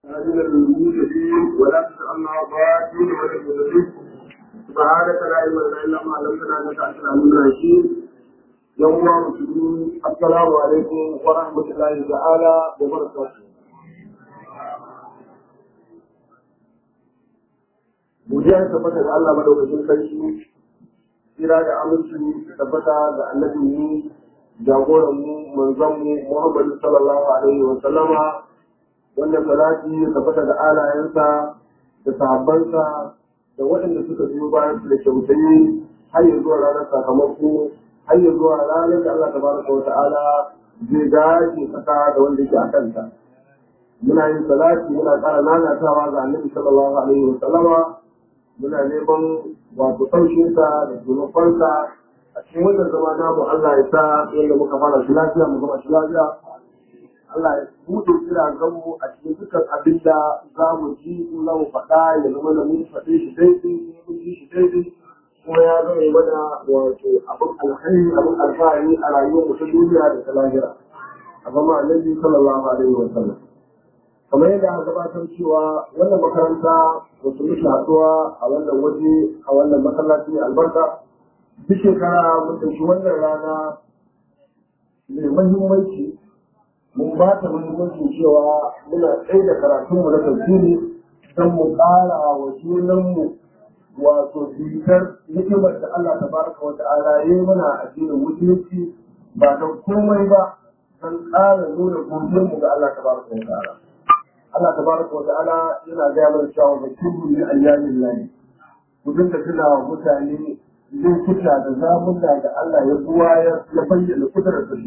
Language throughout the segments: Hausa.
من الموجودين ولا تسألنا ضالين ولا مضلين سبحانك لا علم لنا إلا ما علمتنا إنك أنت العليم الحكيم يوم مسلمين السلام عليكم ورحمة الله تعالى وبركاته Godiya tabbata da Allah madaukakin sarki, tsira da aminci tabbata da annabi mu jagoran mu manzon mu Muhammadu sallallahu alaihi wa sallama wanda salati ya tabbata da alayensa da sahabbansa da waɗanda suka biyo bayan su da kyautayi har ya zuwa ranar sakamako har ya zuwa ranar da Allah tabaraka wa ta'ala zai gaji kasa da wanda yake a kanta muna yin salati muna ƙara nanatawa ga annabi sallallahu alaihi wa sallama muna neman wato ɗaukinsa da taimakonsa a cikin wannan zama namu Allah ya sa yadda muka fara shi lafiya mu gama shi lafiya Allah ya buɗe kiraganmu a cikin dukkan abin da za mu ji in za mu faɗa ya zama da mun faɗe shi daidai mun ji shi daidai kuma ya zama mana wato abin alkhairi abin alfahari a rayuwar mu ta duniya da ta lahira a zama annabi sallallahu alaihi wa sallam kamar yadda aka gabatar cewa wannan makaranta wasu muke haɗuwa a wannan waje a wannan masallaci albarka duk shekara mun ɗauki wannan rana mai mahimmanci mun ba ta muhimmanci cewa muna tsaye da karatunmu na tafsiri don mu ƙara wa junanmu wato bitar hikimar da Allah ta baraka wa ta'ala ya yi mana addinin musulunci ba don komai ba don ƙara nuna godiyarmu ga Allah ta baraka wa ta'ala Allah ta baraka wa ta'ala yana gaya mana cewa ba kullu min ayyamin lahi ku dinga tuna wa mutane lokuta da zamunna da Allah ya buwayar ya bayyana kudurar da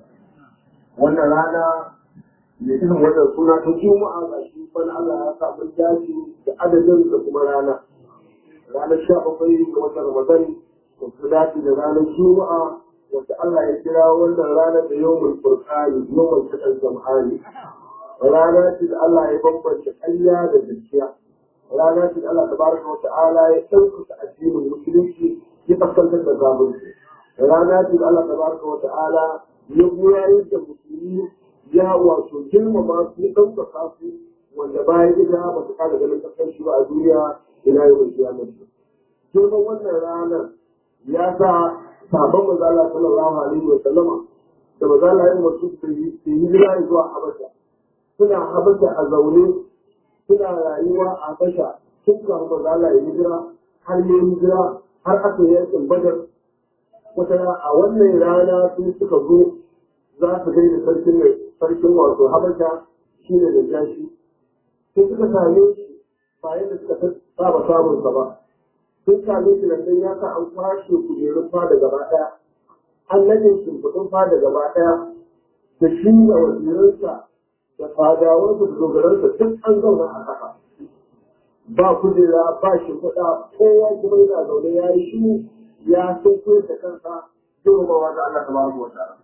wannan rana da irin wannan suna ta juma'a ga shi bana Allah ya sa mun dace da adadin da kuma rana ranar sha bakwai ga watan Ramadan da su dace da ranar juma'a wanda Allah ya kira wannan rana da yawmul furqani yawmul taqal jam'ani rana ce da Allah ya bambance ƙarya da gaskiya rana ce da Allah tabaraka wa ta'ala ya ɗaukaka addinin musulunci ya kaskantar da zalunci rana ce da Allah tabaraka wa ta'ala ya goyar da musulmi ya wato girmama su ya ɗaukaka su wanda bayan ita ba su kada ganin ƙasar shi ba a duniya ina yi mai kiyamar su. Girman wannan ranar ya sa sabon mazala sallallahu alaihi wa sallama da mazala yin wasu su yi hijira zuwa Habasha. Suna Habasha a zaune suna rayuwa a Habasha tun kafin mazala ya hijira har ya hijira har aka yi yankin Badar wata a wannan rana sun suka zo za su gaida sarkin mai sarkin wato habasha shi ne da jashi sai suka same shi ba yadda suka saba samun sa ba sun same shi da ya sa an kwashe kujerun fada gaba ɗaya an nade shimfiɗin fada gaba ɗaya da shi da wazirinsa da fadawansa da dogaransa duk an zauna a ƙasa ba kujera ba shimfiɗa kowa kuma yana zaune ya yi shi ya sun koyar da kansa girmamawa da Allah tabaraka wa ta'ala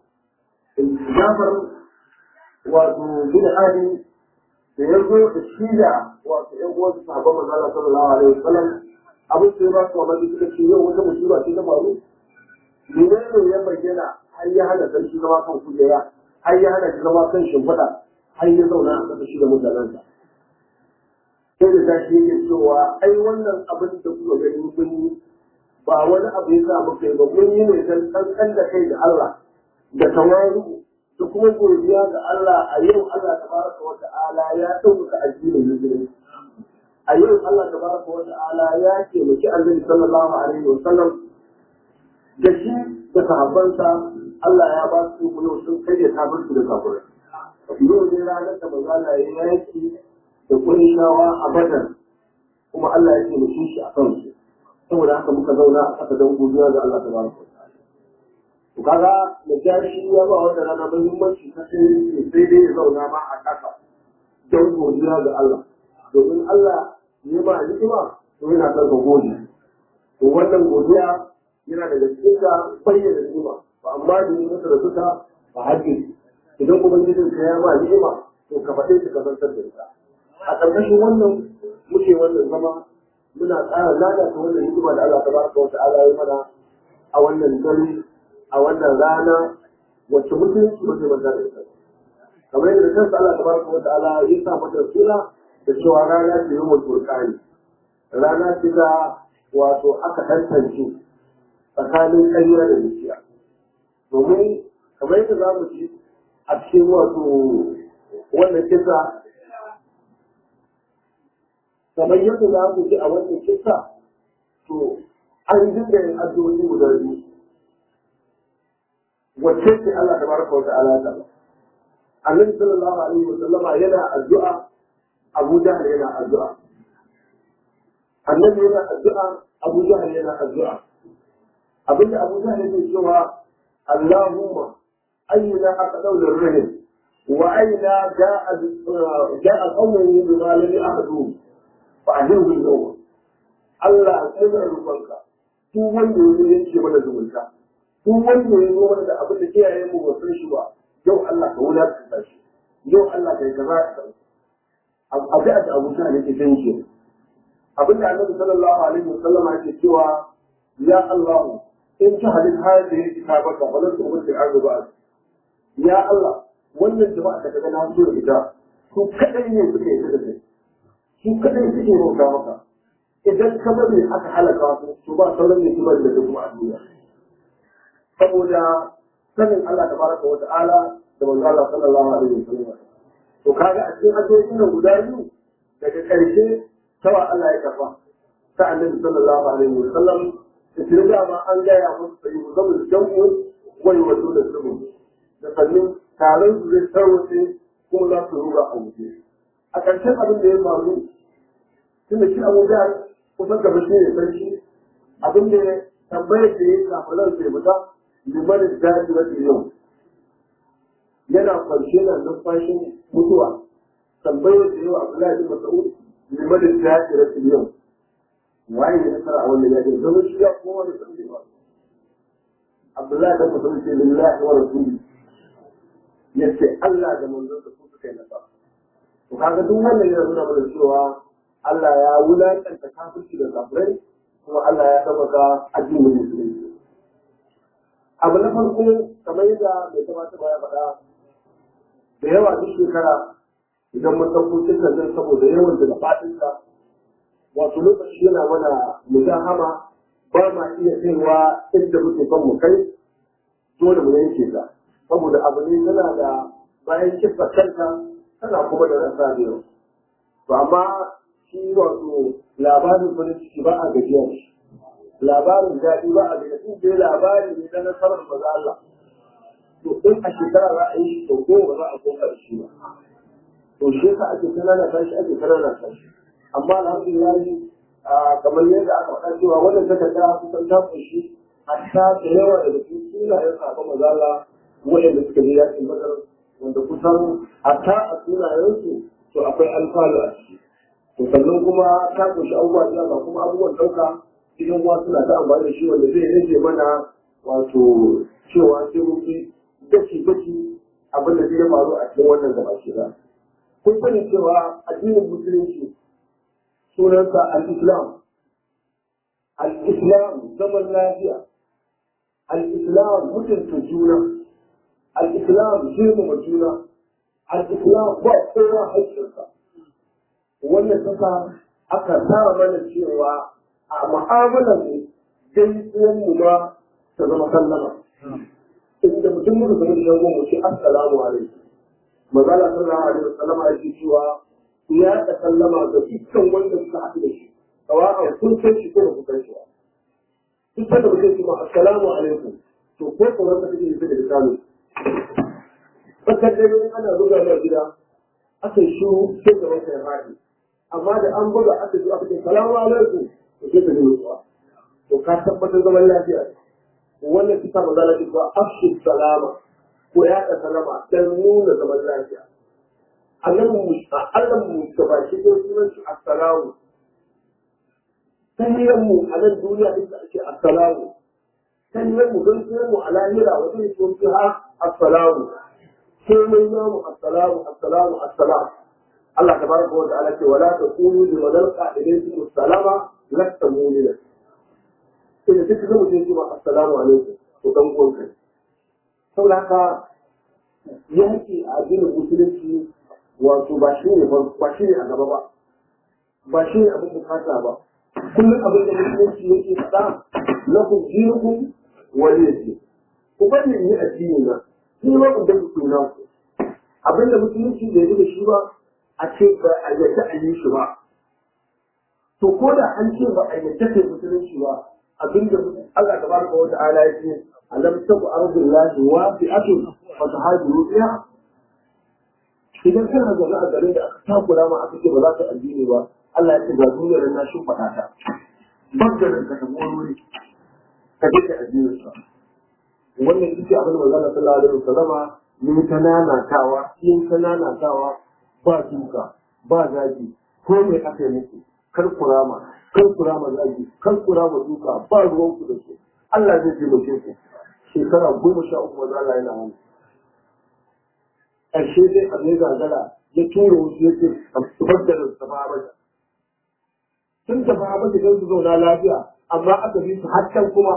Jafar wato bin Ali da ya zo da shi da wato ƴan uwansu sahabban manzo Allah sallallahu alaihi wasallam abin sai ba su mamaki suka ce yau wata musiba ce ta faru menene ya bayyana har ya hana sarki zama kan kujera har ya hana shi zama kan shimfiɗa har ya zauna a ƙasa shi da mutanensa sai da tashi yake cewa ai wannan abin da kuka gani kun yi ba wani abu ya sa muka yi ba mun yi ne don kankan da kai da Allah da tawaru da kuma godiya ga Allah a yau Allah tabaraka wa ta'ala ya ɗauka addinin musulunci a yau Allah tabaraka wa ta'ala ya taimaki annabi sallallahu alaihi wa sallam da shi da sahabbansa Allah ya ba su yau sun kai da kafirci da kafirai yau ne ranar da manzo Allah ya yaki da kurishawa a badar kuma Allah ya taimake shi a kansu saboda haka muka zauna a ƙasa don godiya ga Allah tabaraka wa ta'ala to kaga da jashi ya ba wata rana muhimmanci ta sai sai dai ya zauna ma a ƙasa don godiya ga Allah domin Allah ya ba ni'ima to yana son ka gode to wannan godiya yana daga cikin ka bayyana ni'ima ba amma da yi masa da suka ba haƙƙi idan kuma gidan ka ya ba ni'ima to ka faɗe shi ka zantar da ita a ƙarƙashin wannan muke wannan zama muna ƙara lalata wannan hikima da Allah tabaraka wa ta'ala ya mana a wannan dare a wannan rana wacce mutunci ba zai manta da ita kamar yadda kansa Allah tabaraka wa ta'ala ya sa mata suna da cewa rana ce yawmul furqani rana ce da wato aka tantance tsakanin ƙarya da gaskiya domin kamar yadda za mu ci a cikin wato wannan kisa kamar yadda za mu ji a wannan kisa to an dinga yin addu'o'i guda biyu wacce ce Allah tabaraka wa ta'ala ta Annabi sallallahu alaihi wa sallama yana addu'a Abu Jahl yana addu'a Annabi yana addu'a Abu Jahl yana addu'a abinda Abu Jahl yake cewa Allahumma ayyuna aqdaw lirrahim wa aina ja'a ja'a qawmun bima lam ya'budu fa ajirhu al-yawm Allah sai da rubanka duk wanda ya yanke mana zumunta duk wanda ya zo mana da abin da kiyaye mu ba san shi ba yau Allah ka wulakanta shi yau Allah ka yi kaza ka abin da Abu Jahl yake danke abinda Annabi sallallahu alaihi wasallam yake cewa ya Allah in ta halin hadhihi kitabaka wa la tu'minu al-ardu ba'd ya Allah wannan jama'a da kaga na so da ita su kadai ne suke yi da kai su kadai suke roƙa maka idan ka bari aka halaka su to ba sauran ne kuma da kuma a duniya saboda sanin Allah tabaraka wa ta'ala da manzo Allah sallallahu alaihi wasallam to kaga a cikin addu'o'in nan guda biyu daga ƙarshe tawa Allah ya kafa ta annabi sallallahu alaihi wasallam da tare da ma an gaya musu sai mu zama jamu wai wato da su da sannan taron su zai tarwace kuma za su ruga a wuce a ƙarshen abin da ya faru tunda shi Abu Jahl kusan gaba shi ne sarki abin da tambayar da ya yi kafin sai fita liman daji wata yau yana kwanshe na numfashin mutuwa tambayar da yawa Abdullahi bin Mas'ud liman daji wata yau waye ya nasara a wannan yakin zama shi ya kowa da san ba Abdullahi bin Mas'ud ce lillahi wa rasuli yace Allah da manzon sa su suka yi nasara to kaga duk wannan yana nuna mana cewa Allah ya wulakanta kafirci da kafirai kuma Allah ya tabbata addinin musulunci abu na farko kamar yadda mai kamata ba ya faɗa da yawa duk shekara idan mun ɗauko cikin nan saboda yawan da faɗinsa wato lokaci yana mana mujahama ba ma iya kaiwa inda muke son mu kai dole mu yanke ta saboda abu ne tana da bayan kisa kanta tana kuma da rasa da yau to amma shi wato labarin farin ciki ba a gajiya shi labarin daɗi ba a gajiya in dai labari ne na nasarar maza Allah to in a shekara za a yi shi sau goma ba za a koka da shi ba to shi yasa ake kanana tashi ake kanana tashi amma alhamdulillah kamar yadda aka faɗa cewa wannan takarda kusan ta kunshi hatta da yawa daga cikin sunayen sabon maza Allah waɗanda suka je yakin badar wanda kusan hatta a sunayensu to akwai alfalu a ciki to sannan kuma ta kunshi abubuwa da yawa kuma abubuwan ɗauka cikin uwa suna ta amfani da shi wanda zai rage mana wato cewa sai mun fi gaci gaci abin da zai faru a cikin wannan gaba shi ba kun sani cewa addinin musulunci sunansa al-islam al-islam zaman lafiya al-islam mutunta juna al-islam girmama juna al-islam ba kowa haƙƙinsa wannan kasa aka sa mana cewa a mu'amalar mu gaisuwan mu ma ta zama sallama inda mutum muka zama da shagon mu ce assalamu alaikum magana sallallahu alaihi wasallam ya ce cewa ya ta sallama ga dukkan wanda suka haɗu da shi sawa'an kun san shi ko ba ku san shi ba duk da mutum ce ma assalamu alaikum to ko ko wanda kake yi da misali fakar da ana buga da gida aka yi shiru sai da wata ya faɗi amma da an buga aka zo aka ce salamu alaikum to sai ka ji mutuwa to ka tabbatar zaman lafiya wannan kisa ba za a cewa afshu salama ko ya ka salama dan nuna zaman lafiya annabi mu Allah mu da baki ko sunan shi assalamu tahiyyar mu a nan duniya ita ake assalamu tahiyyar mu don sunan mu a lahira wajen yi tsofi ha assalamu sai mai namu assalamu assalamu assalamu Allah tabaraka wa ta'ala ce wala taqulu liman alqa ilaykum assalama lasta mu'mina sai duk zama sai ce ma assalamu alaikum to dan uwan kai saboda haka yanki a addinin musulunci wato ba shi ne ba shi ne a gaba ba ba shi ne abin bukata ba kullum abin da musulunci yake faɗa lakum dinukum waliyati ku bani ni addini na ni ma ku dan ku na ku abin da musulunci bai yi da shi ba a ce ba a yadda a yi shi ba to ko da an ce ba a yadda kai musulunci ba abin da Allah tabaraka wa ta'ala ya ce alam taku ardullahi wasi'atun fa tahajiru fiha idan kana zaune a garin da aka takura ma aka ce ba za ka addini ba Allah ya ce ga duniyar na shin faɗa ta bangaren ka tafi wani wuri ka je ka addinin sa wannan ita abin da manzon sallallahu alaihi wasallama yin ta nanatawa yin ta nanatawa ba duka ba zagi ko me aka yi muku kar kurama kar kurama zagi kar kurama duka ba ruwan ku da su Allah zai taimake ku shekara goma sha uku manzon Allah yana wani ƙarshe dai a zai gagara ya tura wasu ya ce a zubar da su tafa mata. Sun tafa mata don su zauna lafiya amma aka bi su haccan kuma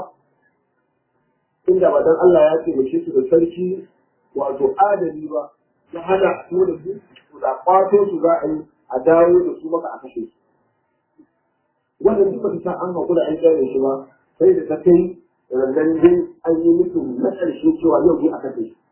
inda ba dan Allah ya ce mace su da sarki wato adali ba ya hana a tura su su da kwato su za a yi a dawo da su maka a kashe su. Wannan duk ba ta an haƙura an gane shi ba sai da ta kai randan dai an yi mutum na ƙarshe cewa yau ne a kashe shi.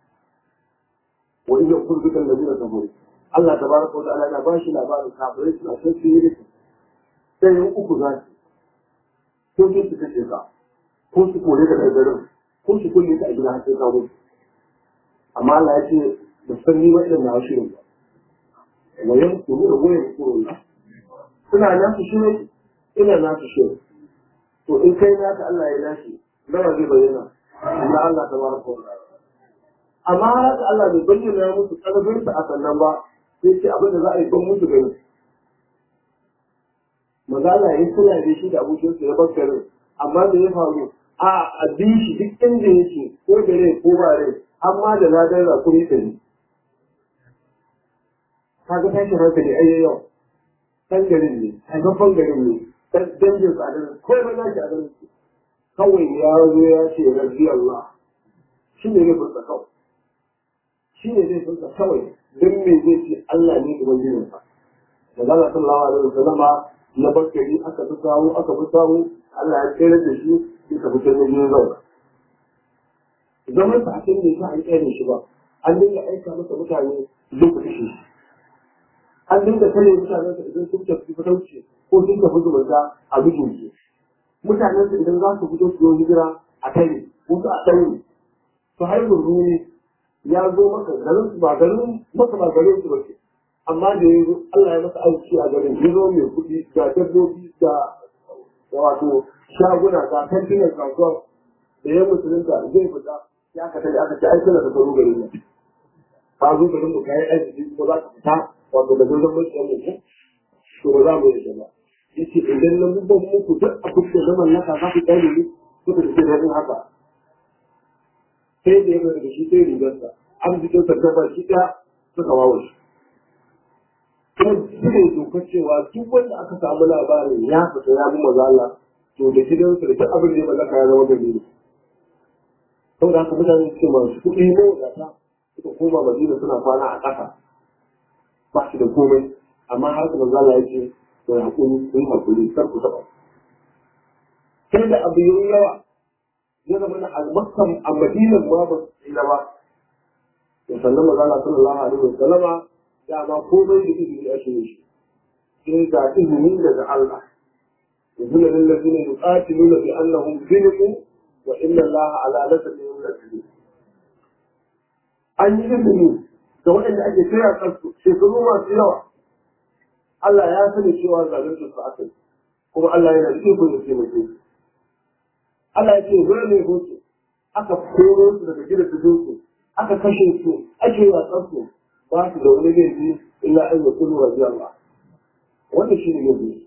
وإن يقول بك الذين كفروا الله تبارك وتعالى أنا باشي لا بارك كافرين سنة سنسي sai yin uku za su ko su kashe ka ko su kore ka daga garin ko su kulle ka a gida har sai ka mutu amma Allah ya ce da san ni ba irin na shirin ba wa yan kuru da goyen kuro na suna nasu shirin ina nasu shirin to in kai naka Allah ya nashi nawa zai bayyana Allah Allah tabaraka wa ta'ala amma haka Allah bai bayyana musu ƙarfinsa a sannan ba sai ce abin da za a yi don musu gani maza Allah ya suna da shi da abokinsa ya bar garin amma da ya faru a a bi shi duk inda yake ko da rai ko ba rai amma da ladan rakuri ɗari kaga tashin hankali ai yau kan garin ne haifafan garin ne dan dangin sa a garin ko ba za ki a garin kawai ya zo ya ce rabbi Allah shi ne ya furta kawai shi ne zai furta kawai don me zai ce Allah ne ubangijin sa da Allah sallallahu alaihi wasallama na bakari aka fi samu aka fi samu Allah ya tsere da shi sai ka fitar da jin zauna zaman sa a cikin ne sa an tsere shi ba an dinga aika masa mutane duk da shi an dinga kare mutanen sa idan sun tafi fatauci ko sun tafi zumunta a bijin su mutanen sa idan za su fito su yi hijira a kai wasu a ɗaure su haihu runi ya zo maka garin su ba garin maka ba garin su bace amma da ya zo Allah ya masa aiki a garin ya zo mai kuɗi ga dabbobi da wato shaguna ga kantinan kasuwa da ya musulunta zai fita ya ka tare aka ce ai kana da tsaro garin nan ka zo garin mu kai aiki ko za ka fita wato da gurin mutum mu ko to ba za mu yi ba yace idan na mun muku duk abin da zaman naka za ku tsare ni kuka ce da haka sai da ya daga shi sai rigarsa an jikin sarkafa shi ɗaya suka wawo shi. Kuma suka yi dokar cewa duk wanda aka samu labarin ya fita ya bi maza Allah to da gidansu da duk abin da ya mallaka ya zama gari ne. Saboda haka mutane suke masu kuɗi ne wadata suka koma Madina suna kwana a ƙasa ba shi da komai amma har su maza Allah ya ce to ya haƙuri ku yi haƙuri kar ku taɓa. Sai da abu yi yawa ya zama na almakam a madinan ma ba su tsira ba to sannan magana sallallahu alaihi wa sallama dama komai da izini ake yi shi sai ga izini daga Allah يقول للذين يقاتلون بأنهم ظلموا وإن الله على نسلهم لشديد an yi izini da waɗanda ake kira kansu shekaru masu yawa Allah ya sani cewa zalunci su aka yi kuma Allah yana da iko ya taimake su Allah ya ce zai ne hoto aka koro su daga gida su su aka kashe su ake wasan su ba su da wani laifi illa an yi kullu rabi Allah wannan shi ne laifi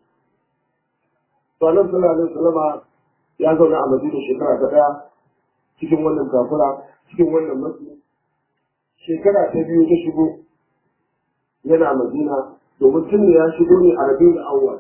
to Allah sallallahu alaihi wasallam ya zauna a Madina shekara ta daya cikin wannan kafura cikin wannan matsi shekara ta biyu ta shigo yana Madina domin tun da ya shigo ne a Rabiul Awwal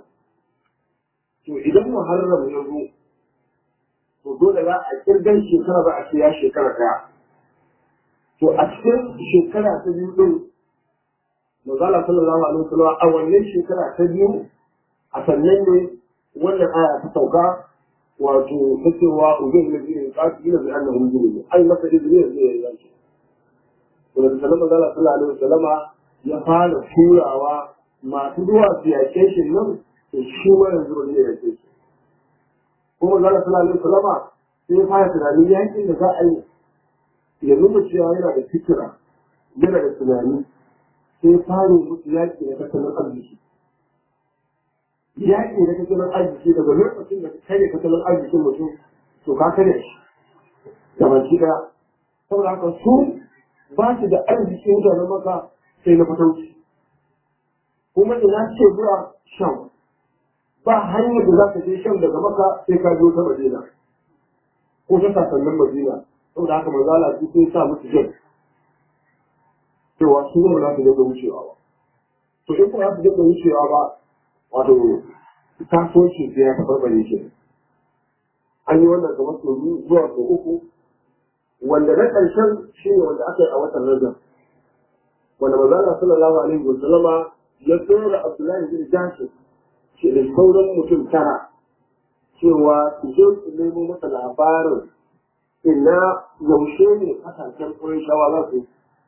to idan Muharram ya zo to dole za a kirgan shekara za a ce ya shekara daya to a cikin shekara ta biyu din Mazala sallallahu alaihi wasallam a wannan shekara ta biyu a sannan ne wannan aya ta sauka wato ta cewa ubin da zai kasu gina da annan hujjiri ne ai masa izini da zai yanke to da sallallahu Mazala sallallahu alaihi wasallama ya fara turawa masu zuwa su yake shi nan to shi ma yanzu ba zai yake shi kuma Mazala sallallahu alaihi wasallama sai ya fara tunanin yakin da za a yi ya nuna cewa yana da fikira yana da tunani sai fara musu yaƙi da tattalin arziki. Yaƙi da tattalin arziki daga lokacin da kare tattalin arzikin mutum to ka kare shi. Da baki ɗaya. Saboda haka su ba su da arziki mutanen maka sai na fatauci. Kuma ina ce zuwa shan. Ba hanyar da za ka je shan daga maka sai ka biyo ta Madina. Ko ta sasannin Madina. Saboda haka manzala su sai sa musu jan. cewa su ne za su dinga wucewa ba. To in kuma za su dinga wucewa ba, wato kasuwanci sai ya tabarbare ke. An yi wannan kamar sau biyu zuwa sau uku, wanda na ƙarshen shi ne wanda aka yi a watan Rajab. Wanda manzana sallallahu alaihi wa sallama ya tsora Abdullahi bin Jashin ke da sauran mutum tara cewa su je su nemo masa labarin ina yaushe ne kasashen ƙurin shawa za su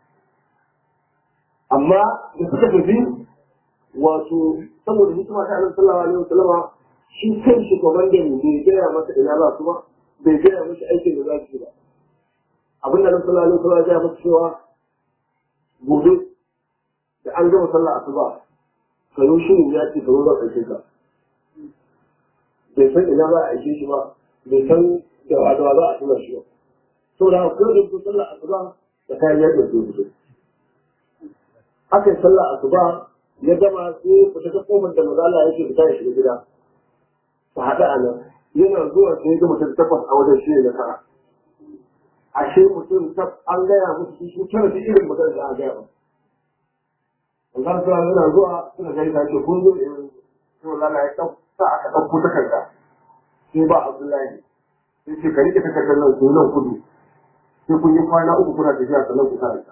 amma da suka tafi wato saboda hikima ta annabi sallallahu alaihi wasallam shi kan shi komandan bai gaya masa ina za su ba bai gaya masa aikin da za su yi ba abin da annabi sallallahu alaihi wasallam ya gaya masa cewa gobe da an gama sallah asuba ka yi shirin ya ce ka zo zan aike ka bai san ina za a aike shi ba bai san da wa da za a tura shi ba saboda haka ko da sallah asuba da kayan yadda su fito aka yi sallah asuba ya gama sai fita ta kofar da mazala yake fita ya shiga gida ta haɗa a nan yana zuwa sai ya ga mutum takwas a wajen shi ne nasara ashe mutum tab an gaya musu su tara su irin magana da aka gaya ba Allah ta yana zuwa suka gani ta ce kun zo in sai mazala ya ɗauka aka ɗauko takarda sai ba Abdullahi sai ce ka rike takardar nan ku nan kudu sai kun yi kwana uku kuna tafiya sannan ku karanta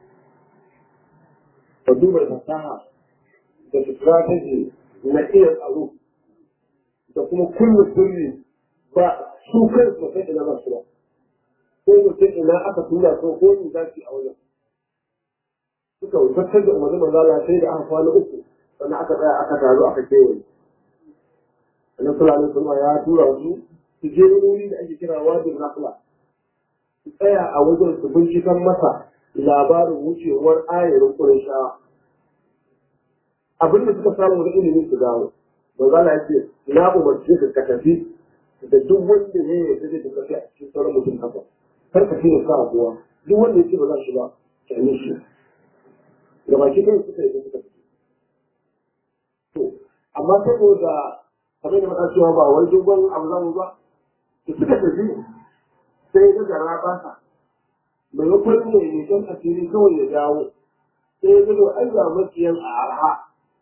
ka duba fasaha da strategy na iya tsaro da kuma kullum sirri ba su kai su kai ina ba su ba ko mutum ina aka tura ko ko ni za su a wajen suka wutattar da umarni manzala sai da aka kwana uku sannan aka tsaya aka taru aka kewaye annabi sallallahu alaihi wasallam ya tura su su je wuri da ake kira wadin rahla su tsaya a wajen su bincikan masa labarin wucewar ayarin Qurayshawa. Abin da suka samu da ilimi su dawo. Manzala ya ce, na umarci ka ka tafi da duk wanda ne ya kaje da kafi a cikin sauran mutum haka. Kar ka fiye sa kowa. Duk wanda ya ce ba za shi ba, ka yi shi. Da baki kai suka yi da suka tafi. To, amma saboda kamar da faɗa cewa ba wani dogon abu za mu ba, da suka tafi sai ga gara ba sa. maimakon mai nisan asiri kawai ya dawo sai ya zo ai ga maciyan a arha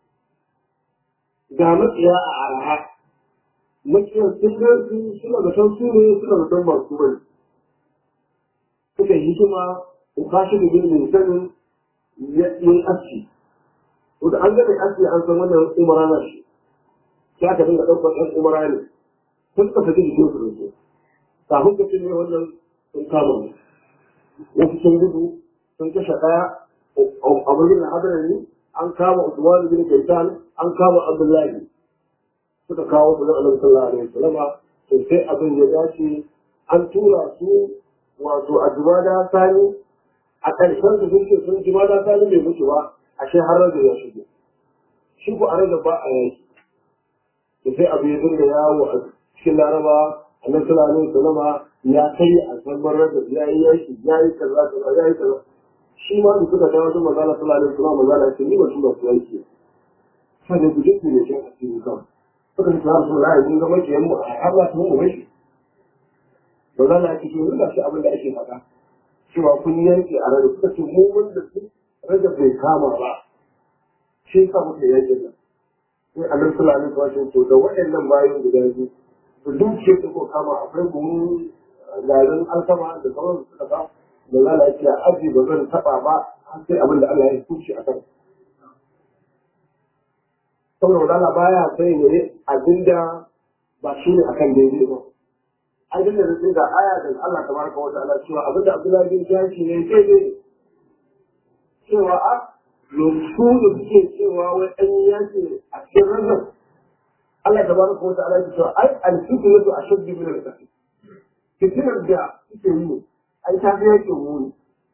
ga maciya a arha maciyan sun ga su suna da san su ne suna da san masu bane suka yi hikima ko kashi da bin sanin yin aski wanda an ga mai aski an san wannan umara na shi sai aka dinga ɗaukar ɗan umara ne sun suka saki jikin su da su kafin ka ce ne wannan sun kama mu wasu sun gudu sun kashe ɗaya a birnin hadarari an kama Usman bin Kaitan an kama Abdullahi suka kawo su da Annabi sallallahu alaihi wasallam to sai abin ya dace an tura su wato a Jumada Sani a ƙarshen su sun ce sun Jumada Sani bai mutu ba ashe har rage ya shigo shi ko a rage ba a yaki to sai abu ya dinga yawo a cikin Laraba Annabi sallallahu alaihi wasallam ya kai a zambar rage ya yi yaki ya yi kaza kaza ya yi kaza shi ma da suka dawo wajen magana sallallahu alaihi wasallam magana ce ni ba shi ba su yaki sai da guje ku ne shi a cikin kan suka ce har su ra'ayi mun ga makiyan mu a Allah su mu mai magana ya ce to ga shi abin da ake faɗa cewa kun yanke a rage suka ce mu wanda su rage bai kama ba shi ka muke yanke nan sai annabi sallallahu alaihi wasallam to da waɗannan bayan guda biyu to duk ce ko kama akwai buhun garin alkama da sauran suka ba da Allah ya ce aji ba zan taba ba sai abin da Allah ya kuce a kan saboda Allah baya sai ne abinda ba shi ne akan daidai ba abin da zai ga aya da Allah tabaraka wa ta'ala cewa abin da Abdullahi bin Jashi ne daidai cewa a lokacin da suke cewa wai an yake a cikin rajab Allah tabaraka wa ta'ala ya ce ai al-fitnatu ashaddu min al-qatl fitinar da suke yi ai ta fi yake muni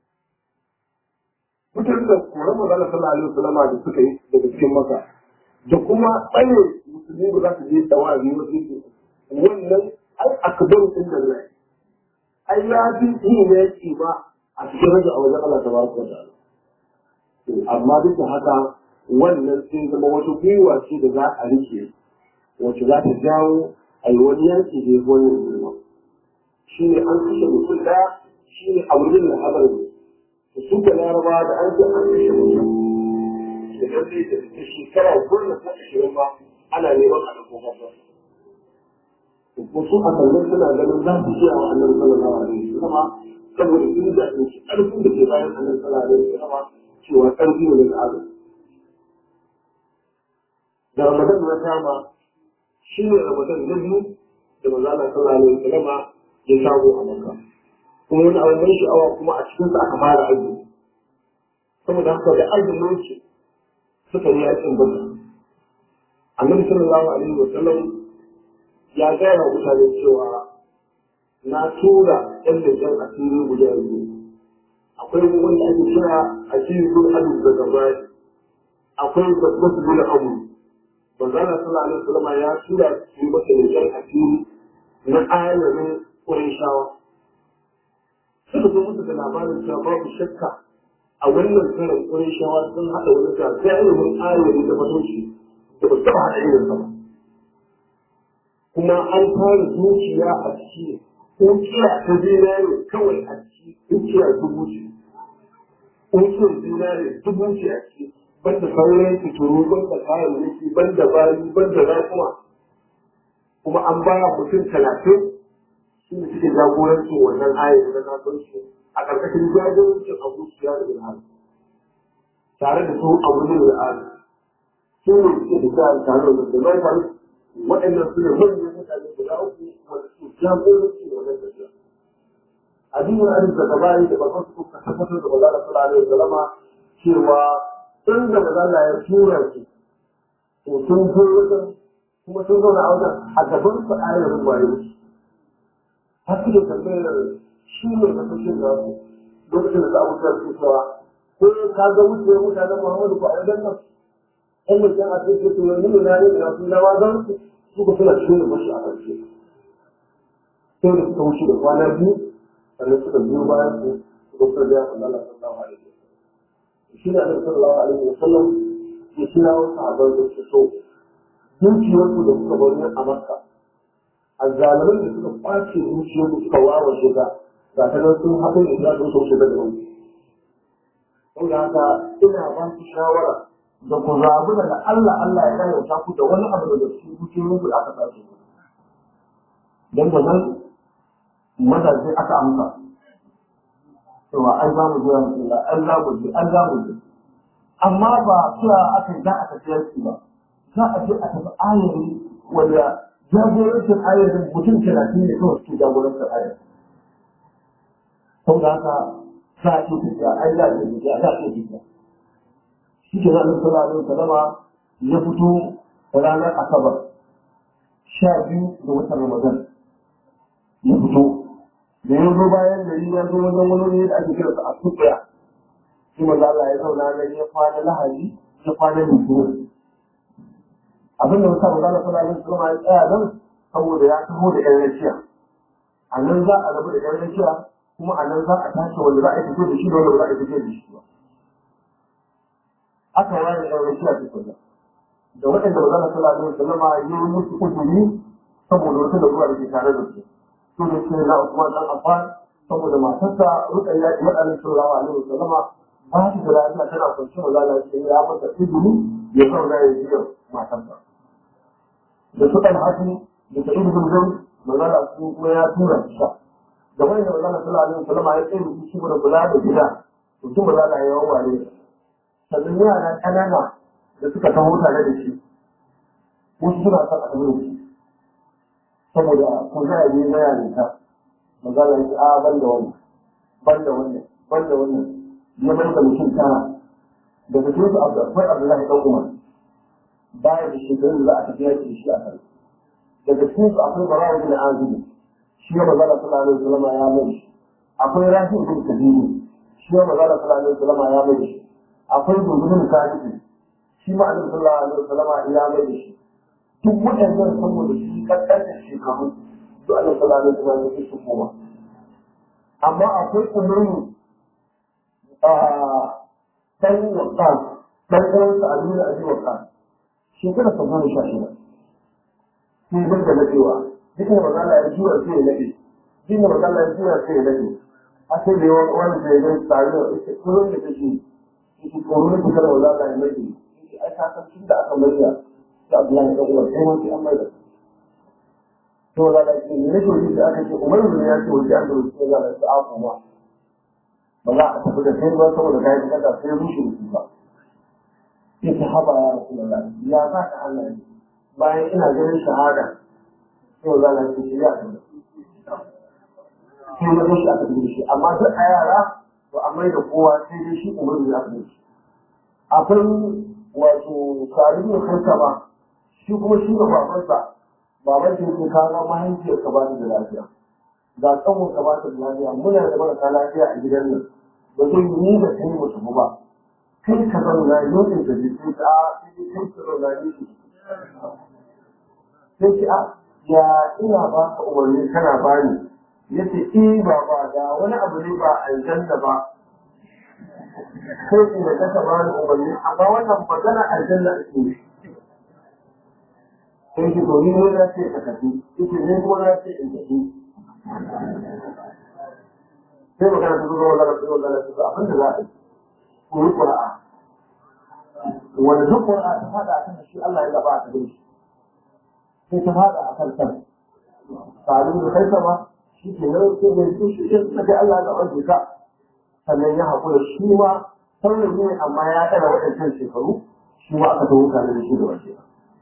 fitar da koran magana sallallahu alaihi wasallam da suka yi daga cikin maka da kuma tsaye musulmi ba za su je tawazi wasu yake wannan ai akbar din da Allah ai ya fi yi ne yake ba a cikin rajin a wajen Allah tabaraka wa ta'ala amma duk da haka wannan sai zama wata gwiwa ce da za a rike wacce za ta jawo a yi wani yanki da ya fi wannan girma shi ne an kashe mutum ɗaya shi ne a wurin da haɓar da su ka laraba da an ce an kashe mutum da lalle da shekara goma ko ashirin ba ana neman a ɗauko babba wasu a kallon suna ganin za su iya wa annabi sallallahu alaihi wasallam saboda sun da shi ƙarfin da ke bayan annabi sallallahu alaihi wasallam cewa ƙarfi ne daga Allah da ramadan na kama shi ne ramadan na biyu da maza Allah sallallahu alaihi wasallam ya shago a Makka kuma wani abu mai sha'awa kuma a cikin sa aka fara azumi saboda haka da azumin shi suka yi yakin baka annabi sallallahu alaihi wasallam ya gaya wa mutane cewa na tura ɗan leƙen asiri guda biyu akwai wanda ake kira asiri bin adu daga baya akwai babbar bin abu manzana sallallahu alaihi wasallam ya tura su masa leƙen asiri na ayarin Qurayshawa suka zo musu da labarin cewa babu shakka a wannan karin Qurayshawa sun haɗa wani gagarumin ayarin da matoci da ba su taɓa haɗa irin ba kuma an fara zuciya a ciki ukiya ta zinare kawai a ciki ukiya dubu ce ukiyar zinare dubu ce a ciki banda sauran fituru banda kayan mulki banda bayi banda rakuma kuma an ba mutum talatin su ne suke jagoranci wannan ayar na kasuwanci a ƙarƙashin jagorancin abu siya da bilhal tare da su abu ne da ali su ne suke da sa tare da musulmai tare waɗannan su ne manyan mutane guda uku wanda su jagoranci wannan tafiya addinin arin da gabani da babban su ka tabbatar da bazala sallallahu alaihi wasallama cewa tun da bazala ya tura su to sun zo wajen kuma sun zauna a wajen a gaban su ayarin wayo har suke tambayar shi ne kasashen da su lokacin da za a wuce su cewa ko ka ga wuce mutanen muhammadu ko a wajen nan ɗan mutum a cikin su yanzu ne na yi da su na wazan su suka suna cikin da mashi a ƙarshe sai da suka wuce da kwana biyu sannan suka biyo bayan su suka fara da yakan Allah sallallahu alaihi wasallam shi ne annabi sallallahu alaihi wasallam ya kira wasu sahabban da su so dukiyarsu da suka bari a makka azzaliman da suka kwace dukiyarsu suka wawa shiga ga ta nan sun haɗu da za su so shiga da wani saboda haka ina ba su shawara da ku zaɓi daga Allah Allah ya rayuwa ku da wani abu daga cikin dukiyarku da aka sace dan da nan mazaje aka amsa cewa an za mu zuwa Allah an za mu je an za mu je amma ba cewa aka za a tafi yanki ba za a je a tafi ayari wanda jagorancin ayarin mutum talatin ne kawai suke jagorancin ayarin saboda haka za a ce tafiya ai za a ce tafiya za a ce tafiya shi ke zaɓin sallallahu alaihi wasallama ya fito ranar asabar sha biyu da watan ramadan ya fito da ya zo bayan gari ya zo wajen wani ne da ake kira sa a tuɓiya shi maza Allah ya zauna nan ya kwana lahadi ya kwana litinin abin da musa maza Allah sallallahu alaihi wasallam ya tsaya nan saboda ya taho da ƴan rakiya a nan za a rabu da ƴan rakiya kuma a nan za a tashi wanda za a fito da shi da wanda ba za a fito da shi ba aka ware ƴan rakiya tukuna da waɗanda maza Allah sallallahu alaihi wasallam ya yi musu uzuri saboda wata da ruwa da ke tare da su su ne sai na Usman dan Affan saboda matarsa Ruqayya ibn Abi sallallahu alaihi wasallam ba ta da lafiya tana kwance wa lalace ya mata izini ya zauna ya biya matarsa da su kan hatu da ta ibn Zayd magana su kuma ya tura shi da wani da manzon sallallahu alaihi wasallam ya tsaye da shi da kula da gida to kin manzon Allah ya yawa ne sannan yara kanana da suka taho tare da shi wasu suna son a tafi da shi saboda ko za a yi na yarinta manzon Allah ya ce a ban da wannan ban da wannan ban da wannan ya mai da mutum tara daga cikin su akwai Abdullahi dan Umar baya da shekarun da za a tafi yaki shi a kan daga cikin su akwai Barawa bin Azib shi ya magana sallallahu alaihi wasallam ya mai shi akwai Rafi bin Kadiri shi ya magana sallallahu alaihi wasallam ya mai shi akwai Dubin Sadiq shi ma Annabi sallallahu alaihi wasallam ya mai shi duk waɗannan saboda shi kankan shekaru duk Annabi sallallahu alaihi wasallam ya su koma amma akwai umarni a ɗan wakan ɗan ɗan sa abin da abin wakan shekara ta goma sha shida sai zai da nadewa duk da magana ya juya sai ya nade duk da magana ya juya sai ya nade a sai da yawan wani da ya gani tare da ita kullum da take yake tsoro ne kada wala ya nade yake ai ka san tun da aka maida da Abdullahi dan Umar sai wani an maida to wala da ke ne ne da aka ce Umar ne ya ce wani an da wasu ya da sa'a kuma ba za a tafi da kai ba saboda kai kada sai rushe ba yake haba ya Rasulullah ya za ka Allah ne bayan ina ganin shahada sai za na ce ya ta sai na shi aka yi shi amma duk a yara to a mai da kowa sai dai shi umarni ya fi shi akwai wato sarihi da kansa ba shi kuma shi da babansa baban shi ke kawo mahaifiyar ka ba da lafiya ga tsawon ka ba da lafiya muna da marasa lafiya a gidan nan ba zai yi da kai mutum ba kai ka zauna yau da jikin ka a kai ka zauna ne sai ce a ya ina ba ka umarni kana bani ya ce eh ba ba da wani abu ne ba aljanna ba sai in da kasa bani umarni amma wannan magana aljanna ake sai ki to ni ne na ce ka tafi ita ne kuma na ce in tafi sai magana ta zuwa wala rasu wala rasu abin da za a yi ko yi ƙura'a wanda duk ƙura'a ta faɗa a kan shi Allah ya gaba a kan shi sai ta fada a kan kan tare da kai sama shi ke nan sai mai su shi ke suka Allah da wanda ka sannan ya haƙura shi ma sauran ne amma ya ɗara waɗancan shekaru shi ma aka tawo tare da shi da wace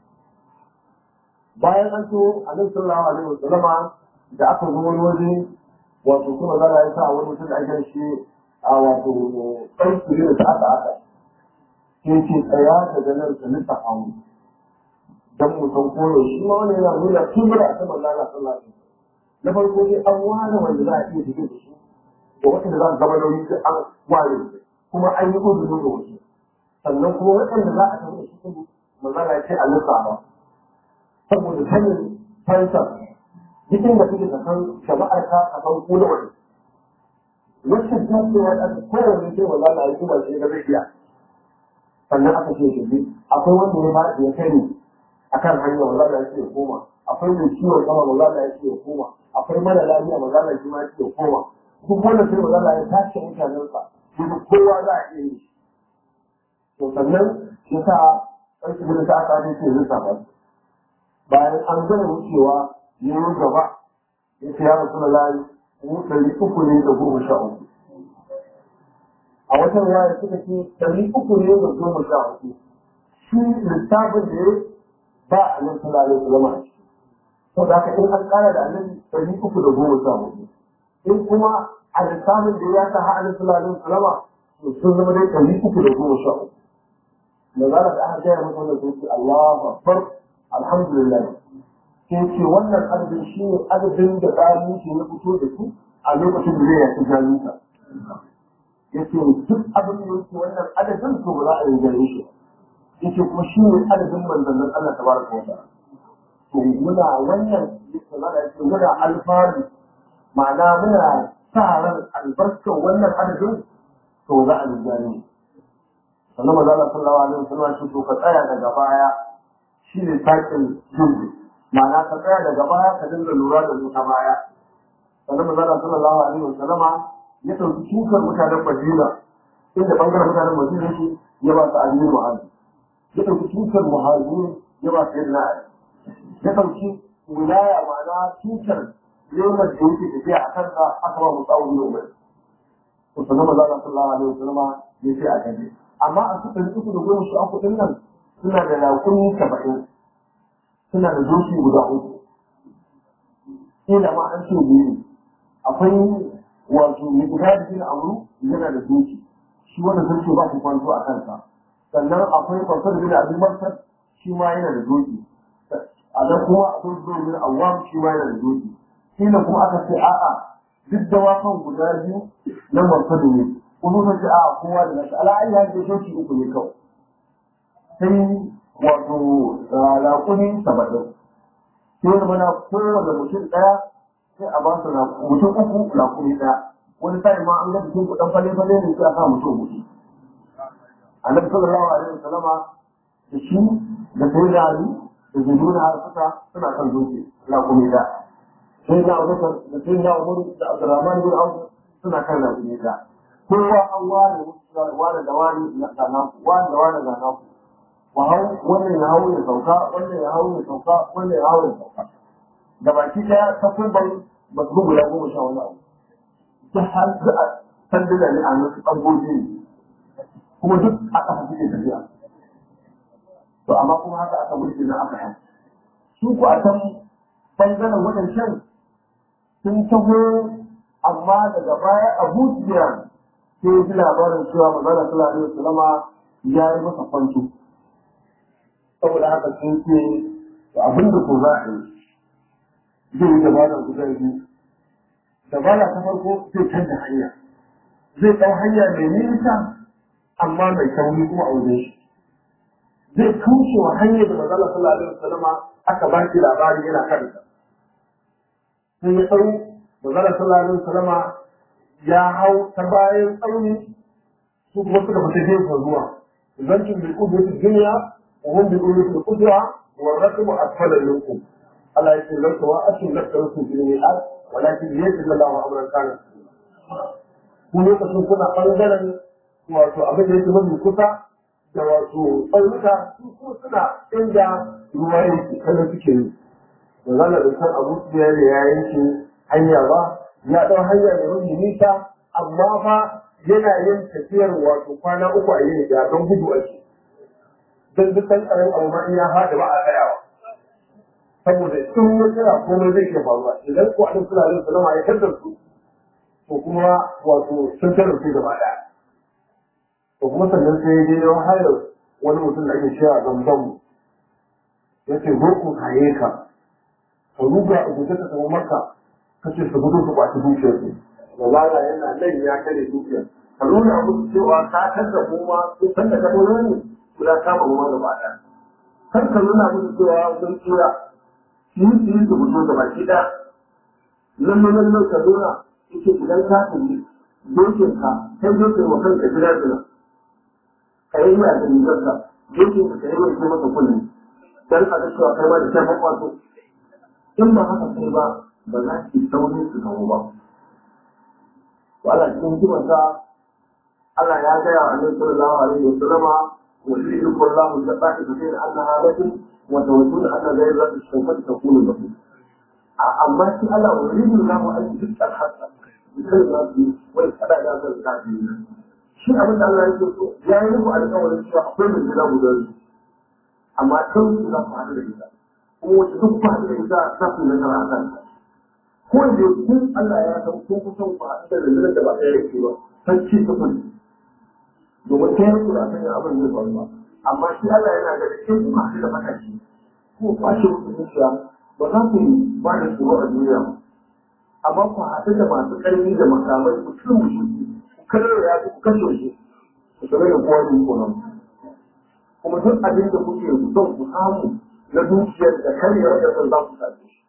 bayan an so annabi sallallahu alaihi wasallama da aka zo wani waje wato kuma zara ya sa wani mutum da ake shi a wato ɗauki ne da aka aka sai ce tsaya daga nan ka nisa hamu dan mu san koyo shi ma wani yana nuna kibra ta manzo Allah sallallahu alaihi na farko dai an ware wanda za a iya tafi da shi da wanda za a gaba nauyi sai an ware kuma an yi uzuri da wasu sannan kuma waɗanda za a tafi da shi kuma manzo Allah ya ce a lissafa saboda sanin fansa duk inda kake ka san jama'ar ka ka san ko da wani wacce ta ce wa ɗan kowane sai manzo Allah ya kuma shi ga zai iya sannan aka ce shi akwai wanda ya ba ya kai akan hanya maza da yake ya koma akwai mai ciwon sama maza da yake ya koma akwai mara lafiya maza da shi ma yake ya koma duk wanda sai maza da ya tashi mutanensa kuma kowa za a iya yi to sannan ya sa ƙarfi da ta aka ne ce zai ba bayan an gane wucewa ya yi gaba ya ce ya rasu da layi mu ɗari uku ne da goma sha uku a watan waya suka ce ɗari uku ne da goma sha uku shi littafin da ya ba a nan suna yin su zama a ciki. To da haka in an kara da annabi ɗari uku da goma sha hudu. In kuma a lissafin da ya sa ha'alin suna yin su zama to sun zama dai ɗari uku da goma sha uku. Da zara da aka gaya masa wannan sun ce Allahu Akbar alhamdulillah. Sai ce wannan adadin shi ne adadin da ɗari ke ya fito da su a lokacin da zai yaki jami'a. Ya ce duk abin da yake wannan adadin to ba za a yi gare shi ba. yake kuma shi ne adadin manzannin Allah ta baraka wa ta'ala to muna wannan yake yake muna alfahari ma'ana muna sa ran albarkar wannan adadin to za a lijani sannan maza Allah sallallahu alaihi wasallam shi to ka tsaya daga baya shi ne sakin jirgi ma'ana ka tsaya daga baya ka dinga lura da su ta baya sannan maza Allah sallallahu alaihi wasallam ya ɗauki shukar mutanen Madina inda bangaren mutanen Madina shi ya ba su aliyu mu'azi ya ɗauki tutar muhajirin ya ba sai na ya ɗauki wilaya ma'ana tutar lemar da yake tafiya a kansa aka ba musu aure umar to sanan maza Allah sallallahu alaihi wasallama ya ce a kaje amma a su ɗari uku da goma sha uku ɗin nan suna da raƙumi saba'in suna da doki guda uku ila ma an ce biyu akwai wato mai guda da gina amuru yana da doki shi wanda sun ce ba su kwanto a kansa sannan akwai kwasar bin abin marsar shi ma yana da doki a nan kuma akwai zuwa bin awam shi ma yana da doki kila kuma aka ce a'a duk da wakan guda biyu na marsar ne kuma sun ce a'a kowa da nashi ala'ayi ya ce doki uku ne kawai sai wato raƙuni saba'in sai zama na kowane mutum ɗaya sai a ba su mutum uku raƙuni ɗaya wani sa'in ma an ga cikin kuɗin fale-fale ne sai a sa mutum hudu annabi sallallahu alaihi wasallama da shi da sai da ali da zaiduna har suka suna kan zuci raƙumi ɗaya sai na abubakar da sai na umaru da abdurrahman bin auf suna kan raƙumi ɗaya kowa an ware ware da wani na naku wani da wani na naku wa hau wannan ya hau ya sauka wannan ya hau ya sauka wannan ya hau ya sauka da baki daya ta kurban ba su guda goma sha wani abu ta har da a sanduna ne a nasu tsangoji ne kuma duk a ƙasa suke tafiya to amma kuma haka aka mulki na aka hau su ku a can bangaren waɗancan sun taho amma daga baya abu jiya sai ji labarin cewa magana sallallahu alaihi wasallama ya yi masa kwanto saboda haka sun ce to abin da ko za a yi zai yi dabara guda biyu dabara ta farko zai canza hanya zai ɗau hanya mai nisa amma mai sauri kuma a wajen shi zai tushe wa hanyar da mazala sallallahu alaihi wasallama aka ba shi labari yana kanta sai ya tsaro mazala sallallahu alaihi wasallama ya hau ta bayan tsauni su kuma suka fita gefen ruwa zancin bil qudwati dunya وهم بيقولوا في القدرة والرقم أسفل منكم الله يقول لك وأسفل لك رسول في الميعاد ولكن يجب الله أمرا كان kun lokacin kuna ɓangaren wato abin da yake mafi kusa da wato tsaunuka su kuma suna inda ruwa yake kada suke yi da zana da san abu su ya ya yanke hanya ba ya ɗau hanya da mafi nisa amma fa yana yin tafiyar wato kwana uku a yin da don gudu ake don duk ɗan ƙarin abu ma in ya haɗa ba a tsayawa saboda in ya tsaya komai zai iya faruwa idan ko alin suna yin sallama ya tattar su to kuma wato sun tattar su gaba ɗaya to kuma sannan sai ya je ya hayar wani mutum da ake cewa zamzam ya ce zo ku haye ka ka ruga a guje ka samu maka ka ce su gudu su kwaci dukiyar su da lala yana nan ya kare dukiyar ka nuna musu cewa ka tattar kuma sun san da ka ne guda kama ruwa gaba ɗaya kar ka nuna musu cewa sun tsira su yi su yi su fito da baki ɗaya nan nan nan ka nuna yake idan ka tafi dokin ka kai dokin wa kanka jira jira ka yi ya da rigarka dokin ka ka yi mai kai masa kulli dan a ga cewa kai ma da kai kwato in ba haka kai ba ba za ki saurin su kawo ba to Allah cikin hikimarsa Allah ya gaya wa Annabi sallallahu alaihi wa sallama ويريدكم الله الطائفتين انها لكم وتودون ان غير ذات الشوكه تكون لكم اما في الله ويريد الله ان يجد الحق بكل الناس ويتبع ذات الكافرين shi abin da Allah yake so ya yi muku alƙawarin cewa akwai mai gida guda biyu amma kan su za ku haɗu da ita kuma wacce duk ku haɗu da ita za ku yi nasara a kan ko da kun Allah ya san kun kusan ku haɗu da rundunar da ba ɗaya yake ba san ci ta kudi domin ta yanku da kan abin zai faru ba amma shi Allah yana da cikin kuma haɗu da matashi ko kwashe musu zuciya ba za ku yi ba da tsoro a duniya ba amma ku haɗu da masu ƙarfi da makamai ku cin mushi ku karar ya ku kashe shi ku sanar da kowa ne ko nan kuma duk abin da kuke son ku samu na dukiyar da karyar da za ku same shi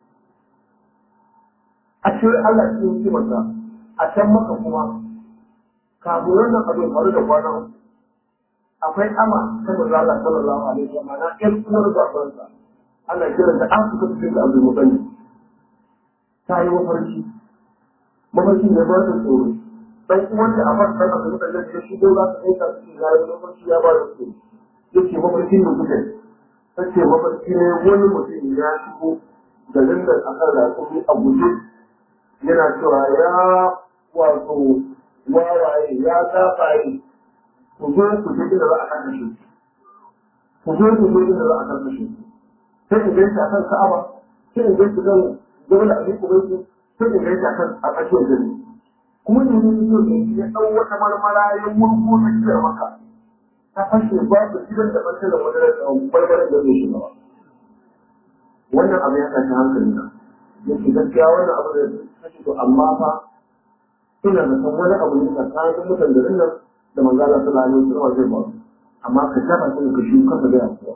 a cikin Allah cikin hikimarsa a can maka kuma kafin wannan abin faru da kwana uku akwai ama ta manzo Allah sallallahu alaihi wa sallam na ƴan uwar babansa ana kiran da an suka cikin da Abdul Muttalib ta yi mafarki mafarki ne ba ta tsoro dan uwan da Abbas dan Abdul Muttalib ya shigo za ta aika su ya yi mafarki ya ba da tsoro yace mafarkin da kuke tace mafarki ne wani mutum ya shigo garin da aka da kuma a guje yana cewa ya wato wawaye ya zafaye ku zo ku je inda za a karkashe ku zo ku je inda za a karkashe sai in gaisa kan ka'aba sai in gaisa kan dole a miƙo gaisa sai in gaisa kan a ƙashin gari kuma ne ne ne ya ɗau wata marmara ya murko na kiyar maka ta fashe babu gidan da ɓarke da madarar da barbarar da zai shiga ba wannan abu ya tashi hankali na yake gaskiya wannan abu da ya tashi to amma fa ina da san wani abu ne tsakanin mutan da nan da manzala sallallahu alaihi wasallam zai ba amma ka taba sai ka shi kanka da yawa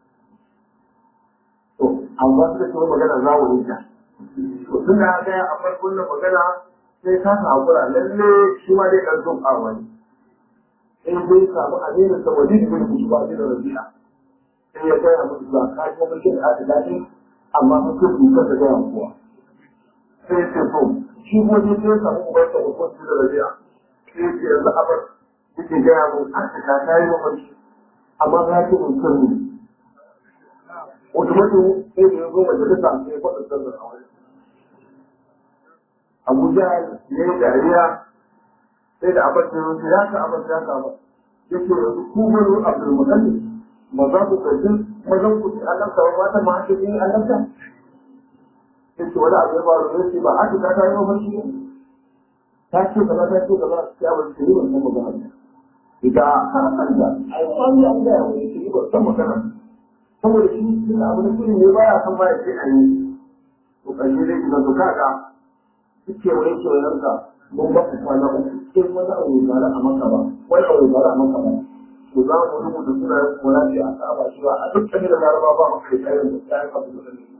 to amma suka ce magana za mu yi ta to tun da ga a farkon nan magana sai ka sa hakura lalle shi ma dai dan son arwa ne sai dai samu aminin sa wani bin kusuwa da rabi'a sai ya gaya musu ba ka ji mulkin da aka dace amma fa sai ku ka ga kuwa sai ce to shi ko dai sai samu ubar sa ko da rabi'a sai ce yanzu abar yake gaya mun aka ka tayi mafarki amma za ki mun sirri wata mutum sai da ya zo majalisa sai ya faɗa sirrin a wani Abuja ya yi dariya sai da abin da ya ka abin ya ka ba ya ce yanzu ku wani abdul mutalib ba za ku karbi mazan ku ci annabta ba mata ma ake yin annabta ya ce wani abu ya faru ya ce ba ake ta ta yi mafarki ne ta ce gaba ta ce gaba ya ba ce yi ban san magana ne ita ta kanta ai wani an gaya wani ce yi ban san magana saboda shi tun abu na kiri ne ba ya san ba ya ce a yi to ƙarshe zai shiga to kaga duk kewaye kewayenka mun ba ku kwana uku in wani abu ya faru a maka ba wani abu ya faru a maka ba to za mu rubuta sunayen kuma ce a saba shi ba a duk kan da laraba ba maka da kayan da kayan abu da ne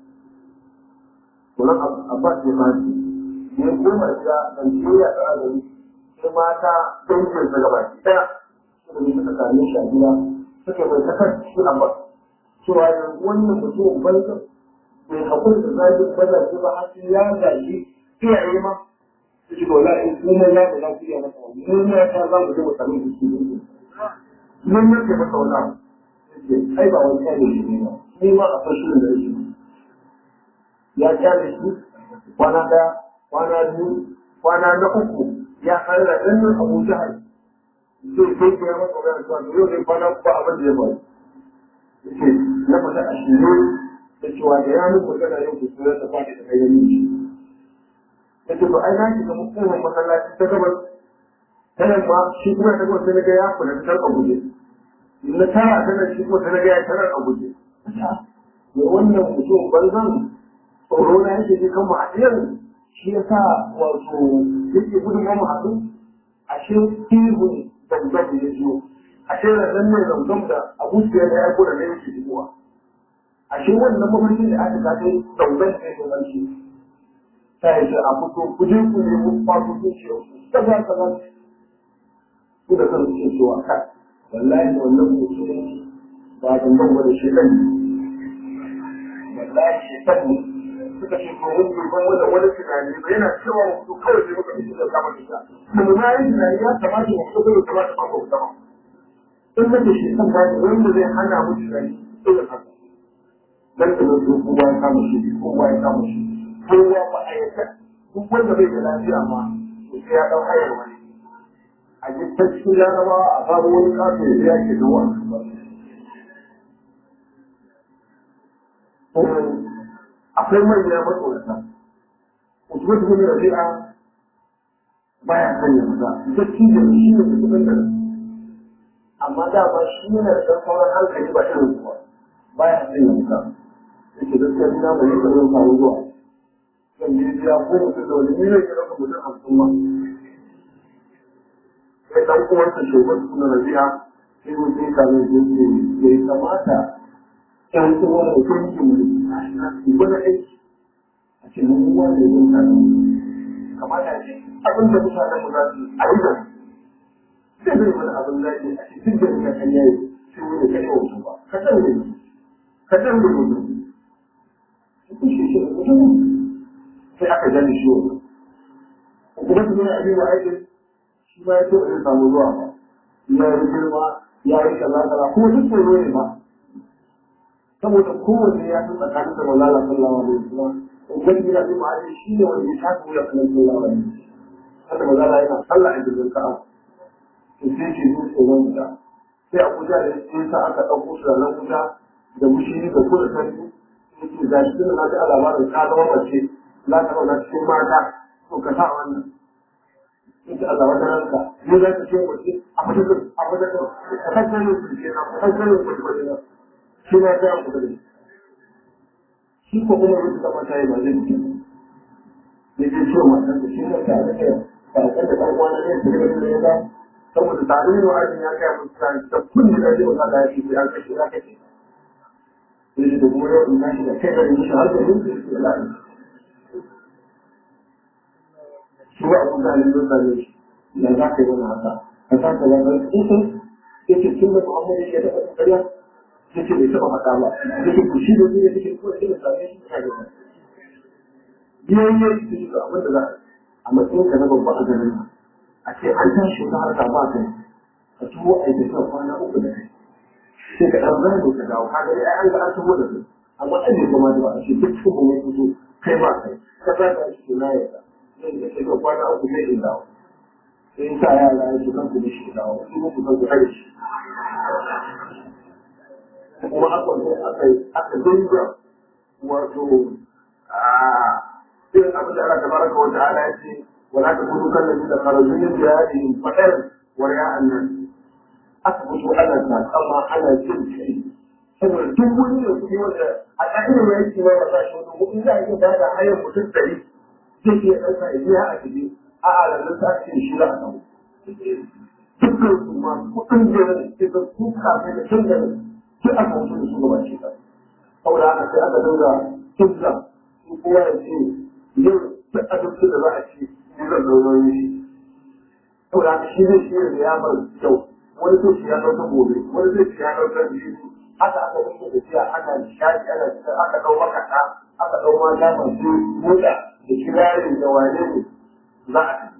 to nan abbas ya fashi ne goma ya dan ya da gari sai mata dangin sa gaba daya suka ne suka same shi a gida suka mai kasar shi abbas cewa yanzu wannan mutumin banza bai hakuri da zagin mazaje ba har sai ya gaji iyaye ma su ci dola in kuma ya da za ku iya masa wani mun ya ta za mu je mu sami su su ne mun ya ce masa wani abu ai ba wani kyale shi ne ba ni ma a fashin da yake ya kyale shi kwana daya kwana biyu kwana na uku ya kare da ɗannan abu jihar zai kai ke ya masa wani zuwa yau zai kwana ba abin da ya faru yake na fata a shirye da cewa da ya muku magana yau ku suna ta fadi da kayan miji yake to ai na shiga mutumin masallaci ta gabas ta yamma shi kuma ta gabas sai na ga ya kula ta a guje na tara ta nan shi kuma ta ga ya tarar a guje me wannan mutum banzan tsoro na yake ji kan mu hadiyar shi ya sa wato yake gudun mu haɗu ashe ihun zanzan ya zo ashe rannan ne zanzan da abu ya da ya kula da yake shigowa ashe wannan mafarkin da aka kaɗe zanzan ne da wanci ta yi a fito ku je ku nemi kwato zuciya kaza kaza ku da kan ce cewa ka wallahi wannan mutum ba zanzan ba da shi ɗan wallahi shi ɗan ne suka ce ko mun ban wanda wani tunani ba yana cewa mu kawai sai muka fito da kama da mu ma yi tunani ya kamata mu fito da kamata ba ko kuma in nake shi kan ba wanda zai hana mu tunani irin haka dan da mutu kowa ya kama shi kowa ya kama shi kowa ba a yaka duk wanda bai da lafiya ma sai ya dau hayar wani a ji ta cikin larabawa a samu wani kato ya biya ke da wani akwai manya matsorata usman ibn rabi'a baya sanya maza gaski da shi ne mutumin da amma da ba shi yana da ɗan sauran hankali ba irin kuwa baya sanya maza yake gaskiya ina mai yi zan samu zuwa zan je biya ko mutum da wani miliyan ya ɗauka mutum hamsin ma sai ɗan uwansa shugaban ibn rabi'a sai mutum ya kame shi ya yi kamata ƴan uwan mutum ke mu gwada aiki a ce mun uwa ne mun ta kamata ce abin da mutanen mu za su a yi da sai bai wani abin da ke a cikin da muka kan yayi sai wani ka yi wasu ba ka san ne ka san da mutum ku shi shi mutum sai aka gani shi wani kuma su ne abin da ake shi ma ya ce ba zai samu zuwa ba ya yi girma ya yi kaza kaza kuma duk tsoro ne ba saboda kowanne ya san tsakanin da malala sallallahu alaihi wasallam wani yana jin ma'aji shi ne wanda ya taka wuya kan sallah wani haka maza na yana sallah a jirgin ka'a to sai ke zo tsoron wuta sai a kuta da sai sa aka ɗauko su da nan wuta da mushiri da kuma sarki yake ga shi tun da ji labarin ka zama mace za ka zauna cikin mata to ka sa wannan yake Allah wata ranka ne za ka ce wace a fitar a fitar a kan sanin su ke na a kan sanin su ke na shi na ta ku da shi ko kuma wata da mata yi ba zai mutu ne ke ce matan da shi ne ta da kai ba kan da ɗan uwa na ne su ne da ya ba saboda tare da wa'azin ya kai musu ta da kullu da zai wata da ya ce ya kashe ya kashe sai da kuma yau in tashi da kai da shi har da yin su da lafiya shi ba abin da halin dosa ne shi da za ka yi wani haka ka sa ka zama kusan ya ce tun da muhammadu ya taɓa ƙarya ya ce bai taɓa faɗa ba ya ce ku shi da zai ya take ko shi da same shi ta gaba biyan ya yi su ga abin da za a matsayin ka na babba a garin nan a ce an tashi wata harka ba kai a tuwo a yi tafiya kwana uku da kai sai ka ɗan zano ka dawo ka gani ai an ga an tuwo da su amma an bai kama da ba a ce duk su kuma fito kai ba kai ka za ka shi na yarda zai da shiga kwana uku zai in dawo sai sa yara ya ce kan kuma shi dawo su muku kan kuma da shi kuma aka zo aka aka dinga wato a irin abin da Allah tabaraka wa ta'ala ya ce wala takunu kan ladina da kharaju min diyarihim faqar wa ya'an nas aka fito ana takama ana jin kai saboda duk wani da kuɗi wanda a ƙa'idar ya ce ba za shi wani kuɗi za a iya ba da hayar mutum ɗari zai iya ɗauka ya biya a ciki a alamun ta ce shi za a samu dukkan su ma kuɗin jirin ke da su kafin da tun da duk aka wuce da su gaba ce ta saboda haka sai aka dinga kizza su kowa ya ce yau duk abincin da za a ci ni zan ɗauro shi saboda haka shi zai shi da ya bar kyau wani zai shi ya ɗauka gobe wani zai shi ya ɗauka biyu haka aka dinga tafiya ana nishaɗi ana aka ɗau makaɗa aka ɗau mata masu motsa da kirarin da wane ne za a tafi.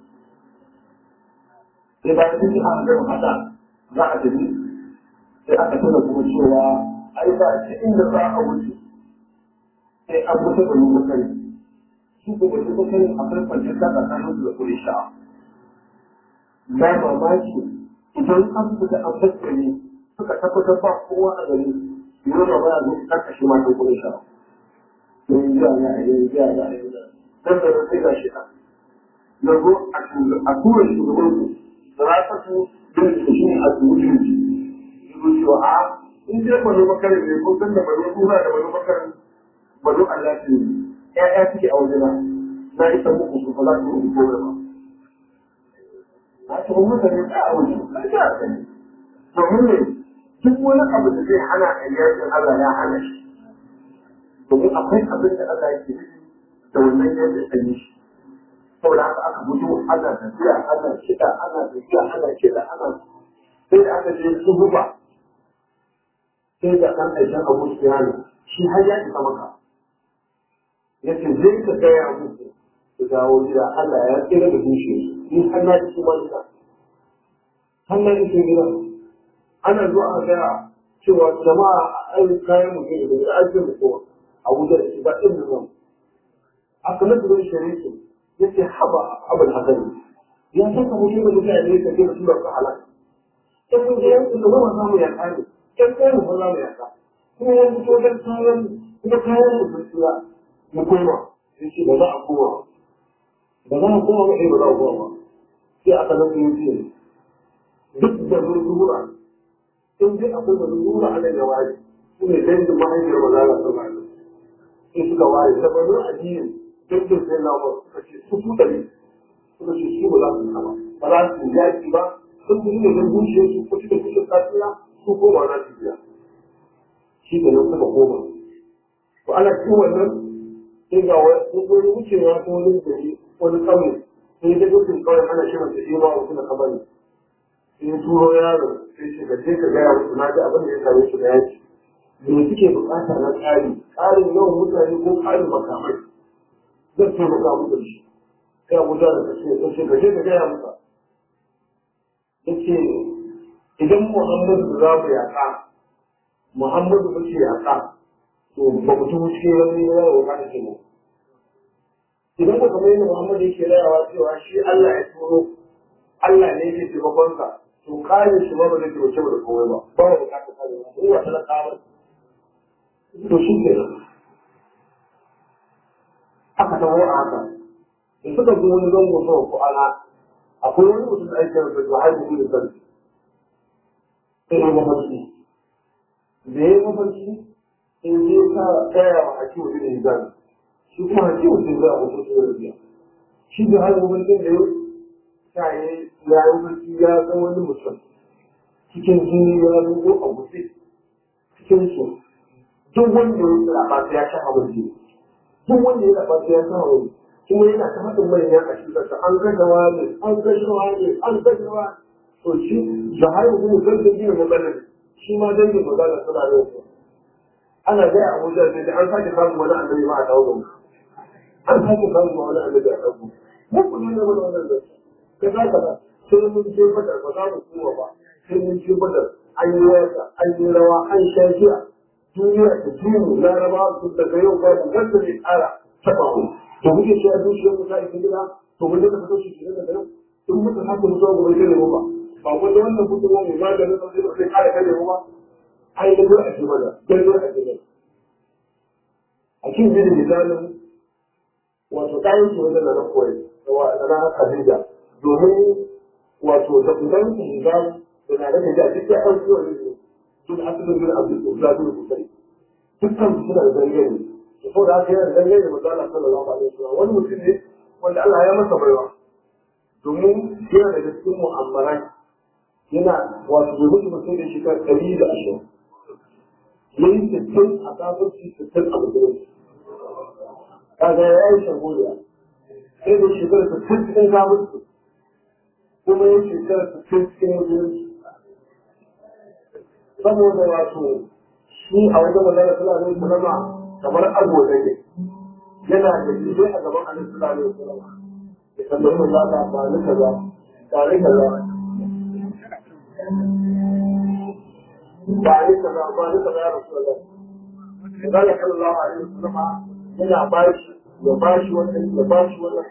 Sai bayan duk an gama haka za a tafi sai aka tuna kuma cewa ai ba shi inda za a wuce sai an wuce da mu bakari. Su ko ba su bakari akwai kwanciyar ta tsakanin su da kuri sha. Ba mamaki idan an fita an bakari suka tabbatar ba kowa a gari yau da ba ya zo karkashe matan kuri sha. Yanzu a na yanzu a na yanzu dan da sai ga shi na zo a tura shugaban su da rasa su bin su shi a turutun su su cewa a in dai bano makarin ne ko san da bano tura da bano makarin bano Allah ce ƴaƴa suke a wajena na isa muku su fala su rubu gobe ba a ce mun mutane ta a wajen na ta a sani domin ne duk wani abu da zai hana a yakin Allah ya hana shi domin akwai abin da Allah yake da wannan yadda ta yi shi saboda haka aka fito ana tafiya ana kiɗa ana tafiya ana kiɗa ana sai da aka je su zuba sai da ɗan aikin abu siyani shi har ya isa maka ya ce zai ka gaya muku su dawo gida Allah ya tsira da dushe ni har na ji kuma gida har na ji gida ana zuwa a gaya cewa jama'a a aiki kayan mutum da ake mutuwa a wujar da shi ba ɗin da zama aka nasu don shari'a ya ce haba abin hasari ya saka mutum da mutane ka ce su ka halaka in mun je yankin da ba za mu yaka ne in kai mu za mu yaka kuma ya fito da kayan kuma kayan mu sun tsira mu koma sai ce ba za a koma ba za a koma ba sai ba za a koma ba sai aka nasu yin ce duk da mun zuwa in dai akwai da zuwa a nan ya waye su ne dangin mahaifiyar mazala sun rayu in suka waye saboda addini dukkan sai na ba suka ce su su ɗari suka ce su ba za su kama ba za su yaki ba sun fi ne don bushe su ko suka fi kasuwa su koma na su biya shi da nan suka koma to ana cikin wannan sai ga wani wucewa ta wani gari wani ƙauye sai ya dukkan kawai ana shirin su yi ma wasu na kabari sai ya turo yaro sai ce ka je ka gaya musu na ji abin da ya same su da yaki me suke bukata na tsari tsarin yawan mutane ko tsarin makamai zan taimaka muku da shi kai abuja da kashe ya ce gaje ka gaya masa ya ce idan muhammadu za mu yaƙa muhammadu muke yaƙa to ba mu ci wuce wani yawa wa kada ke mu idan ku kamar yadda Muhammad yake rayawa cewa shi Allah ya turo Allah ne yake taimakon sa to kare shi ba ba zai taimake mu da komai ba ba mu bukatar kare ba mu wa talakawa to shi ke aka tawo a haka da suka zo wani zango sau ko ana akwai wani mutum da ake rasa da haihu da sarki sai ya mafarki da ya mafarki in je ka tsaya wa hakimu da hizami shi kuma hakimu sai za a wasu su da biya shi da haihu mafarkin da ya sa ya yi mafarki ya san wani mutum cikin jini ya rubo a guje cikin su duk wanda ya tsara ba ya sha hawan jini duk wanda ya tsara ya sha hawan kuma yana ta haɗin manyan a cikin sa an kashe wani an kashe wani an kashe wani to shi da har yanzu mu san dangin magana shi ma dangin magana suna da su ana ga Abuja sai da an sake samun wani annabi ma a dawo an sake samun wani annabi a dawo mu ku ne mana wannan da ka za ka sai mun je badar ba za mu kuma ba sai mun je badar an yi waka an yi rawa an sha jiya duniya ta jini laraba su daga yau babu wanda zai ƙara taɓa mu to muke ce a zuciyar mu ta isa gida to mun daga fito shi ke daga nan in muka haka mutuwa gobe zai nemi ba ba wanda wannan fitowa mai maganin sa zai zai ƙara kare mu ba ai da zai a ce mana dan zai a ce mana a cikin zai da misalin wato ɗayan shi wajen na koyi da na Khadija domin wato da idan su shiga da na da da duk ya ɗauki wani ne sun asalin bin abdul uzza bin kusai dukkan su suna da dangane da saboda haka yana da dangane da manzo Allah sallallahu alaihi wasallam wani mutum ne wanda Allah ya masa baiwa domin yana daga cikin mu'ammarai yana wato da mutum mutum da shekara ɗari da ashirin yayi sittin a kafirci sittin a musulunci kaga ya yi shagoliya sai da shekara sittin cikin kafirci kuma ya shekara sittin cikin musulunci saboda wato shi a wajen magana suna ne sulama kamar agoda ne yana da jide a gaban annabi suna ne sulama ya tambayi mu za ka ba ni kaza ba ni kaza ba ni kaza ba ni kaza ya rasu da Allah sallallahu alaihi wasallam yana bashi ya bashi wannan ya bashi wannan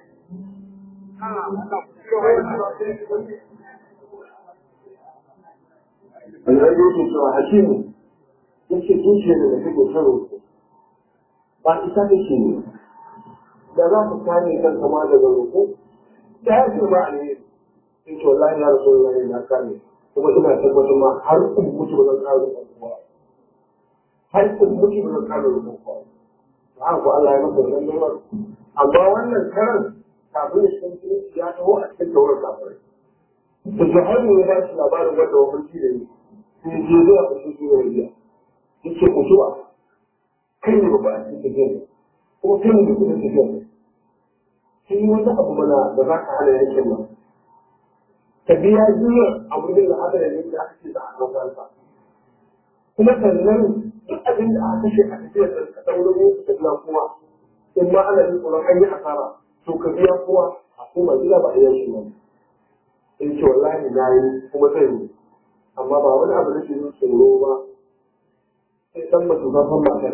Alhaji yake cewa hakimu yake zuciya da kake son roƙo ba ita kake ne da za ka kare kanka ma daga roƙo da ya ce ba ne in ce wallahi ya rasu wallahi na kare kuma ina tabbatar ma har in mutu ba zan kare roƙon kowa har in mutu ba zan kare roƙon kowa ba ko Allah ya masa wannan nomar amma wannan karan kafin ya san cikin ya taho a cikin tawar kafirai da jahannu ya ba shi labarin wanda mafarki da ni sai je zuwa ga su zuwa riya yake mutuwa kai ne ba a cikin tafiya kuma kai ne da kudin tafiya sai yi wani abu mana da za ka hana yankin nan ka biya jiya abu da da haka da ne da aka ce za a ɗaukar sa kuma sannan duk abin da aka kashe a tafiyar da ka ɗauro ne ka biya kuma in ma ana jin tsoron an yi asara to ka biya kuma a kuma gida ba a yankin nan in ce wallahi na yi kuma zai yi amma ba wani abu da ke yin tsoro ba sai dan mutum ba san matar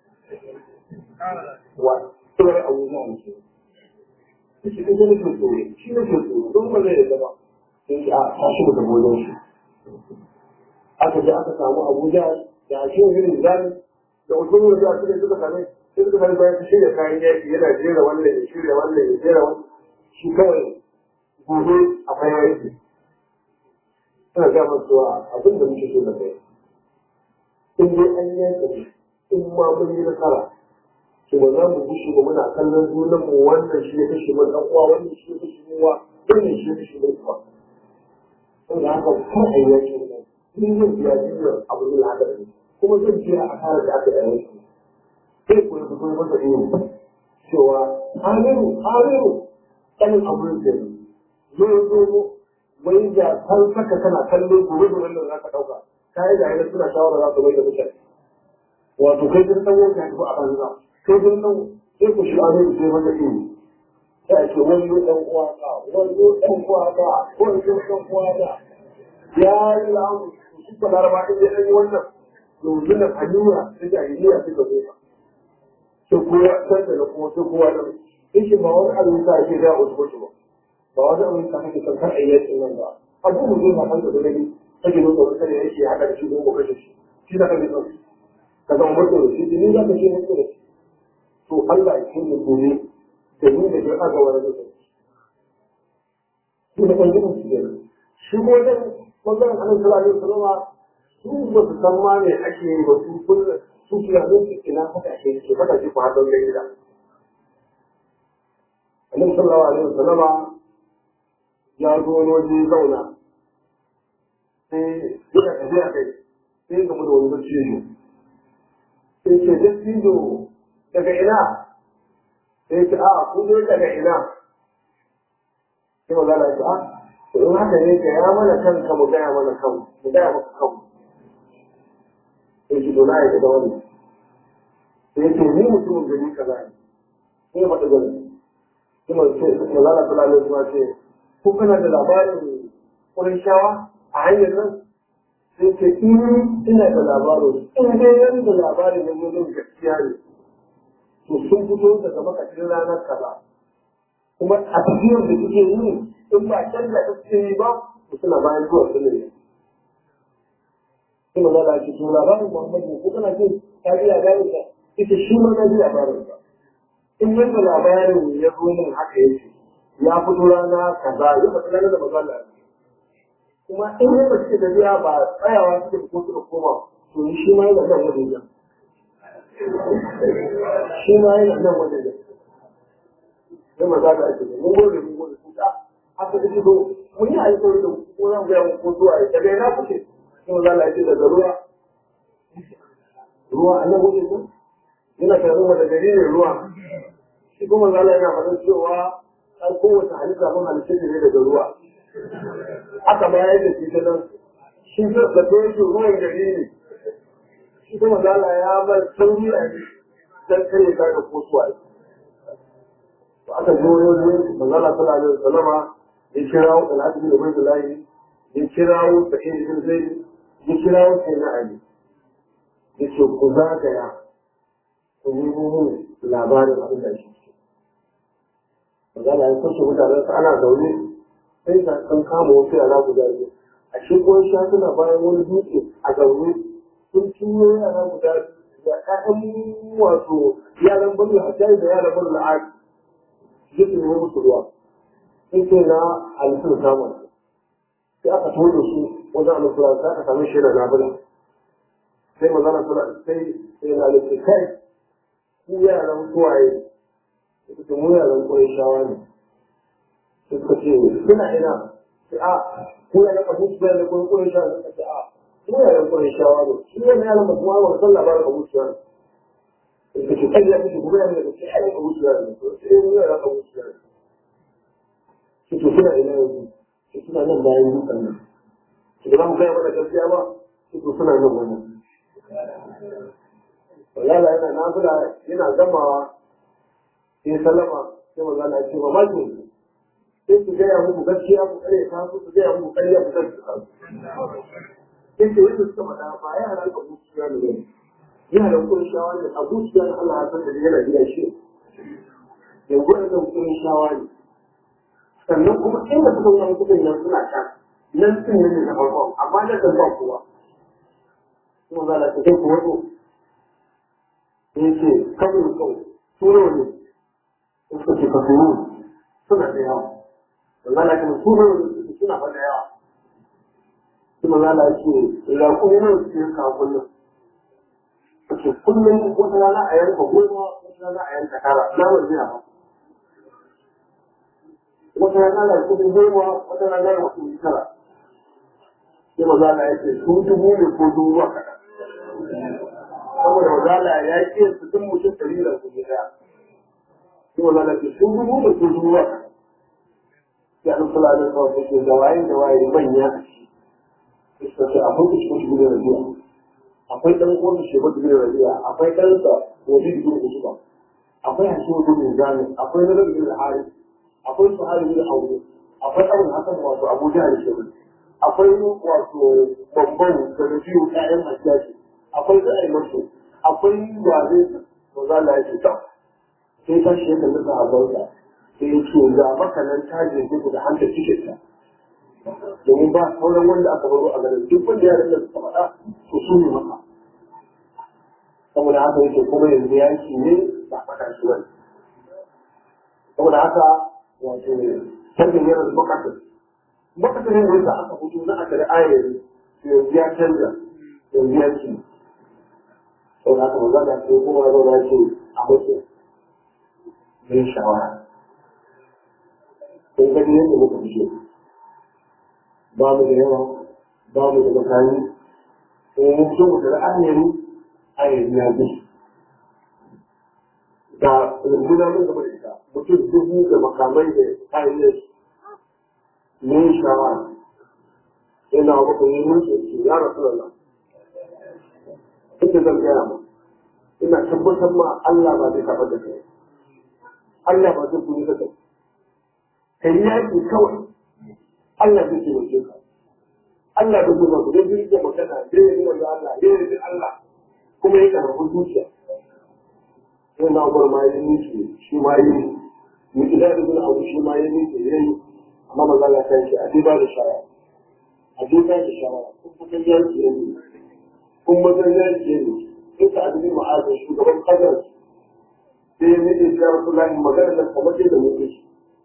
wa tsoro abu na ne shi shi kuma nake tsoro shi nake tsoro don ba zai yadda ba sai shi a tashi mu da wajen shi aka je aka samu Abuja da shi yin zani da wajen wajen a cikin suka same sai suka same bayan shirya kayan yaki yana jera wannan ya shirya wannan ya jera wannan shi kawai gobe a bayan yake suna gama cewa abin da muke so da kai in dai an yanka in ma mun yi nasara to ba za mu gushe ba muna kallon junan mu wannan shi ya kashe mun dan uwa wannan shi ya kashe mun uwa wannan shi ya kashe mun uwa saboda haka kar a yi yaki ne ni zan biya jinyar abu da haka ne kuma zan biya a kare da aka yi yanki sai ku yi fito masa iyo cewa haliru haliru kanin abin da zai zo wai da kan saka kana kallo gobe da wannan za ka ɗauka kayan da yana suna shawara za su mai da mutane wato kai sun san wanka ya a banza kai sun san sai ku shiga ne sai maka iyo sai a ce wani ɗan uwa ka wani ɗan uwa ka wani ɗan uwa ka ya yi lamu su ka laraba in ya yi wannan yanzu na hanyura ta jahiliya suka zo ka sai kowa san da kuma sai kowa da yake ba wani abin sa ake da wasu wasu ba ba wani abin sa kake kan kan ayyakin nan ba abu mu zai ma kanka da nabi kake nuna wani kare yake haka da shi ko ko kashe shi shi da kake son ka zama mutum da shi ni za ka ce mutum da shi to Allah ya ce gobe da ni da ke aka wani da shi shi da kan gudun su ne shi ko wajen ɓangaren annabi sallallahu alaihi wasallam su ba su san ma me ake yi ba su kullum su tunanin su ina fata ke ke fata ke ku haɗin gida annabi sallallahu alaihi wasallama ya zo wani waje zauna sai yana tafiya kai sai game da wani dattijo sai ce dattijo daga ina sai ce a kun zo daga ina sai maza na ce a to in haka ne ka ya mana kanka mu gaya mana kan mu gaya maka kan sai ce to na yi da wani sai ce ni mutumin gari kaza ne sai faɗi gari sai maza na fulani kuma ce ko kana da labarin shawa a hanyar nan sai ce in ina da labarin in dai yan da labarin na yin gaskiya ne to sun fito daga makashin ranar kaza kuma a tafiyar da suke yi in ba can da suke yi ba to suna bayan zuwa su ne sai ma zala ce to labarin muhammadu ko kana ce ta ji labarin ka ita shi ma na ji labarin ka in yadda labarin ya zo min haka yake ya fito rana kaza ya fata ranar da magana kuma in yadda suke tafiya ba tsayawa suke ko suka koma to shi ma yana nan wajen jan shi ma yana nan wajen jan sai maza da ake mun gode mun gode su ta haka da shi to mun yi alƙawari da ko zan ga mu ko zuwa daga ina kuke sai maza da ake daga ruwa ruwa a nan wajen jan yana tare da gari ne ruwa shi kuma maza yana faɗin cewa har kowace halitta mun halitta ne daga ruwa aka bayar da shi ta nan shi da to yake ruwan gari ne shi kuma zala ya bar sauri a yi dan kare ka da kosuwa to aka zo yanzu manzala sallallahu alaihi wasallama ya kirawo alhaji bin ubaydullah ya kirawo sa'id bin zaid ya kirawo sayyidina ali ya ce ku zagaya ku nemo mun labarin abin da shi manzala ya kashe mutanen sa ana zaune sai ka san kama wasu yara guda biyu a shi ko sha suna bayan wani dutse a zaune sun ciwo yara guda da ƴaƴan wato yaran bani hajjai da yaran bani la'ad ya ce ne musu ruwa sai ce na halittun samun sai aka tuwo da su wajen alusura sai aka sami shi da nabula sai magana sura sai sai na halittu kai ku yaran kuwaye suka mu yaran kuwaye shawa ne suka ce suna ina a ko ya raka musu da ko ko ya suka ce a ko ya raka ko shawa ne shi ne ya raka kuma ba san labarin Abu Sufyan suka ce kai ya ce kuma ya raka sai ai Abu Sufyan ne to sai ya raka Abu Sufyan shi to suna ina yanzu shi suna nan bayan dukan nan shi da mu ga mana gaskiya ba shi to suna nan wannan Wallahi yana nafila yana gamawa sai salama sai maza na ce ba ma sai su gaya muku gaskiya ku kare ta su su gaya muku kariya ku kare ta su sai ce wanda suka faɗa ba ya halar abu su ya ne ya halar kun shawa ne abu su ya Allah ya san da yana gida shi yanzu da kan kun shawa ne sannan kuma inda suka wani kudin nan suna can nan sun ne na farko amma na kan ba kowa kuma za ta kai ku wato sai ce kawai kawai turo ne suka ce ka turo suna da yawa Allah kuma su ne suna faɗa yawa kuma Allah ce la kuma su yi ka kullum ce kullum wata rana a yanka goma wata rana a yanka tara na wani ba wata rana na kuɗi goma wata rana na kuɗi tara sai maza Allah ya ce su dubu ne ko dubu ba kaɗan saboda maza Allah ya ce su duk mutum ɗari da kuɗi ɗaya sai maza Allah ya ce su dubu ne ko dubu ba kaɗan ya ɗan kula da kawai take da waye da waye manya a ciki suka ce akwai ku cikin shigo da rabiya akwai ɗan uwan da shigo da rabiya akwai ɗansa wajen da shigo da akwai hakimu da mai zane akwai na rabi da hari akwai su hari da aure akwai abin hakan wato abuja da shigo akwai wato babban da rabiyu ƴaƴan hajjaji akwai da ai masu akwai ware da za la yi ta sai ta shi ya kalli sahabbansa sai ya ce ga maka nan ta jeje ku da hanta cikin ta domin ba sauran wanda aka baro a garin duk wanda ya rinda suka faɗa to su ne maka saboda haka yake kuma yanzu yaki ne ba faɗa shi wani saboda haka wato canjin yana da makasar makasar ne wanda aka fito na aka da ayar yanzu ya canza yanzu ya ci saboda haka maza da ke kuma ya zauna ce a mutu yin shawara kun gani yadda muka fito ba mu da yawa ba mu da makami kuma mun fito mu da ra'ayin ayar ya bi da runduna mun gaba da ita mutum dubu da makamai da kayan yin shawara yana maka yi musu su ya rasu da nan inda zan gaya ma ina tabbatar ma Allah ba zai taɓa da kai Allah ba zai kuni da kai kai yaƙi kawai Allah zai ce mace ka Allah da kuma ku zai da magana zai yi wanda Allah zai yi Allah kuma ya karɓi zuciya sai na gwar ma yi nufi shi ma yi mu idan da zuwa abu shi ma yi nufi ya yi amma maza Allah ta ce a ba da shawara a je ba da shawara kun kusan yaki ne kun mazan yaki ne in ka abin ma'azin shugaban kasar sai ya nake ya rasu lahi magana da kamar da muke shi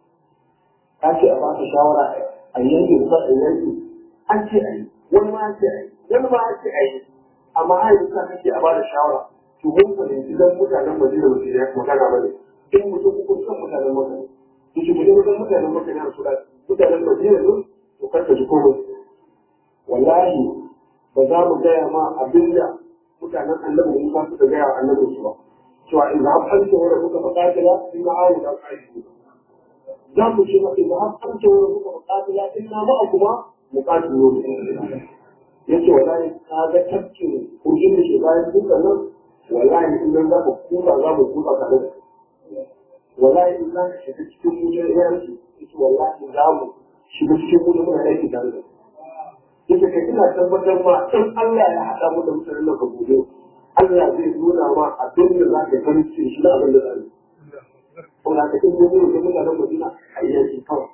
ka ce a baka shawara a yanki da a yanki an ce a yi wani ma ce a yi wani ma ce a yi amma har yanzu ka ce a bada shawara to mun fahimci dan mutanen Madina ba su yi magana ba ne in mutum kuka san mutanen Madina to shi mutum san mutanen Madina su da mutanen Madina ne to karka ji komai wallahi ba za mu gaya ma abinda mutanen annabi Musa suka gaya wa annabi su ba cewa in har an ce wanda kuka faƙatila in na awu da ƙa'idu za mu ce in har an ce wanda kuka faƙatila in na ma'a kuma mu ƙatilu ne ya ce wallahi ka ga tafkin kurjin da ke bayan duka nan wallahi in nan za ka kuka za mu kuka tare da wallahi in za ka shiga cikin mutum yanki ya ce wallahi za mu shiga cikin mutum muna aiki tare da yake kai ina tabbatar ma in Allah ya haɗa mu da mutanen nan ka gobe Allah zai nuna ma abin da za ka gani cikin shi na abin da zai kuma ka in gobe da mutanen Madina a yi yanki kawai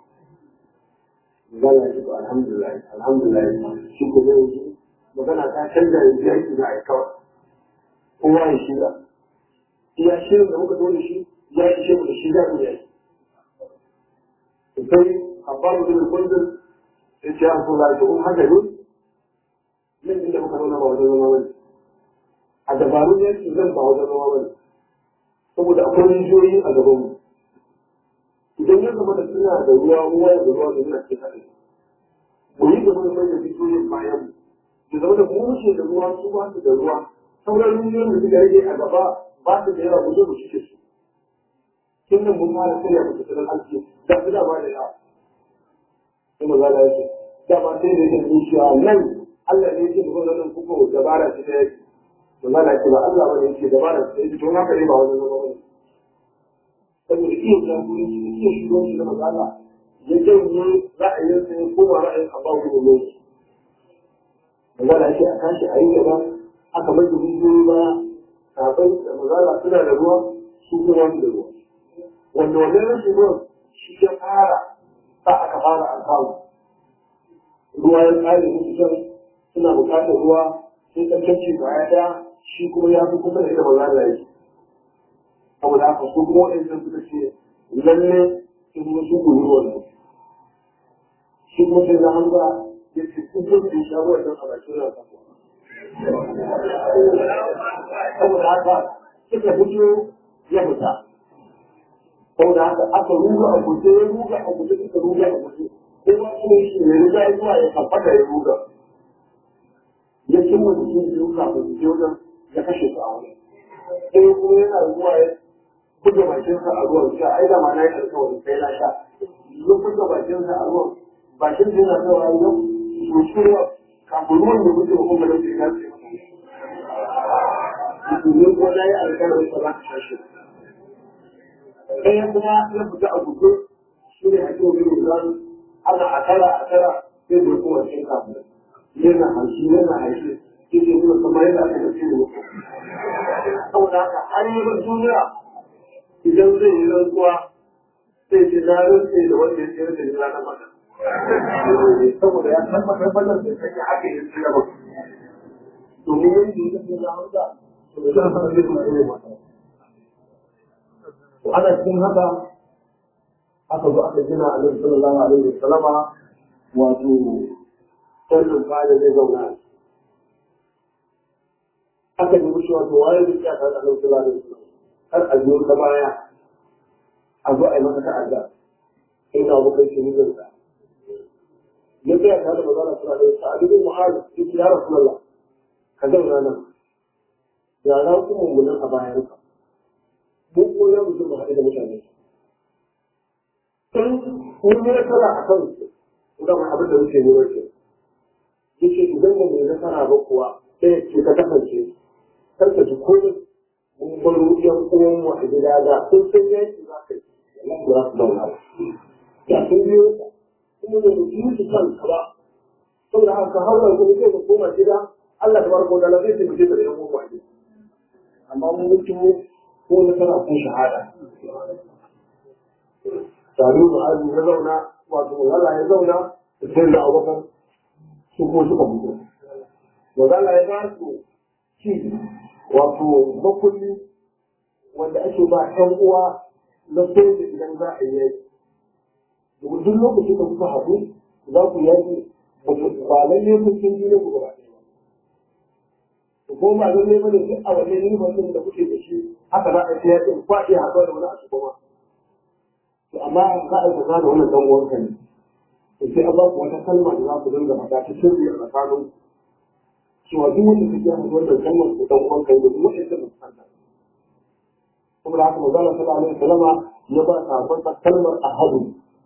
Zala ya ce alhamdulillah alhamdulillah shi ko zai yi magana ta canza yanzu yanki za a yi kawai kowa ya shirya iya shirin da muka zo da shi ya yi shi da shi za mu yi sai abbaru bin kundin ya ce an kula da kun haka ne nan inda muka nuna ba wajen zama bane a dabarun yanki zan ba wajen zama bane saboda akwai rijiyoyi a gabanmu idan ya zama da suna da ruwa ruwa da ruwa da suna ke haɗe mu yi gaba da manyan rijiyoyin bayan mu ya zama da mu wuce da ruwa su ba su da ruwa sauran rijiyoyin da suka rage a gaba ba su da yawa mu zo mu cike su kin nan mun fara karya mu tattalin arziki da su da ba da yawa sai maza da yake dama sai da yake zuciya nan Allah ne yake da nan kuka dabara ce ta yake maza da yake ba Allah bane yake dabara ce ta yake to haka ne ba wajen zama bane saboda iya jagoranci da iya shugabanci da maza Allah ya janye ra'ayinsa ya koma ra'ayin abba wani ne maza da yake a tashi a yi gaba aka mai da rijiyoyi ba kafin da maza Allah suna da ruwa su kuma su da ruwa wanda wannan rashin ruwan shi ya fara sa aka fara alfawu ruwa ya tsare musu can suna buƙatar ruwa sai tsarkace kwaya ɗaya shi kuma ya fi kusa da ita ba za da yake saboda haka su kuma waɗannan suka ce lalle sun kuma su gudu ruwan nan shi kuma sai na hamza ya ce sun zo su sha ruwan nan a bakin rasa saboda haka suka fito ya fita saboda haka aka ruga a guje ya ruga a guje suka ruga a guje kuma kuma shi ne riga zuwa ya kafata ya ruga ya cimma jikin biyu kafin su je wajen ya kashe su a wani sai kuma yana zuwa ya buga bakinsa a ruwan sha ai da ma na yi alkawarin sai na sha ya buga bakinsa a ruwan bakin sa yana kaiwa ya soci ruwa kafin ruwan da muke kuma da ke gaske ne ko na yi alkawarin ba za ka sha shi ɗaya kuma ya fita a guje shi ne a cikin gudun zan ana a tara a tara sai da kuma cikin kafin yana harshe yana harshe shi nuna kamar yadda aka tafi da mutum saboda haka har yi ban duniya idan zai yi rantsuwa sai ce na rantse da wanda ya tsira da ni ranar maka saboda ya tabbatar wannan da take haka ya tsira ba domin yadda ya tafi na hausa to da zan sanar da kuma ne mata to ana cikin haka aka zo aka gina annabi sallallahu alaihi wasallama wato sirrin fada zai zauna aka yi mushi wato waye da ya tare da annabi sallallahu alaihi wasallam har a biyo ta baya a zo a yi masa ta'adda ina abokan shi ne zan ya tsaya tare da magana suna da yasa abin mu'adu ya ce ya rasulallah ka zauna nan ya za ku mummunan a bayan ka mu ko ya mutum mu haɗu da mutane in mun yi nasara a kan su ga abin da muke yi wace ya ce idan ba mu yi nasara ba kuwa ɗaya ce ka kasance kar ka ji komai mun baro yan uwan mu a gida da sun san yaki za ka yi wallahi ba za su zauna ba ya sun biyo kuma da mu yi su kan ba saboda haka haura ko sai ka koma gida Allah tabaraka wa ta'ala zai taimake ka da yan uwa ne amma mun mutu ko na tana ko shahada Sami Mu'azu ya zauna wato Allah ya zauna sai da Abubakar su ko suka fito Wanda Allah ya ba su ci wato makulli wanda ake ba ɗan uwa na soja idan za a yi yaki duk lokacin da kuka haɗu za ku yaki ba lalle kun kin ji ku gaba ɗaya ko ba lalle ba ne duk a wannan yin da kuke da shi haka za a yi yakin kwa iya haɗuwa da wani a cikin ma to amma za a yi kaza da wannan dan uwanka ne to sai an ba ku wata kalma da za ku dinga faɗa ta sirri a tsakanin cewa duk wanda kake yi wannan kalmar ku dan uwanka ne duk wanda kake fuskanta saboda haka manzo Allah sallallahu alaihi wasallama ya ba ta kalmar ahadu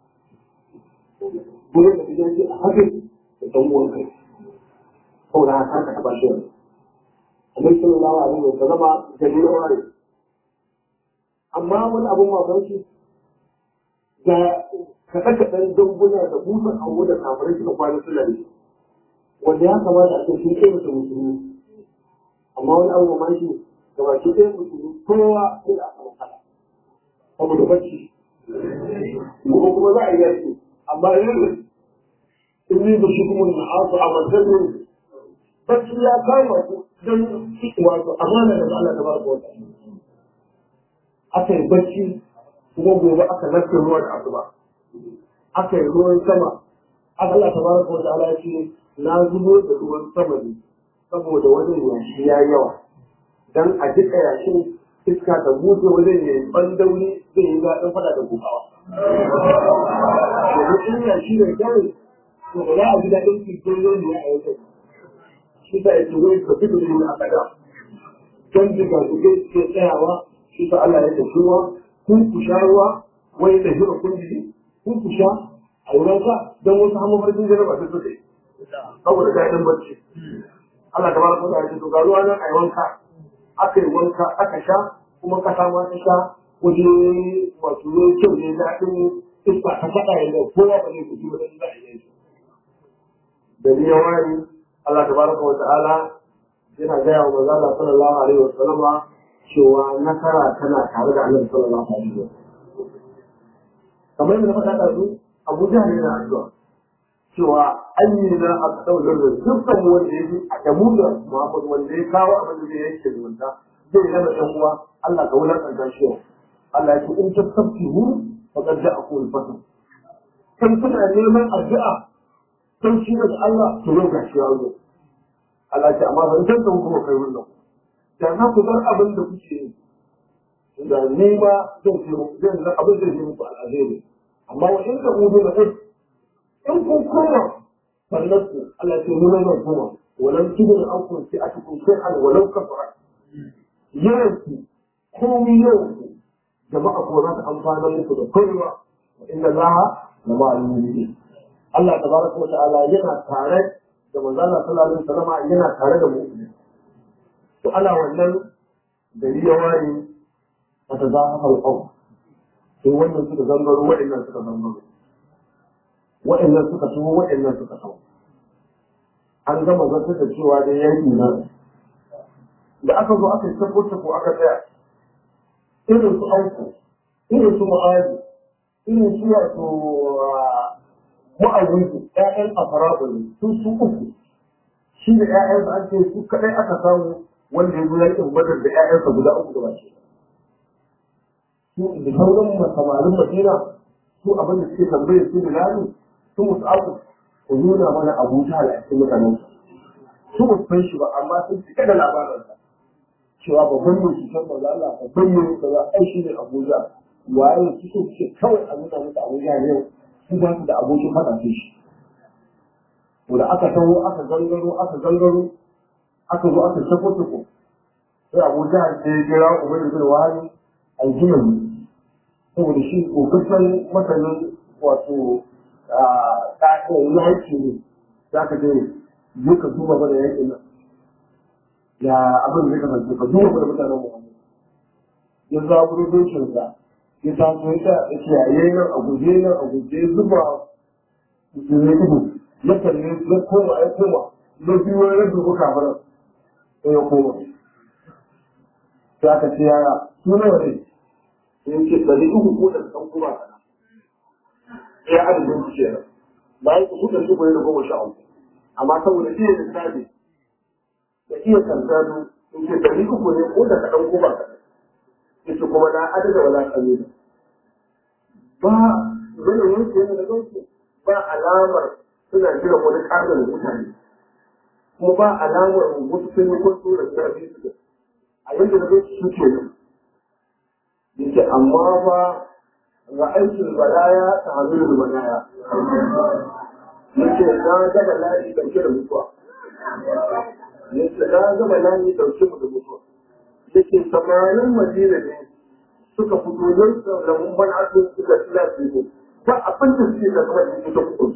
dole da idan ji a hakan da dan uwan kai saboda haka ka taba shi Annabi sallallahu alaihi wa sallama da ni wani amma wani abun mamaki da kaɗe kaɗen danguna da busa kawo da kafirai suka kwana suna da shi wanda ya kamata a ce sun kai musu musulmi amma wani abu mamaki ga baki ɗaya musulmi kowa sai da aka makala saboda bacci ko kuma za a yi yaki amma yanzu in yi da shi kuma na asu a matsayin bacci ya kama ku don wato amana da Allah ta ba ku wata aka yi bacci kuma gobe aka nafi ruwa da asuba aka yi ruwan sama Allah ta baraka wa ta'ala ya ce na zubo da ruwan sama ne saboda wajen yashi ya yawa dan a jika yashin iska ta buɗe wajen ya yi bandauri zai yi daɗin fada da gugawa yanzu in yashi da kyau to ba za a ji daɗin cikin ne a wajen shi ta yake wai ka fi gudu a kada don jiga su ke ke tsayawa shi ta Allah ya tafi ruwa kun ku sha ruwa wai da hira kun ji kun ku sha a wurin ka don wasu hannun farkin jaraba su suke saboda daɗin bacci Allah ta baraka da ya to ga ruwa nan a yi wanka aka yi wanka aka sha kuma kasa ma ta sha waje wato ne kyau ne daɗin iska ta faɗa yadda kowa ba zai kuji ba da za a yi da ni ya wani Allah tabaraka wa ta'ala yana gaya wa manzo Allah sallallahu alaihi wa sallama cewa nasara tana tare da Annabi sallallahu alaihi wa sallam kamar yadda faɗa da su Abu Jahl yana addu'a cewa ayyina aqdawlur dukkan wanda yake a damuda Muhammad wanda ya kawo abin da yake zumunta zai zama ɗan uwa Allah ka wulakanta shi Allah ya ce in tasabbihu faqad ja'akum al-fatah kan kuna neman addu'a sun shi daga Allah to yau ga shi yawo Allah ce amma ban san dan kuma kai wannan da na ku bar abin da kuke yi da ni ma zan ce muku zan ga abin da zai muku al'azari amma wa in ka hudu na kai in kun koma fallaku Allah ce mu nan koma walan tudun an kun ci a cikin shay'an walau kafara yawanku komai yawanku jama'a ko za ta amfana muku da kowa inna Allah la ma'al Allah tabaraka wa ta'ala yana tare da manzala sallallahu alaihi wasallam yana tare da mu'min to ana wannan gari ya ware a ta zahafa al-qaw sai wannan suka zangaro wa'annan suka zangaro wa'annan suka tuwo wa'annan suka tawo an gama zartar da cewa dai yaki na da aka zo aka tabbata ko aka tsaya irin su auku irin su ma'azi irin su wato ma'awizu ƴaƴan afaraɓu ne su su uku shi da ƴaƴansa an ce su kaɗai aka samu wanda ya zo yakin badar da ƴaƴansa guda uku da baki su da sauran samarin madina su abin da suke tambaye su bilali su musu abu ku nuna mana abu ta a cikin mutanen su ba san shi ba amma sun cika da labarinsa cewa babban mai cutar maza Allah babban mai kaza ai shi ne Abuja waye su so ce kawai a nuna musu Abuja ne su ba su da abokin faɗa sai shi to da aka taho aka gangaro aka gangaro aka zo aka shafo tuku sai Abuja sai ya kira Ubangiji bin Wahani aljimani saboda shi kokakken masanin wato ɗaɗin yaki ne za ka je je ka duba mana yakin nan ya abin zai kasance ka duba mana mutanen mu ya zaburo dokinsa ya taso ya ta ya ce yayi nan a guje nan a guje zuba musulmi ido ya kalle ya koma ya koma na biyu ya rabu ko kafiran sai ya koma sai aka ce yaya su nawa ne ya ce ɗari uku ko da ɗan kuma kana ya adadin su ke nan bayan su da su da goma sha uku amma saboda iya lissafi da iya kankano in ce ɗari uku ne ko da kaɗan kuma kaɗan yace kuma na adada wala kalila ba yanayin su yana da gansu ba alamar suna jiran wani ƙarin mutane kuma ba alamar wasu sun yi kwanto da suna biyu su a yadda na gansu su ke nan yace amma ba ra'aikin balaya ta hannun balaya yace na ga bala'i dauke da mutuwa yace na ga bala'i dauke mu da mutuwa yace samanin madina ne suka fito don da mun ban asu suka tsila su ba abin da suke da kuma da suka fito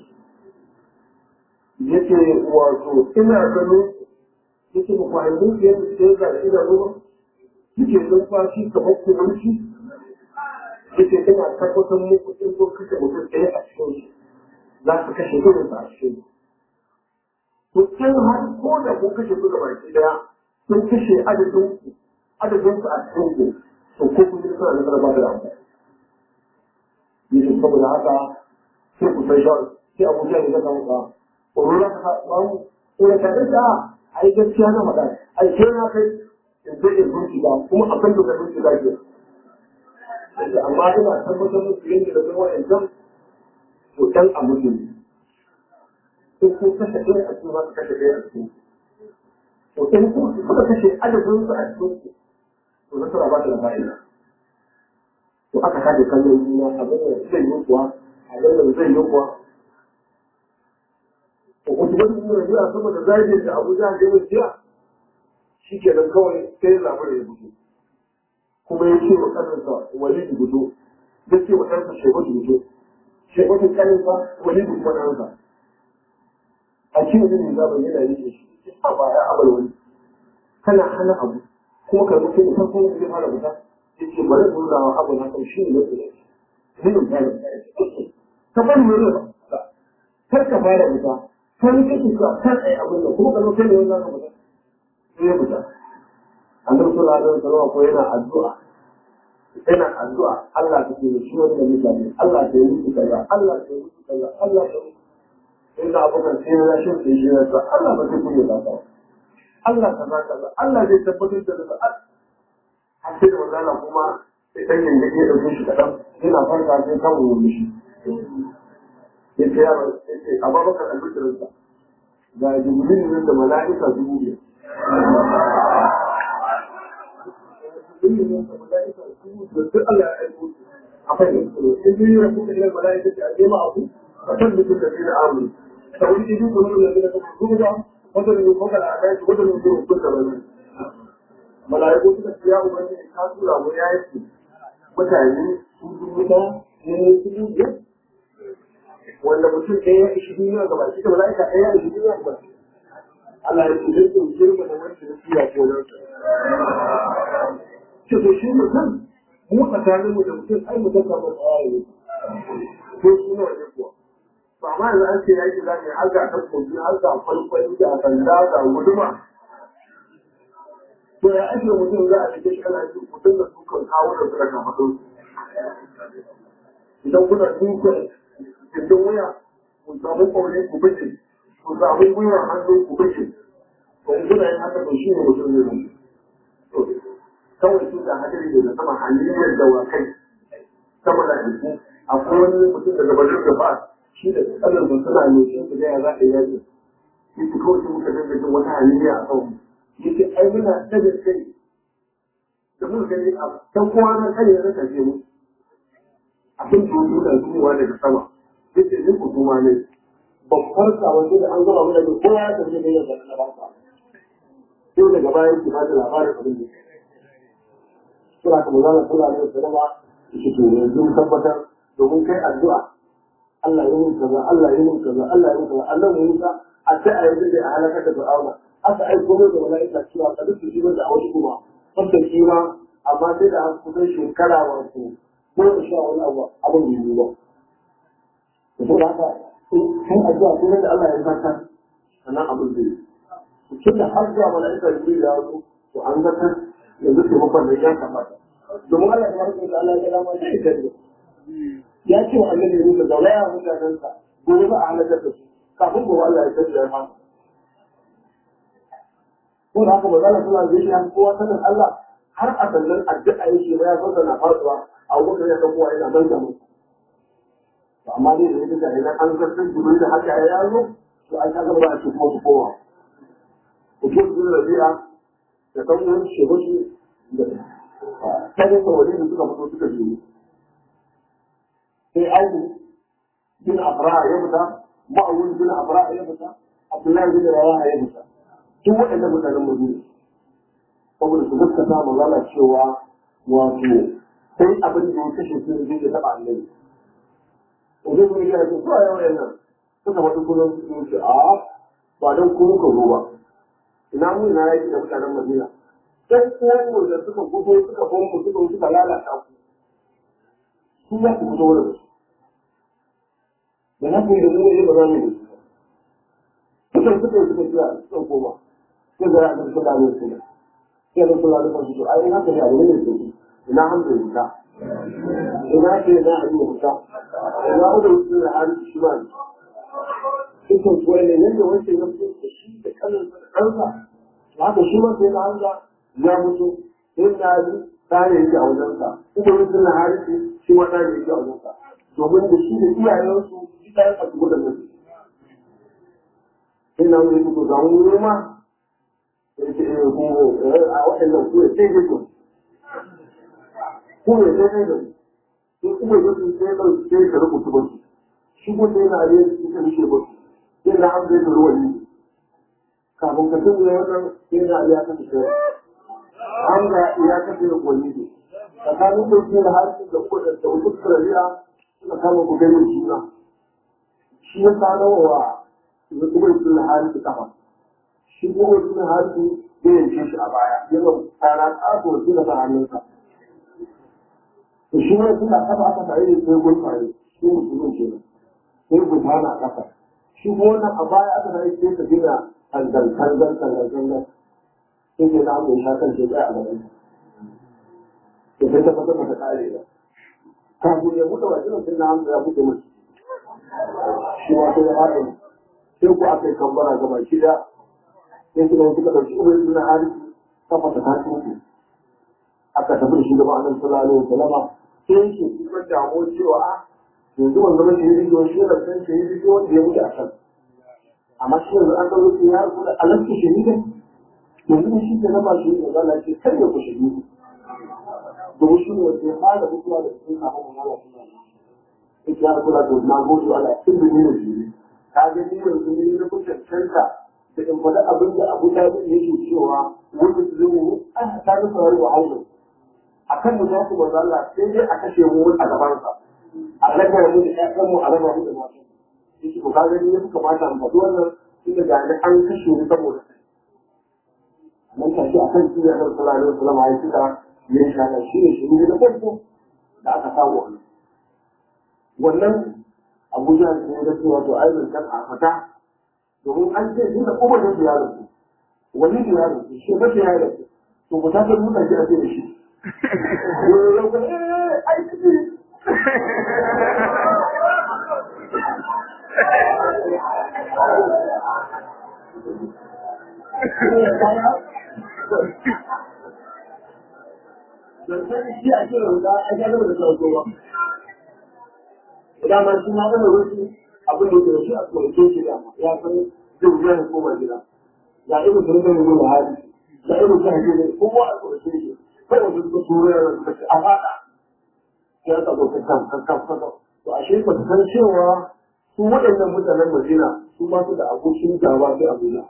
yace wato ina ganin yace ba ku hanyar yadda sai ga ina ruwa suke numfashi kamar kumanci yake ina tabbatar muku in kun kashe mutum ɗaya a cikin shi za su kashe irin a cikin ku can har ko da kun kashe su ga baki ɗaya sun kashe adadin ku adadin su a cikin ku to ko kun yi suna nasarar ba da amfani yake saboda haka sai ku sai shawar sai abuja ne zaka muka ƙorora ka samu ko ya kaɗa ta a yi gaskiya na faɗa a yi kai na kai in zai in bincika kuma abin da ka bincika ke amma ina tabbatar musu yadda da kuma wa'ancan to ɗan a mutum in kun kashe ɗaya a cikin masu kashe ɗaya a cikin to in kun suka kashe adadin su a cikin ku to nasara ba ta da fa'ida to aka kaje kallon juna abin da zai yi kuwa abin da zai yi kuwa to wasu wani suna jiya saboda zage da abuja da yawan jiya shi ke nan kawai sai labarin ya fito kuma ya ce wa ƙaninsa walidu gudu ya ce wa ɗansa shebatu gudu shebatu ƙaninsa walidu kuma ɗansa a ce wani ne zaɓen yana yi shi a ba ya abar wani kana hana abu kuma ka mutu ne farko ne zai fara fita ya ce bari mu nuna wa abu na kan shi ne na tsaye ne ne ta yi ka bari mu nuna kar ka fara fita kan kake ka kan tsaye abin da kuma ka zo kai ne wani zaka fita sai ya fita annabi sallallahu alaihi wasallam ko yana addu'a yana addu'a Allah ta ce shi wanda mutane Allah ta yi musu kaza Allah ta yi musu kaza Allah ta yi in da abokan sai ya shi sai shi ya sa Allah ba zai kunya ba Allah ta za kaza Allah zai tabbatar da kaza a sai da wannan kuma sai dan yin yake dauke shi kadan yana farka sai kan wuri shi yace ya yace Abubakar al-Bidrinsa ga Jibril da mala'ika dubu biyar duk Allah ya aiko a fahimta su in biyu ya kuka ilal mala'ika ta alima abu fa tabbitu da fi amri tawli idu kullu alladhina kafaru da wanda ne ko kala da shi wanda ne ko ko da bane mala'iku suka ce ya ubangiji ka tura mu ya yi mutane su dubu da ne su dubu wanda mutum ɗaya ya ishi duniya gaba shi da mala'ika ɗaya ya ishi duniya gaba Allah ya ce zai ɗauke mu da wanda ya fiya ko nan ce to shi mutum mu tsakanin mu da mutum ai mu zaka ba tsaya ko su nawa ne kuwa ba ma yanzu an ce ya yi zaka har ga ta kogi har ga kwalkwali da sanda ga guduma to ya ake mutum za a cike shi ana ji mutum da su kan kawo da suka kafa ɗau idan kuna duka cikin wuya ku samu kwaune ku fice ku samu gwiwar hannu ku fice to in kuna yin haka to shi ne mutum zai mutu kawai su da hadari daga sama hanyar dawakai sama da jiki akwai wani mutum daga bakin da ba shi da tsanar da suna ne shi da ya za a yi yaki yake kawai sai muka dinga jin wata hanyar a kan yake ai muna daga kai da muka gani a can kowa na kai ya rasa mu abin da yake da zuwa daga sama yake ni ku kuma ne ban farka wanda da an gama mana da kowa ya tafi da yadda na barka sai daga bayan ki ba da labarin abin da suna ka mazana suna ne da dama yake to yanzu mun tabbatar domin kai addu'a Allah ya yi kaza Allah ya yi kaza Allah ya yi kaza Allah ya yi kaza a sai a yanzu da a halakar da Fir'auna aka aiko mai da mala'ika cewa ka duk shi da a wasu kuma sabda shi ma amma sai da aka kusan shekara wato goma sha wani abu abin da yi ba da saboda haka kai addu'a sai da Allah ya zartar sannan abin zai yi tun da har zuwa mala'ika Jibril ya zo to an zartar yanzu taimakon da ya kamata domin Allah ya rike da Allah ya dama sai ya kare ya ce wa annabi Musa da waya mutanensa gobe ba a halakar da su kafin gobe Allah ya kare ya fara ko da haka magana suna da shi an kowa sanin Allah har a sannan addu'a yake ba ya san na faduwa a wurin ya san kowa yana mai da mu to amma dai da yake da idan an zartar jibril da haka ya yazo to an ka gaba a cikin wasu kowa ko ko da rabi'a da kan wani shehu da kada da wani da suka fito suka biyu sai auku bin afra ya fita ma'awun bin afra ya fita abdullahi bin rawaha ya fita duk waɗannan mutanen madina saboda su gaskata magana cewa wato sai abin da ya kashe su zai ya taɓa annabi wajen kuma ya ce su a yau nan suka faɗi kullum su ce a ba don kuma ka zo ba ina mu ina yaki da mutanen madina ɗan uwanmu da suka gudo suka bombu suka suka lalata ku su za ku fito da su da na kuma da mu ne ba za mu yi suka suka suka suka suka koma sai da ya suka dawo su sai da kula da su ai ina ka da ne su ina hamdu ita ina ke da abu ita ina udu su da har shi ba suka kuwa ne yanda wancan ya fito da shi da kallon kansa haka shi ma sai da hanza ya mutu sai da ji tare yake a wajensa kuma mutum na harisi shi ma tare yake a wajensa domin da shi da iyayensu shi ɗayan a cikin da mutum ina wani su ga wuri ma yake eh ko a waɗannan ku sai ke ku ku ne sai ne ko kuma da su sai da sai ka rubuta ba shi ko sai na yi su ka mishi ba sai na an zai ruwa ne kafin ka tun da wannan sai na ya ka shi an ga ya ka shi ko ne tsakanin da shi da har da ko da da wasu kariya suka kama ku gani juna shi ya sanowa da kuma sun hali su kafa shi kuma sun hali ya yanke shi a baya yana tsara ƙato su da hannunsa to shi ne suna kafa aka tare da sai gulfare shi musulmin ke nan sai gulfana a kafa shi kuma wannan a baya aka tare sai ka gina tangal tangal tangal tangal sai ke na abu ya kan ce tsaya a gaban da sai ta fata mata kare ba kafin ya buɗe wajen sai na hamsa ya buɗe mace shi wato ya haɗe sai ku aka yi kambara ga baki da sai suka yi suka ɗauki ubin suna harisi kafa ta tashi mutu aka tafi da shi gaba a nan sallallahu alaihi wasallam sai yake kuma damuwa cewa a yanzu wanda mace yi rijiyo shi da san shi yi rijiyo wanda ya mutu a kan amma shi yanzu an zama su ya rubuta alaska shahidan yanzu da shi ke na ba shi da zala ce kar ya ku shahidu domin shi ne wanda ya fara mutuwa da cikin kafin mu zala suna ita ya kula da na gode Allah cikin bin da shi ka ga ni yanzu ne na kuka canta da in faɗa abin da Abu Talib yake cewa wanda su zama mu an ta ga saurari wa haulu akan mu za ku manzo Allah sai dai a kashe mu a gaban sa a raba mu da ƴaƴan mu a raba mu da matan yake ko ka ga ni kuka mata mu faɗi wannan tunda ga ni an kashe ni saboda kai nan ta shi akan shi da Annabi sallallahu alaihi wasallam ya cika ya shaka shi ne shi ne da farko da aka samu wannan wannan abuja da ya gaske wato aibin kan a fata domin an ce shi da kuma da ya rasu wani da ya rasu shi ba ya rasu to ku ta kai mutane a ce da shi ai ciki sai shi a kiran da a ga da sauko ba idan ma shi ma da wasu abin da ke shi a tsoron shi da ya san zai wuya ya koma gida ya irin sun zai nuna hali ya irin sun hajji ne kowa a tsoron shi kawai su suka tura yana suka ce a fada ya ka zo ka kan kan kan kan to ashe ba su san cewa su waɗannan mutanen Madina su ba su da abokin gaba sai Abuja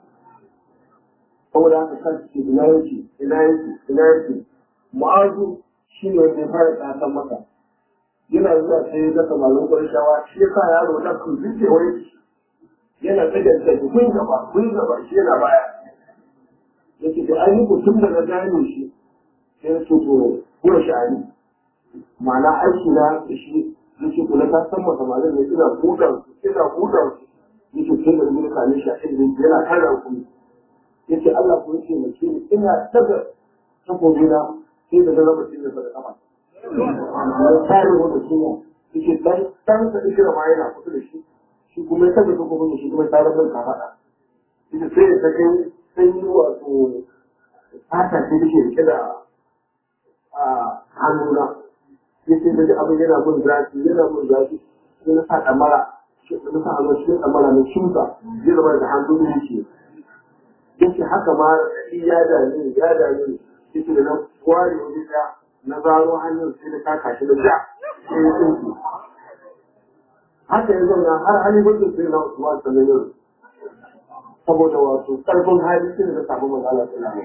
saboda haka kan ce ina yake ina yake ina yake mu'azu shi ne wanda ya fara tsasan masa yana zuwa sai ya gasa malon ƙarshawa shi ya sa yaro na kun zuke wai yana tsagar da kun gaba kun gaba shi yana baya yake da an yi mutum da na gane shi sai ya ce to kuma sha'ani ma'ana aiki na da shi yake kula ta san masa malon ne ina hudar su ina hudar su yake tun da zuwa kane shi a cikin yana kara kuma yace Allah ko yake mace ni ina daga takobi na sai da zama mutum da da kafa ya tare wanda shi ne yake dan dan sa ikira ma yana kusa da shi shi kuma ya taga takobin shi kuma tare da ka fada yake sai ta kai sai yi wato fata ce dake rike da a hannuna yace da abin yana mun zafi yana mun zafi sai na sa damara na sa hannu shi damara na shuka zai zama da hannu ne yake yake haka ma ya dame ya dame yake da na ware wani da na zaro hannun sai da kaka shi da ja sai ya tsinci haka ya zauna har hali wanda sai na Usman sannan yau saboda wato karfin hali sai da samu magana sallallahu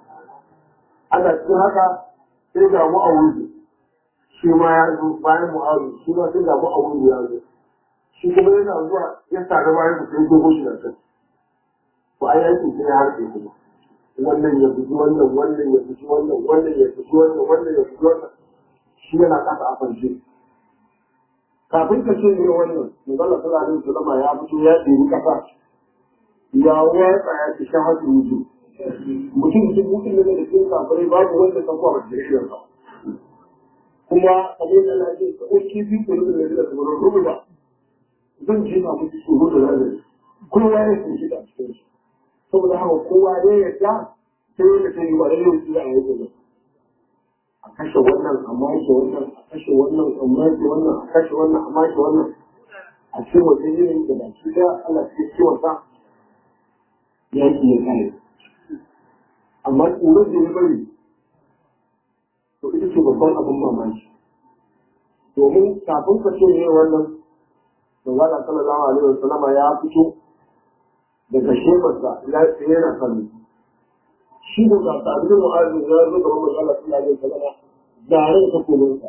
ana cikin haka sai ga mu a wuri shi ma ya zo bayan mu'azu shi ma sai ga mu a wuri ya zo shi kuma yana zuwa ya sa bayan da sai dogo shi da kai to ai aikin sai ya harfe kuma wannan ya buji wannan wannan ya buji wannan wannan ya buji wannan wannan ya buji wannan shi yana kasa a farce kafin ka ce ne wannan manzala sallallahu alaihi wasallam ya fito ya ɗebi kasa ya watsa ya ci shahadu wuju mutum dubu ɗin da da cikin kafirai babu wanda ka kwa da shi ba kuma kamar da na ce ka ɗauki fi kulu da da kamar rubuta zan jefa musu tsoro da razari kowa ya san shi da cikin shi saboda haka kowa ya yarda sai ya ta yi wa yau su a yau a kashe wannan a make wannan a kashe wannan a make wannan a kashe wannan a make wannan a cikin wata yanayin da baki da Allah ke ciwon sa ya yi ya kare amma tsoron da ya bari to ita ce babban abin mamaki domin kafin ka ce ne wannan da zaka sallallahu alaihi wasallama ya fito daga shekarsa ya tsaye na kallo shi ne ga sabbin mu'azu ya zo ga mamman Allah suna yin salama zare da takobinsa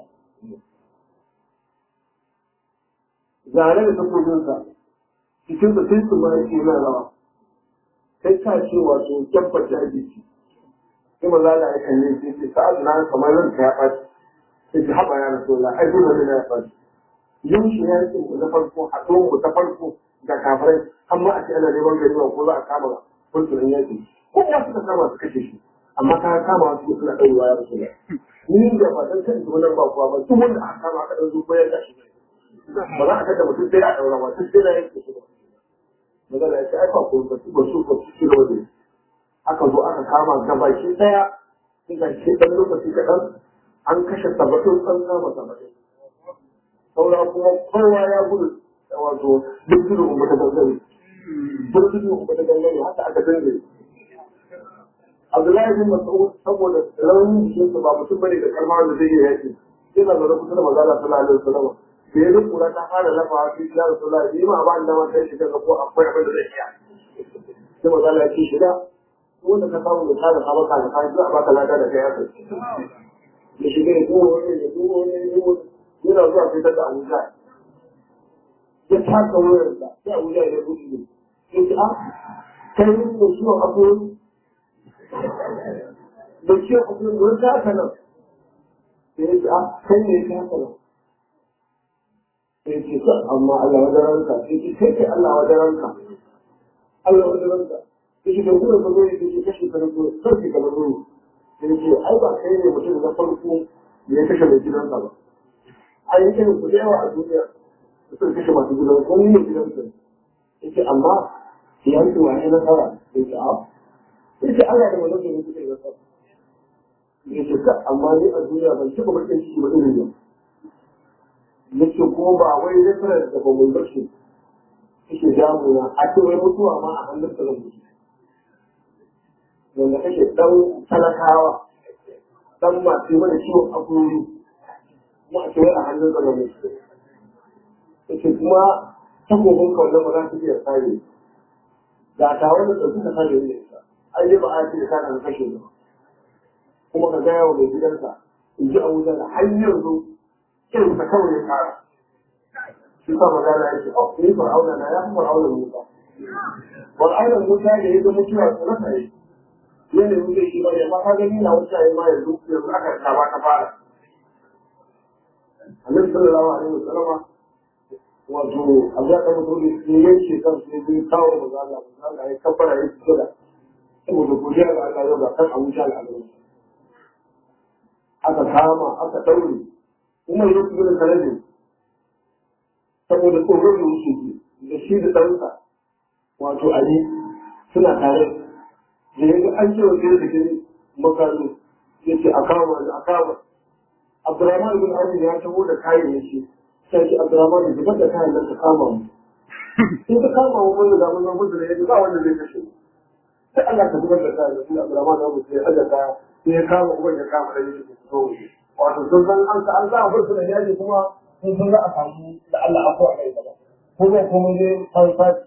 zare da takobinsa cikin da sai su ma yake yana rawa kai ka ce wato tabbar da jiki sai maza da ya kalle sai ce sa'ad na kamar ranka ya ɓaci sai ta haɓa ya rasu la ai dole ne ya ɓaci yin shi ya ce na farko haɗo mu ta farko da kafirai amma a ce ana neman gari ko za a kama kuntunan yaki ko ya suka kama su kashe shi amma ka kama su suna ɗaurewa ya rasu ni da ba dan kan nan ba kuwa ba duk wanda aka kama aka ɗan zuwa ya gashi ba za a kada mutum sai a ɗaura ba duk sai na yanke shi ba magana ya ce ai ba ko ba su ba su ba su ci gaba da aka zo aka kama gabaki ɗaya sai ga shi ɗan lokaci kaɗan an kashe saba'in an kama saba'in saura kuma kowa ya gudu wato duk gudu kuma ta gangare duk gudu kuma ta gangare haka aka dinga Abdullahi bin Mas'ud saboda raunin jikinsa ba mutum bane da kalma da zai yi yaki yana zaune kusa da manzala sallallahu alaihi wasallam da ya kura ta fara lafa shi ya Rasulullah yi ma ba da ma sai shiga ga ko akwai abin da zai iya sai manzala ya ce shiga wanda ka samu da tsara sabaka da kai za a baka lada da kai haka ya shiga ya duwa wani ya duwa wani ya duwa yana zuwa sai ta Abuja ya taka wayarsa sai Abuja ya gudu ne ya ce a kai ne da ciwon akwai da ciwon akwai wani ta haka nan sai ya ce a kai ne ta haka nan sai ce ka amma Allah wa daranka sai ce kai kai Allah wa daranka Allah wa daranka sai ce da kuma ka zo ya ce kashe ka na zo sarki ka na zo sai ce ai ba kai ne mutum na farko da ya kashe mai gidansa ba a yi irin ku da yawa a duniya da suka kashe masu gidan ko ne gidan su yake amma ya yi tuwa ne nasara yake a yake Allah da wannan da suka yi nasara ya ce ka amma ni a duniya ban taɓa bakin ciki ba irin yau ya ce ko ba wai reference da bamun bashi suke damuna a ce wai mutuwa ma a hannun sa da mutu wanda kake dan talakawa dan masu mana ciwon akuri kuma a ce wai a hannun sa da mutu ya ce kuma takobin kawai ba za su iya tsare ga ta wani da suka sani ne ai dai ba a ce ka kan kashe ba kuma ka gaya wa mai gidansa in ji a wuta da har yanzu kin ta kawai ya fara shi sa magana yake oh ni fir'auna na ya fi fir'auna musa fir'auna musa da ya ga mutuwa su rasa yi ne ne muke shi ba ya ma ka gani na wuta ya ma yanzu yanzu aka ta ba ka fara annabi sallallahu alaihi wasallam wato abu ya kama dole ne yanke kan su ne kawo magana magana ya kabbara ya fito da saboda godiya ga Allah yau ga kan Abu Jahl alaihi aka kama aka daure Umar ya fi da kalabi saboda tsoron da yake da shi da ɗansa wato Ali suna tare da yanzu an ce wa gida da gini makaru ya ce a kama a kama Abdurrahman bin Ali ya taho da kayayyaki sai ce Abdurrahman da zubar da kayan nan ka kama mu sai ka kama mu wanda da mun gudu da yadda ba wanda zai kashe mu sai Allah ka zubar da kayan nan Abdurrahman da mutum ya aje kaya sai ya kama uban ya kama da yake ku fito mu wato sun san an ka an za a bar su da yaji kuma sun san za a samu da Allah a ko a kai gaba ko zai kuma je fanfati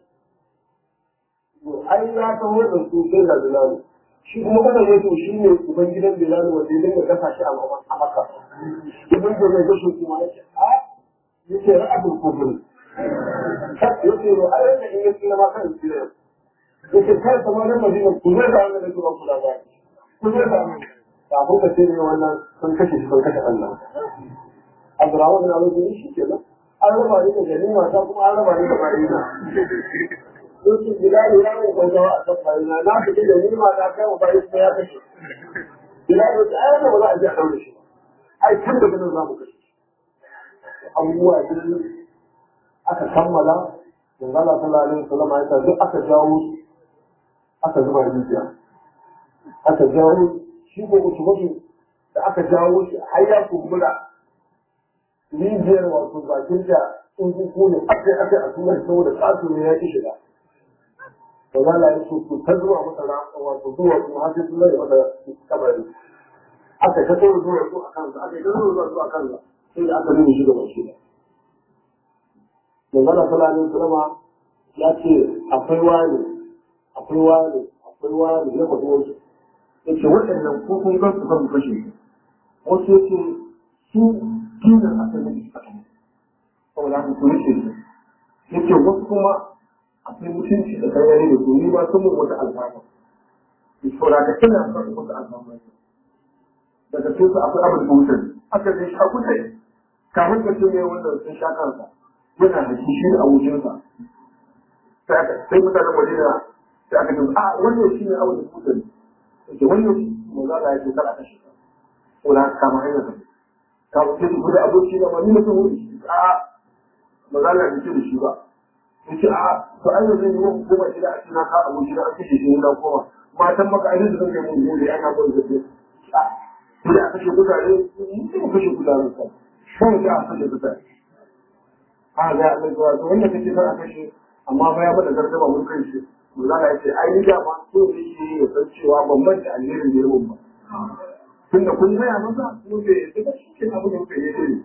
ai ya taho da su sai da Bilal shi kuma kada ya to shi ne uban gidan Bilal wanda ya dinga kasa shi a Makka ibn da mai gashi kuma ya ce a yace ra'atul kufr yace ro a yanda in yace ma kan shi ne yace kai kuma nan Madina ku zai da wannan da kuma kula ba ku zai da kafin ka ce ne wannan sun kashe shi sun kashe Allah Abdurrahman bin Abi shi kenan an raba ni da ganima ta kuma an raba ni da bayina yake Bilal ya yi gaggawa a kan bayina na fita da ganima ta kai wa bayin ya kashe Bilal ya ce ai ba za a ji a daure shi ai tun da ganin za mu kashe abubuwa biyu aka kammala manzo Allah sallallahu alaihi wasallam ya ce duk aka jawo aka zuba rijiya aka jawo shi ko mutum da aka jawo shi har ya kumbura rijiyar wato bakin da in ku ne aka aka a tunar saboda kasu ne ya ki shiga da zala ya so ta zuwa masa rafa wato zuwa su har sai sun zai masa kabari aka ta tsoro zuwa su a kansa aka ta tsoro zuwa su a kansa sai da aka nuna shi da bashi da manzala sallallahu alaihi wasallam ya ce akwai wani akwai wani akwai wani ya faɗi wasu ya ce waɗannan ko kun gan su kan kashe wasu ya ce su dinar asalin da suka saboda haka su rike su ya ce wasu kuma akwai mutunci da kanyari da su ni ba sun mun wata alfama ya saboda ka ina son wata alfama daga cikin su akwai abin mutum aka zai sha kuɗai kafin ka ce mai wannan sun sha kansa yana da kishi da abokinsa sai mutanen madina sai aka ce a wannan shi ne abin mutum yake wannan mu za a yi kar a kashe ka ko da kama hanyar ka ka ce ku da aboki da wani mutum wuri a ba za a yi da shi ba yace a to ai yanzu ne mun koma gida a cikin ka aboki da ake shi ne da koma matan maka ai da kake mun gobe ana ba da shi a sai a kashe kudare mun ce mu kashe kudare ka sai da a kashe kudare a ga Allah zuwa to wanda kake fara kashe amma ba ya bada gardama mun kai shi Allah ya ce ai ni dama so ne shi ya san cewa ban manta alherin da yawan ba tunda kun gaya masa ko bai yi ba shi ke abu da kuka yi ne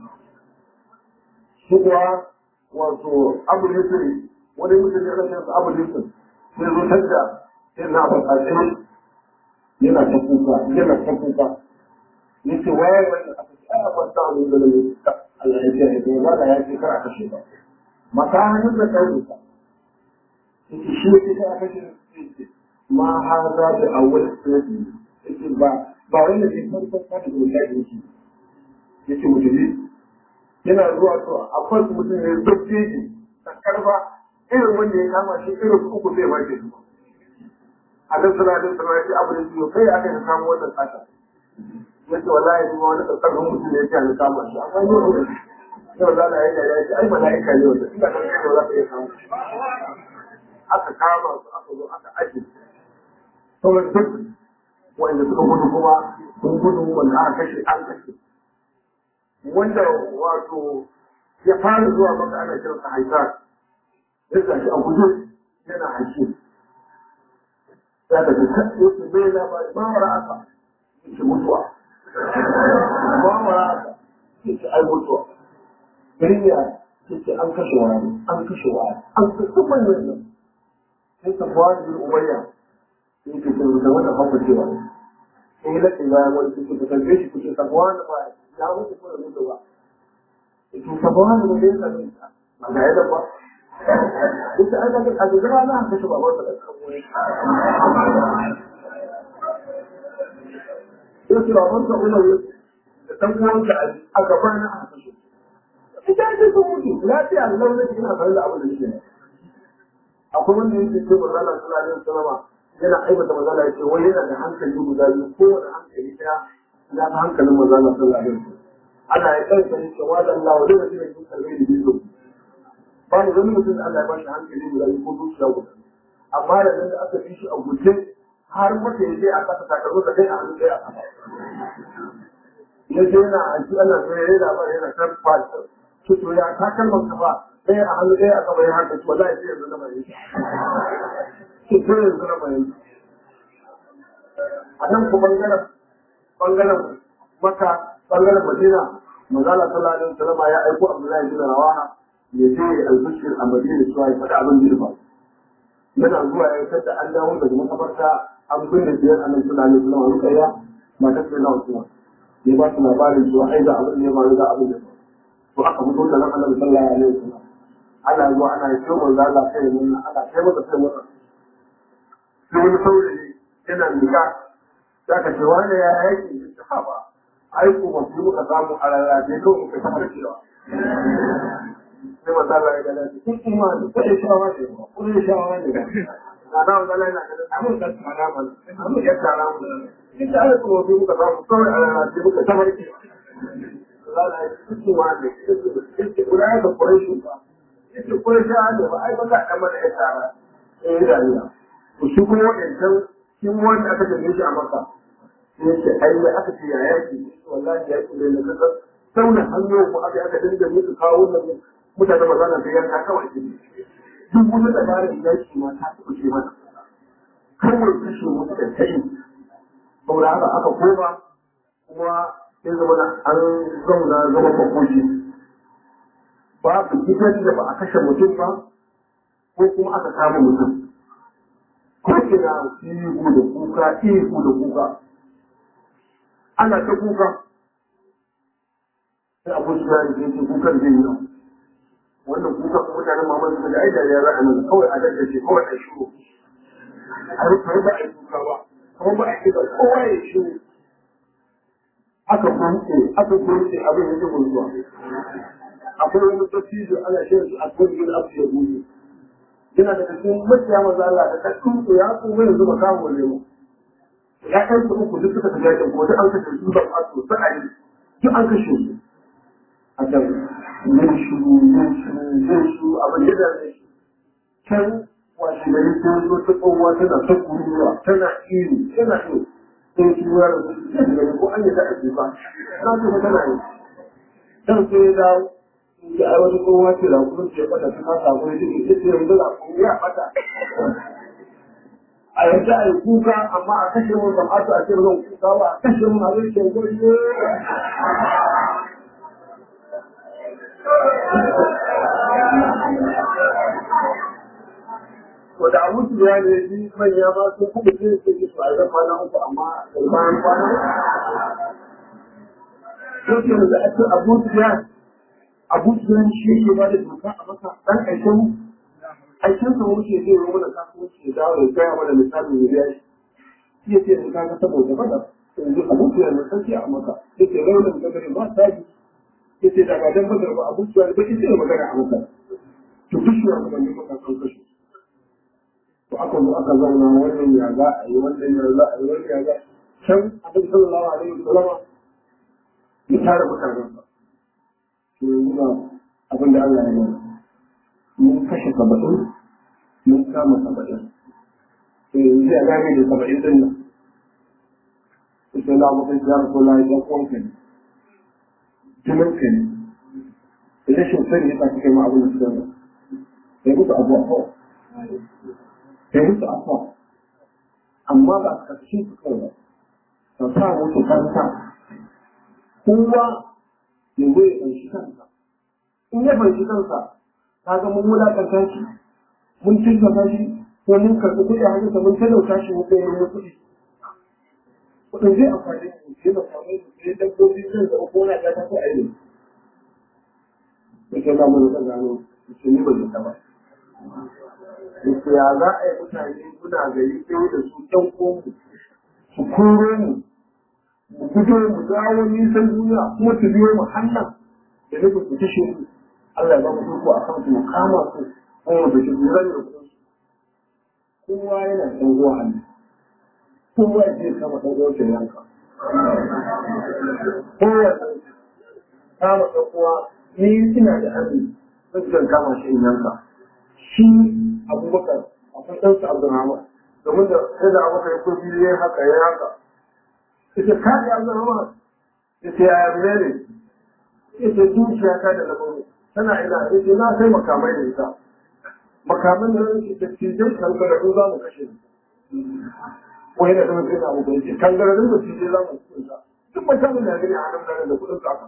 shi kuwa wato abu lisiri wani mutum ya rashin sa abu lisiri sai zo tadda sai na ba ƙarshe yana ta kuka yana ta kuka yace waye wannan aka ce a ba ta wani da ne Allah ya ce ya ba da ya ce kar a kashe ba mata hannun da kai yake shi yake kai aka ce ma hada da awwal sirri yake ba ba wanda ke farkon ta da guda yake yake mutune yana zuwa to akwai mutum ne zurfi ne karfa irin wanda ya kama shi irin uku zai ba ke zuwa a nan suna da suna ya ce abu da ciwo kai aka yi samu wannan tsaka yace wallahi ni wani tsarkakon mutum ne ya ce an kama shi amma ni wani yau za a yi da ya ce ai mala'ika ne wanda ina kan kai za ka iya samu aka kama su aka zo aka aje sauran duk wanda suka gudu kuma sun gudu wanda aka kashe an kashe wanda wato ya fara zuwa maka ana kiransa haifar ya gashi a guje yana haƙi ya da duka yake bai labari ba wara aka yake mutuwa ba wara aka yake ai mutuwa gari ya yake an kashe wani an kashe wani an kashe manyan nan sai ka ba da umayya yake ce da wata hafa cewa sai lakin bayan wani kuke ka tambaye shi kuke sabuwa da ba ya mutu ko da mutu ba yake sabuwa da ne ya same ta ba ga yadda ba Ita an daga a gaba na kashe babar da kan wani. Yake babar da Umar da dan uwanka a gaba na aka kashe. Ita ce sun mutu lafiya Allah ne ina tare da abin da yake. Akwai wanda yake ce manzo Allah sallallahu alaihi wasallam yana aibata manzo Allah yake wai yana da hankali guda biyu kowane hankali daya na ta hankalin manzo Allah sallallahu alaihi wasallam. Ana ya kai sai ce wa da Allah wa da yake cikin kalmai da biyu. ba mu wani mutum da Allah ya bashi hankali guda biyu ko zuciya guda amma da nan da aka fi shi a guje har mata ya je a kasa takardu da kai a hannu ɗaya a kasa ya je yana a ji ana zai yana ba yana kan fata to to ya ta kalmar kafa ɗaya a hannu ɗaya a kafa ya haka to wallahi sai yanzu na mai to to yanzu na mai a nan ku bangaren bangaren maka bangaren madina manzala sallallahu alaihi wasallam ya aiko abdullahi bin rawaha ya je albishir a madina cewa ya faɗi abin da ya faru yana zuwa ya fitar da an dawo daga makabarta an binne biyar a nan suna ne suna wani kaya matar sai na wasu ya ba su labarin cewa ai ga abin da ya faru ga abin da ya faru to aka fito da nan annabi sallallahu alaihi wasallam ana zuwa ana yi kyau manzo Allah kai mun ana kai masa kai masa sai wani saurayi yana mika za ka ce wani ya yake ta ba ai ko ba su muka samu a rarrafe kawai muka kamar cewa sai manzo Allah ya gane kun imani ko ya shawa ne ko ya shawa ne na da wanda Allah yana da amun da tsara mana amun ya tsara mu in da Allah ko bi muka samu kawai a rana sai muka tabarki Allah ya kun imani sai kula da Quraysh ba sai Quraysh ne ba ai ba ka dan mana ya tsara eh da Allah to shi kuma wadannan shi wanda aka tafi shi a Makka sai ce ai aka ce ya yaki wallahi yaki ne na kasa sauna hannu mu aka aka dinga musu kawo wannan mutane ba za na sai yanka kawai ne duk wani dabarar yaki ma ta taɓa ce mana kawai kashe musu da tayi saboda haka aka koma kuma ya zama da an zauna zama makoki babu gidan da ba a kashe mutum ba ko kuma aka kama mutum ko kina ihu da kuka ihu da kuka ana ta kuka sai abu su ya ce kukan zai yi wannan kuka ko mutanen mamman su da ai da ya ra'a nan kawai a daga ce kawai a shiru a rufe ba a yi kuka ba kuma ba a yi ba kowa ya shiru aka gunce aka gunce abin da zai zuwa akwai wani dattijo ana shirin su a gurbin abu ya gudu yana da cikin maciya maza Allah da kakkun su ya kuma yanzu ba kawo lemu ya kai su uku duk suka tafi yakin ko duk an kashe su ba a su sa'ayi duk an kashe su a can yin shuru yin shuru yin shuru abin da zai shi can washe gari ta zo ta tsohuwa tana ta kuruwa tana iri tana iri sai shi ya rasu sai da gani ko an yi ta aiki ba na ce tana yi can sai ya dawo ya ai wani tsohuwa ce da kuma ce bata ta kasa ko ya ce ce yanzu da kuma ya bata a yanzu a yi kuka amma a kashe mun ba a ce zan kuka ba a kashe mun a zai ce goyi to da abu su ya ne shi manya ma sun kuma ce su ke su a zan kwana uku amma da bayan kwana ko ke da ake abu su ya abu su ya shi ke ba da doka a maka dan aikin mu aikin sa wuce zai yi mana kasuwanci ya dawo ya gaya mana misalin ya biya shi ya ce da kaga saboda bada yanzu abu su ya ne sarki a maka ya ce raunin gagari ba sabi ya ce da ba dan badar ba abu su ya ne ba ki ce magana a maka to duk shi ya kuma ne maka kan kashe to aka zo aka zauna wannan ya za a yi wannan ya za a yi wannan ya za can abin sallallahu alaihi wasallam ya tare mutanen sa to yanzu ba abin da Allah ya yi mun kashe saba'in mun kama saba'in to yanzu ya gane da saba'in din nan sai na mutum ya rasu la ya kwanka ne jinin ka ne da rashin sani ya sa kai ma abin da suka yi sai musu abuwa kawai sai musu abuwa amma ba a ƙarshe su kawai ba ka sa musu kanta kowa ya zo ya ɗanshi kansa in ya ɗanshi kansa ka ga mun wulaƙanta shi mun tilasta shi ko mun karɓi kuɗi a hannunsa mun talauta shi mun kai mun kuɗi kuɗin zai amfani da su sai ba samu sai dabbobi zai da uku wani ɗaya ta ko aini da ke zama da gano su ni ba zai ba Yake ya za a yi mutane kuna gari ɗaya da su ɗan ƙonmu su koro mu mu fito mu dawo nisan duniya kuma su biyo mu hannan da nufin su kashe mu Allah ya ba mu iko a kan su mu kama su kuma da shi lura da kuɗin su kowa yana ɗan uwa hannu kowa ya je kama ɗan uwan shi yanka kowa kama ɗan uwa ni ina da hannu zan kama shi in yanka shi abubakar akwai ɗansa abdurrahman domin da sai da abubakar ya ko biyu ya haka ya haka ita ka ji abdurrahman ita ya yarda ne ita zuciya ta da labaru tana ina ita na sai makamai da ita makaman da nan da cijai kangararru za mu kashe su wai da zama sai na abu bai kangararru da cijai za mu kashe su duk makamin da gani a nan garin da kuɗin sa aka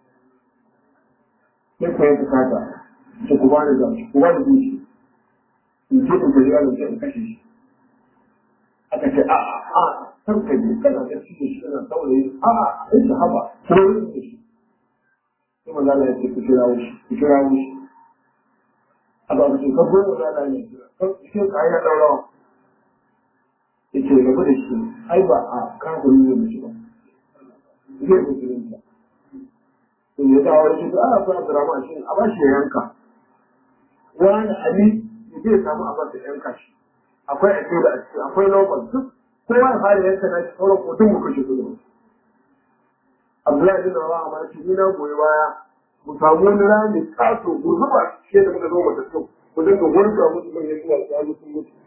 sai ku yi bukata su ku ba da zafi ku ba da zuciya in ce in gari yaro sai in kashe shi aka ce a a a kan ka je kana da shi shi kana saurayi a a sai shi haba ko yin da shi sai maza na yace ku kira shi ku kira shi a ba su ka goma da da ne shi ka ya daura yace rabu da shi ai ba a kan ku ne mu shi ba zai ku kirin ta to ya dawo shi a ba Abdurrahman shi a ba shi yanka wani ali zai samu abin da yanka shi akwai ake da ake akwai normal duk kowa ya fara yanka na shi sauran ko duk mu kashe su Abdullahi bin Rawaha ma shi ni na goyi baya mu samu wani rami kaso mu zuba shi da muka zo mu tafi mu dinga gurga musu manyan zuwa su hannu sun mutu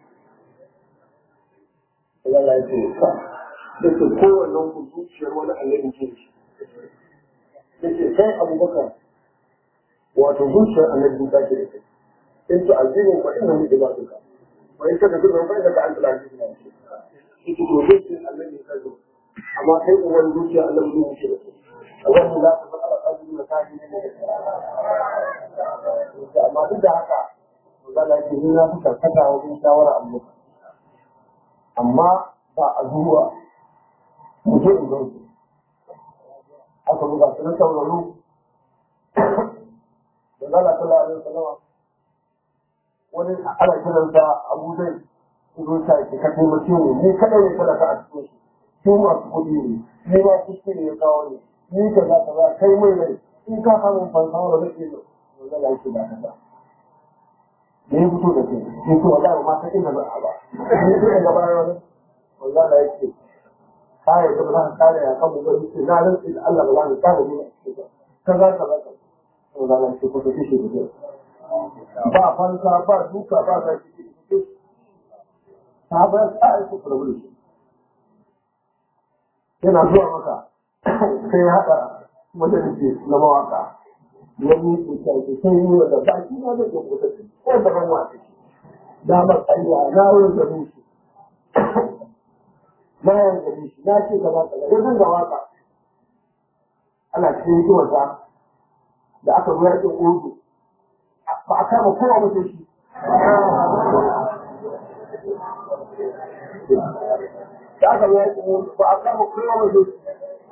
Allah ya ce sa yake kowannen ku zuciyar wani annabi ce shi yake kai Abubakar wato zuciyar annabi ta ce da kai in tu'azzibhum fa innahum ibaduka wa in takfurhum fa innaka antal azizul hakim yake to zuciyar annabi ta zo amma kai uwan zuciya annabi ne ce da kai Allahumma la tafa'ala qalbi makahi ne amma duk da haka magana yake ni na fi karkata wajen shawara amma amma ba a zuwa mutum in zauce aka buga su na sauraro da zala ta lalata sallama wani ana kiransa abu zai zo ta ke ka taimake ne ni kadai ne talaka a cikin shi su masu kuɗi ne ni ma kuskure ya kawo ne ni ka za ka za kai mai rai in ka samu fansa wanda zai ke da zala yake ba ka ba da ya fito da kai ni to wallahi ma ta inda ba a ba ni to daga baya wani wallahi yake kare da ba za ka kare ya kan mu ba ni na rantsi da Allah ba za ka kare ni ba kaza kaza kaza to da nan ko ko kishi da ba fansa ba duka ba ga shi ta ba ta aiki rabu da shi yana zuwa maka sai haɗa majalisi na mawaka ya miƙe ta ke sai yi wa da baki na zai ɗauko ta ce ko da ban wata shi na matsaya na wurin da shi na yawan da shi na ce gaba kaza ya dinga waka ana cikin hikimarsa da aka zo yakin urdu ba a kama kowa mace shi da aka zo yakin urdu ba a kama kowa mace shi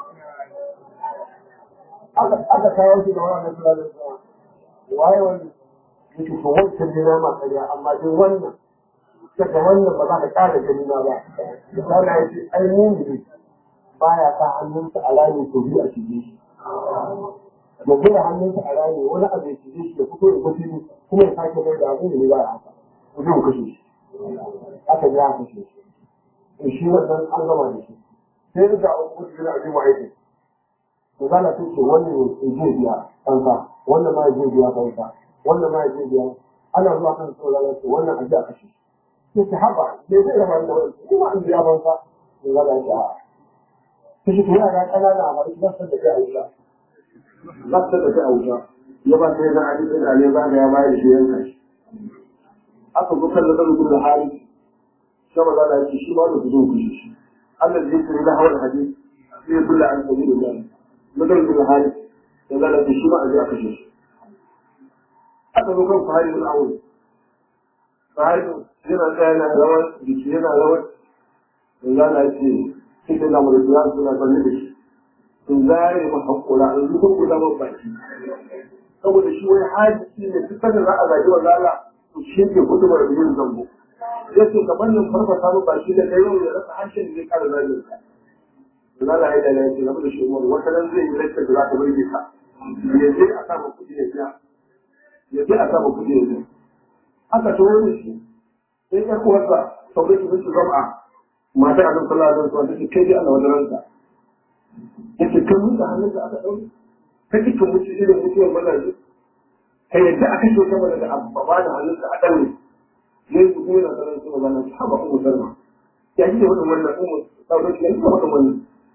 aka kawo shi da wannan sura da sura waye wani yake to wancan ne na makariya amma dai wannan daga wannan ba za ka ƙara gani na ba misali ya ce ai mumini baya sa hannunsa a rami to biyu a shige shi ya gina hannunsa a rami wani abu ya shige shi ya fito da kwafi kuma ya sake mai da abu ne ba ya haka ku zai kashe shi aka ji aka kashe shi to shi wannan an gama da shi sai da ga abu da na abin ma'aikin to za na ce wannan ya je biya kanka wannan ma ya je biya kanka wannan ma ya je biya ana zuwa kan tsoro za ce wannan aje a kashe sai ta haɓa me zai raba da wani kuma an biya banka to za na ce a ta shi kuma yara ƙanana a bari ba su da kai a wuta ba su da kai a wuta ya ba sai na ali bin ali ba ya bayar shi yanka shi aka zo kan da da hali sai maza da yake shi ma da zo ku shi Allah zai tsiri da hawar hadisi sai ya bulla an sabi da jami madan da hali ya zala shi ma a ji aka shi aka zo kan fahari bin awul fahari yana tsaya na rawar jiki yana rawar da zala ce cikin da mu da suna suna zaune da shi in zare ma haƙura in zuba kula ma baki saboda shi wani hadisi ne duk sanda za a zagi wa zala to shi ke gudu da yin zambo ya ce kamar yin farfasa mu baki da yau ya rasa harshen da zai ƙara zagin sa zala ya da lafiya game da shi umar wata nan zai yi lantar da za ta burge ka ya je a sama kuɗi ya biya ya je a sama kuɗi ya biya aka tawo da shi sai ƴar uwarsa saurayi su su zama matar abin sallah da wasu take kai dai Allah wajen ranka yace kan mutu hannun da aka ɗauke ka ji kan mutu irin mutuwar mazaje ka yadda aka ce ta mana da abba da hannun da a ɗaure ne su kuma na sanar su magana su haɓa umu sarma ya ji da wadda wannan umu sauran shi ya ji da wadda wannan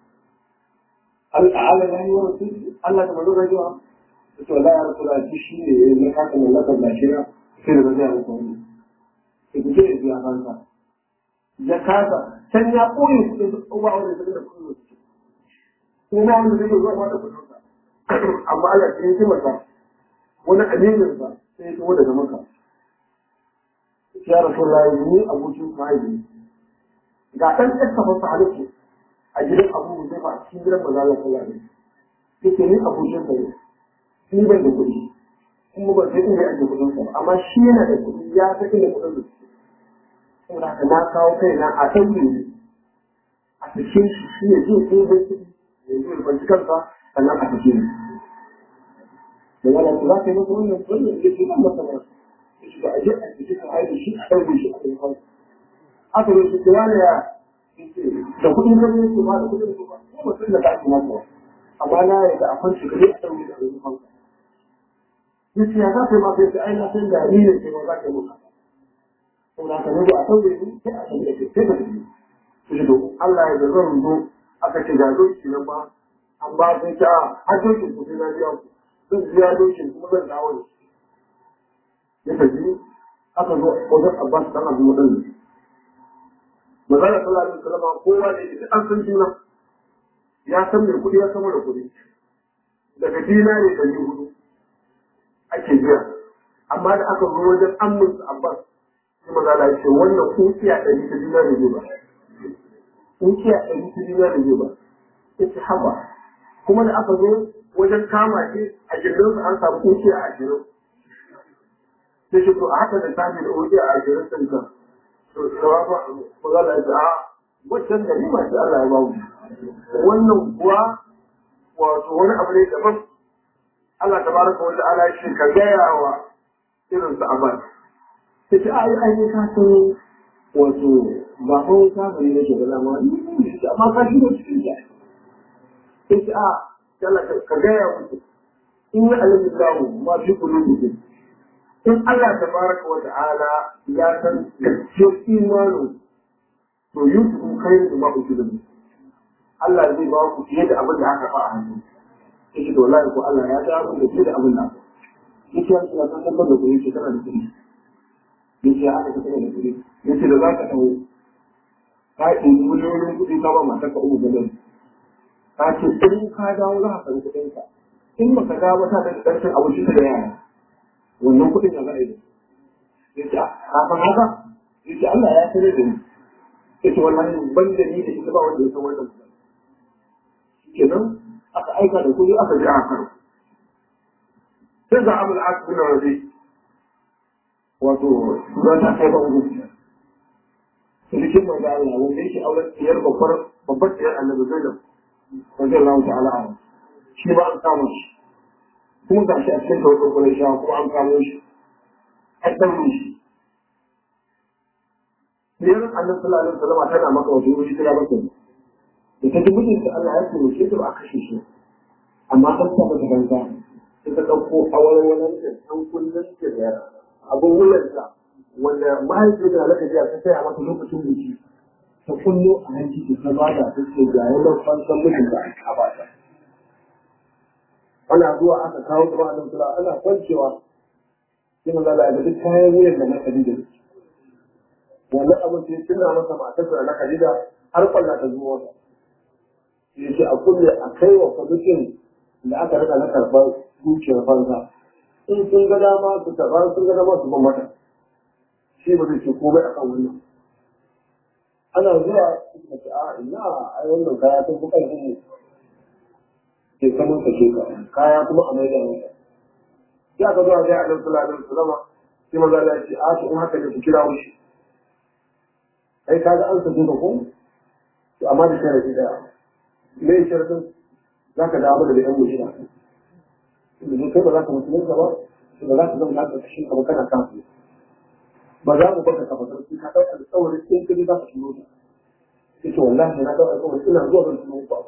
al'ala ya yi wa mutum Allah da mazo rajuwa ta ce wala ya rasu da shi shi ne ya yi haka mallakar lashira sai da zai ya mutu wani sai ku ce ya biya fansa ya kasa can ya ɓoye kuɗin su ba wanda zai da kuɗin su ko ba wanda zai zuwa ma da kuɗin sa amma Allah sai ya masa wani aminin sa sai ya tawo daga maka ya rasulullahi ni abokin sahibi ga ɗan ƙasa masa halittu a gidan abu zai a cikin gidan maza Allah sallallahu alaihi yake ni abokin sa ne ni ban da kuɗi kuma ban sai inda ake kuɗin sa amma shi yana da kuɗi ya san inda kuɗin sa saboda haka na kawo kaina a ɗaure ne a cikin shi shi ya je sai zai kuɗi ya zo ya kwanci kansa sannan a cikin da wala ku za ka yi masa wannan wannan ya ce nan masa ba ya ce ba a je a cikin ka aiki shi a ɗaure shi a cikin kansa aka yi shi kira da ya da kuɗin kan yake ma da kuɗin kuma ko ba sun da ka ake masa amma na yarda a kwanci ka je a ɗaure shi a cikin kansa ya ce ya za ka yi masa ya ce ai na san gari ne ke ma za ka yi masa saboda ka zo a sauke su sai a sauke su sai ka tafi su shi to Allah ya da zan zo aka ce ga doki nan ba an ba sun ta har dokin ku sai na biya ku zan biya dokin kuma zan dawo da shi ya tafi aka zo wajen Abbas dan Abu Mudan Magana sallallahu alaihi wasallam kowa da ita an san juna ya san mai kuɗi ya san mara kuɗi daga dinari ɗari hudu ake biya amma da aka zo wajen amminsa Abbas kuma za a ce wannan kukiya ɗari ta juna da zai ba kukiya ɗari ta juna da zai ba ya ce haba kuma da aka zo wajen kama shi a gindinsa an samu kukiya a ashirin sai shi to a haka da tafi da kukiya a ashirin sun ka to shawa ba ko za a ce a waccan da ni masu Allah ya bawu wannan kuwa wato wani abu ne daban Allah tabaraka wa ta'ala shi ka gaya wa irin su abad ta ce ai ai ka san wato ba ko ka bari ne ke da dama amma ka shi ne cikin ta ta ce a kala ka ga ya mutu in ya alamin lahu ma fi qulubikum in Allah tabaraka wa ta'ala ya san gaskiyar imanu to yusufu khairu ma usilu Allah zai ba ku fiye da abin da aka fa a hannu yake to wallahi ko Allah ya ga abin da fiye da abin da aka yake ya san san da ku yake kana da kuɗi yace aka ka da kuɗi yace da za ka taho ka yi miliyoyin kuɗi ka ba matar ka uku gaban ka ce in ka dawo za ka karɓi kuɗin ka in ba ka dawo ta da ƙarshen abinci da yara wannan kuɗin ya za a yi yace ka san haka yace Allah ya sanar da ni yace wallahi ban da ni da ita ba wanda ya san wannan kuɗin kenan aka aika da kuɗi aka ji a karo sai ga abul asibin waje wato za ta kai ba uku cikin manzo Allah wanda yake auren tiyar babbar babbar tiyar annabi Zainab radiyallahu ta'ala anha shi ba an kama shi kuma ga shi a cikin tawakkal Quraysh kuma an kamo shi an daure shi tiyar annabi sallallahu alaihi wasallam tana maka wato wuri tana maka da ta ji mijinta Allah ya ce ta ba a kashe shi amma an sa mata banza sai ta ɗauko awarwaran da ɗan kullum da abin wuyarsa wanda mahaifiyar da halaka jiya ta saya mata lokacin biki ta kullo a hanci ta ta ba da ta ce ga yanar fansan mijin da aka ba ta ana zuwa aka kawo kuma annabi sallallahu ana kwancewa sai manzo Allah ya duk kayan wuyan da na Khadija wannan abin sai tuna masa matarsa na Khadija har kwalla ta zuwa masa sai ce a kulle a kai wa kwamitin da aka rika na karɓar dukiyar fansa in sun ga dama su karɓa sun ga dama su ban mata shi ba zai ce komai akan wannan ana zuwa suka ce a ina ai wannan kaya sun fi ƙarfin mu ke saman ka ke kaya kuma a mai da mata ya ka zuwa ga Annabi sallallahu alaihi wasallam sai maza Allah ya ce a to in haka ne ku kira shi kai kaga an sake ka ko to amma da sharadi da me sharadin zaka dawo da yan mujina idan kai ba za ka musulunta ba to ba za ka zama na ƙarƙashin ka ba kana kafin ba za mu baka kafa sarki ka ɗauka da tsawon in kaji za ka shigo ta yace wallahi na ɗauka tsawon ina zuwa zan tuno ku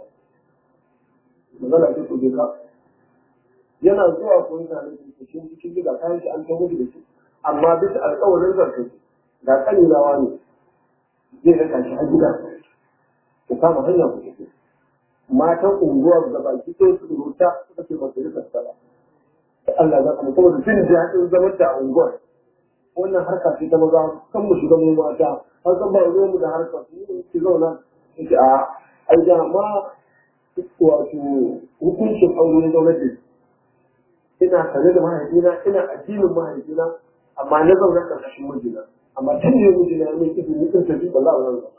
magana ce ku je ka yana zuwa ko yana da shi cikin gida kayan shi an kai mutu da shi amma bisa alƙawarin zarta ga kanilawa ne zai raka shi a gida ku kama hanya ku tafi matan unguwar da baki ɗaya su rubuta suka ce ba su rika sala Allah za ka mutu saboda jin daɗin zaman da unguwar wannan harka ce ta maza kan mu shiga mu mata an san ba ruwan mu da harkar su ki zauna ki a ai da ma wato hukuncin aure na gwamnati ina tare da mahaifina ina addinin mahaifina amma na zauna ƙarƙashin mijina amma tun ne mijina ya mai izini in tafi ba za a zauna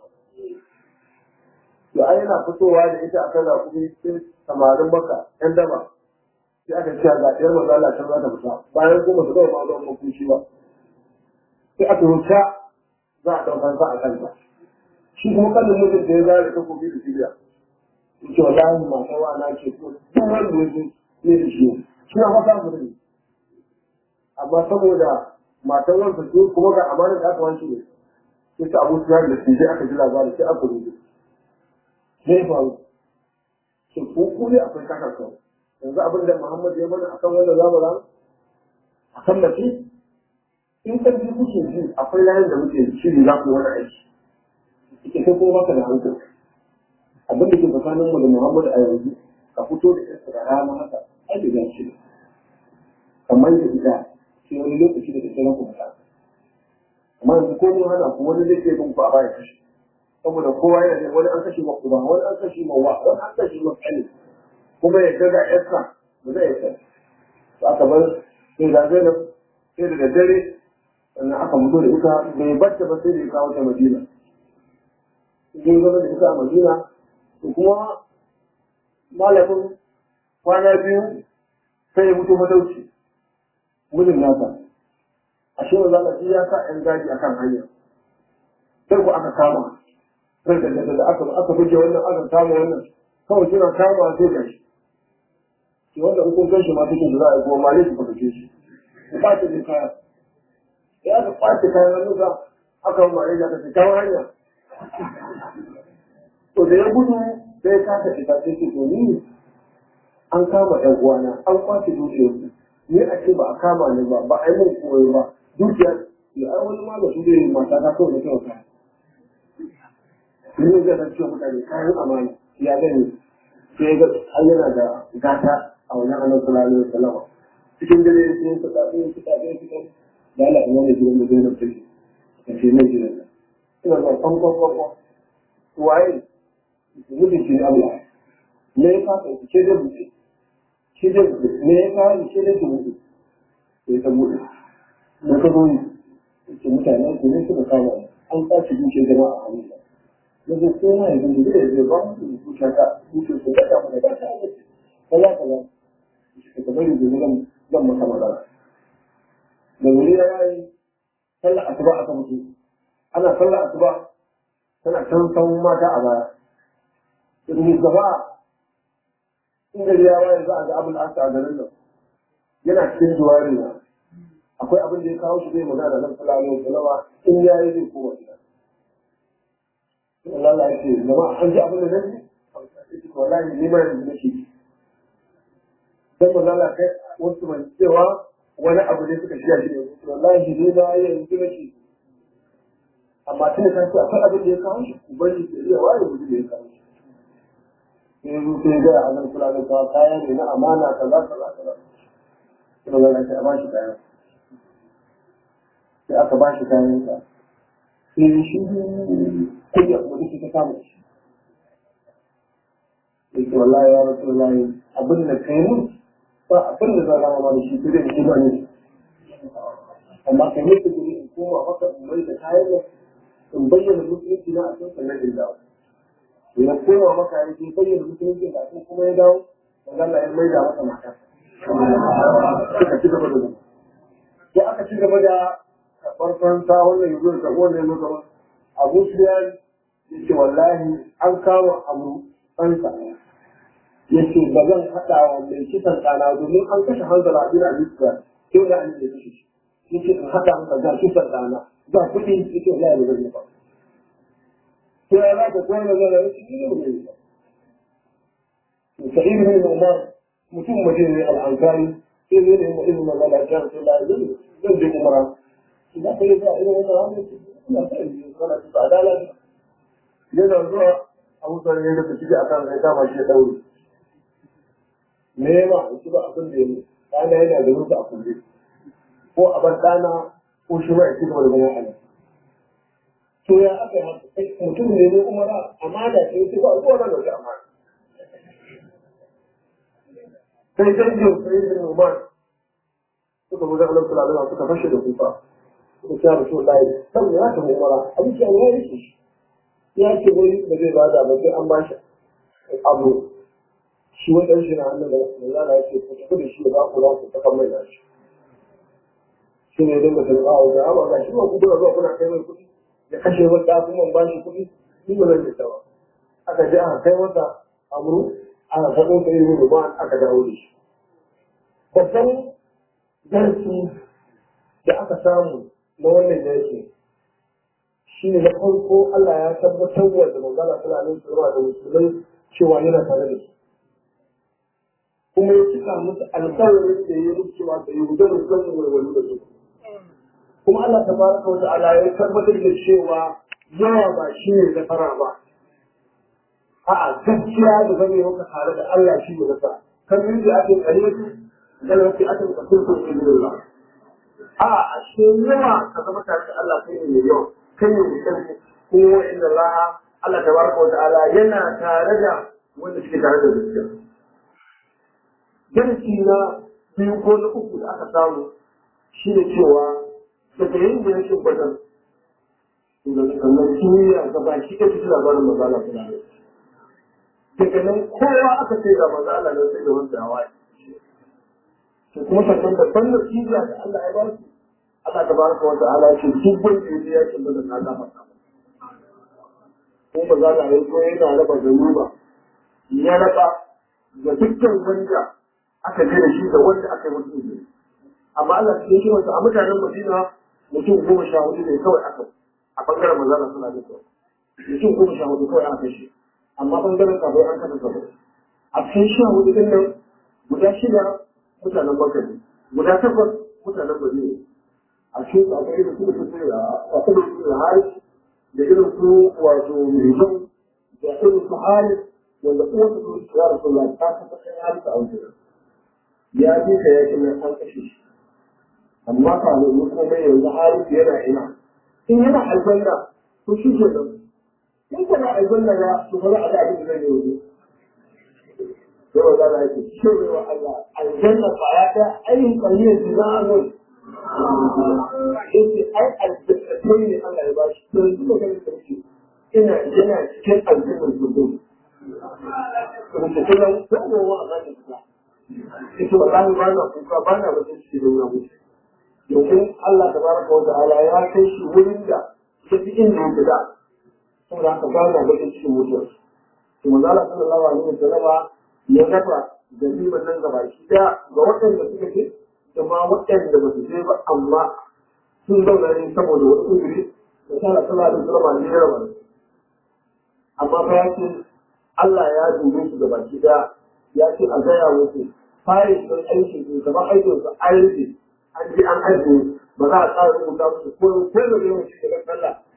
to ai yana fitowa da ita akan rakumi cikin samarin maka yan daba sai aka ce ga ɗiyar maza Allah can za ta fita bayan kuma su gaba ma zuwa makunci ba sai aka wuta za a ɗaukar sa a kanta shi kuma kallon mutum da ya zara ta kofi da siriya yake wallahi mata wa na ke ko duk wanda ya zo ne da shi shi na fata mu ne amma saboda matan wansa ce kuma ga amana da aka wanke ne sai ta abu siyar da su sai aka ji labarin sai aka rubuta sai faru sai ko ko ne akwai kakar kawai yanzu abin da Muhammad ya mana akan wannan zamanin akan mace in ka ji kuke ji akwai layin da muke shiri za ku wani aiki ike kai kuma baka da hankali abin da ke tsakanin mu da Muhammad a yanzu ka fito da yarsa da rana haka ai da gashi ne kamar da ita sai wani lokaci da take ranku da amma yanzu ko mun hana ku wani zai ke bin ku a baya kashi saboda kowa yana da wani an kashe ma uba wani an kashe ma wa wani an kashe ma kane kuma ya ga yarsa ba zai yarsa ba aka bar sai da Zainab sai da dare sannan aka mutu da ita bai bacce ba sai da ya kawo ta madina sun zama da ita a madina to kuma malamin kwana biyu sai ya mutu matauci mijin nasa a shi wanzu Allah ya sa ‘yan gaji akan hanya sai ku aka kama sai da da aka aka buge wannan aka kama wannan kawai suna kama sai gashi shi wanda in kun gan shi ma cikin da za a yi kuma malai su fadace shi ku ba ta da kaya ya aka kwace kayan hannunsa aka yi mare da ta kawo hanya to da ya gudu sai ya kasa fita sai ce to ni an kama ɗan uwana an kwace dukiyar su ni a ce ba a kama ni ba ba a yi min koyo ba dukiyar ya ai wani ma da su zai mata ta kawai da kyau kaya ni zai zan ciwo mutane kayan amana ya gani sai ga an yana da gata a wajen annabi sallallahu alaihi wasallam cikin dare sai su tafi su tafi su tafi da Allah ina ne gidan da zai na take ka ce mai gidan nan ina zuwa kwan kwan kwan kwan waye mutum ce Allah me ya fasa ki ce da buce ce da buce me ya fara ce da buce sai ta buɗe da ka zo ce mutane su ne suka kama an kwace duke jama'a a hannun na zo ko ma yanzu da zai zai ba mu da duke ka duke su da ka mu da ba ta kaza kaza ka bari da zan zan maka magana da wuri ya yi sallar asuba aka mutu ana sallar asuba tana can san mata a baya in gaba in gari ya waye za a ga abin asa a garin nan yana cikin duwari na akwai abin da ya kawo shi zai magana da nan fulani da lawa in ya yi zai koma gida Allah ya ce zama an ji abin da nan ne wallahi ni ma yanzu nake dan Allah kai wasu mai cewa wani abu ne suka shiya shi ne wallahi ne na yanzu nake amma tun da kanci akwai abin da ya kawo shi ku bari su iya ware mutum da ya kawo shi sai zo sai ga a nan kula da kawo kaya ne na amana kaza kaza kaza kuma ga sai a ba shi kayan sai aka ba shi kayan sa sai shi kunya kuma duk ta kama shi yake wallahi ya rasu wallahi abin da kai mun ba abin da zan rama da shi sai da shi ba ne amma kan yi ta guri in koma maka in mai da kayan nan in bayyana musulunci na a cikin sannan in dawo ya koma maka ya ce bayyana musulunci da a kuma ya dawo wanda Allah ya mai da masa mata suka ci gaba da zama sai aka ci gaba da farkon sa wannan yanzu da wannan yanzu gaba abu suyan ya ce wallahi an kawo abu ɗansa ya ce ba zan haɗa wa mai kisan ɗana domin an kashe hanzala abin a zuciya sai da an yi kashe shi ya ce in haɗa maka ga kisan ɗana ga kuɗi ya ce wallahi ba zan yi ba sai ya zaka koyar da zan yi shi ne ba zai yi ba sa'id bin umar mutum mutum ne al'ankari sai zai nemi ilimin magana ta sai la zan zan je umara idan ka yi za a ilimin magana ina sa yi kana ta adala yana zuwa abu sanar ne da shi a kan sai kama shi ya daure me ma shi ba abin da ya yi ɗana yana da rufe a kulle ko a ban ɗana ko shi ma ya ci gaba da zama ana to ya aka yi mutum ne ne umara amana ce ce ba ko nan da amana sai dangin sai da Umar suka buga Allah sallallahu alaihi suka fashe da kufa suka ce Rasulullahi san ya ta umara abin ya ya rike shi ya ce wai da zai bada ba sai an bashi abu shi wani ɗan shi na hannun da Allah ya ce ku tafi da shi da ba ku za ku saka mai da shi shi ne dinga tarba a wajen amma ga shi ba ku kuna zuwa kuna kai mai kuɗi ya kashe wata kuma ba shi kuɗi ni ba zan fita ba aka je aka kai wata amuru aka faɗo ta yi ba aka dawo da shi babban darasi da aka samu na wannan darasi shi ne na farko Allah ya tabbatar wa da magana suna nan su da musulmai cewa yana tare da su kuma ya cika musu alƙawarin da ya yi cewa da yi da musulmai walwalu da su kuma Allah ta baraka wa ta'ala ya tabbatar da cewa yawa ba shi ne nasara ba a'a gaskiya da zame maka tare da Allah shi ne nasara kan yin da ake kare su dan wasu ake kafin su ne da a'a a shi yawa ka zama tare da Allah kai ne yawa kai ne mai karfi kuma inda Allah Allah ta baraka wa ta'ala yana tare da wanda suke tare da gaskiya darasi na biyu ko na uku da aka samu shi ne cewa daga yin da yake gwadon sannan kimiyya ga baki ɗaya cikin labarin mazala suna daga nan kowa aka ce ga mazala nan sai da wanda hawa to kuma sannan babban natija da Allah ya ba su Allah ta baraka wa ta'ala ce duk wanda ya je yakin da na ga masa ko mazala ya so yana raba zanuba ya raba ga dukkan wanda aka je da shi da wanda aka yi musu izini amma Allah ya ce masa a mutanen Madina mutum goma sha hudu ne kawai aka a bangaren manzana suna da kyau mutum goma sha hudu kawai aka kashe amma bangaren kafin an kasa sabo a cikin sha hudu din nan guda shida mutanen Makka ne guda takwas mutanen Madina a cikin su akwai irin su da su a kuma su da Haris da irin su wato Rijau da irin su Haris wanda uwar su su ya rasu Allah ta kasa kai Haris a wajen ya je ka yakin nan an kashe shi amma kafin yi komai yanzu harisu yana ina in yana aljanna to shi ke nan in ka na aljanna ya to ba za a ga abin da zai yi yanzu sai wa zana yake cewa Allah aljanna ba ya ta ainihin kaliyar zinanun yake ai aljanna ne Allah ya bashi to yanzu da ganin sarki ina yana cikin aljannar zuwa kuma ta kullum ko gowa a zanin sa ita wallahi ba na kuka ba na bakin ciki da wani domin Allah tabaraka wa ta'ala ya kai shi wurin da ya fi inda ya fida saboda haka ba na bakin cikin mutuwar to manzo Allah sallallahu alaihi wasallam ya dafa gariban nan gaba shi da ga waɗanda suka ce da ma waɗanda ba su je ba amma sun zauna ne saboda wani uzuri da sallallahu alaihi wasallam ne ya raba amma fa ya ce Allah ya dube su gaba shi da ya ce a gaya musu fare don aikin su kamar aikin su an rufe an ji an ajiye ba za a tsara rubuta musu ko ko da yawan shi daga sallah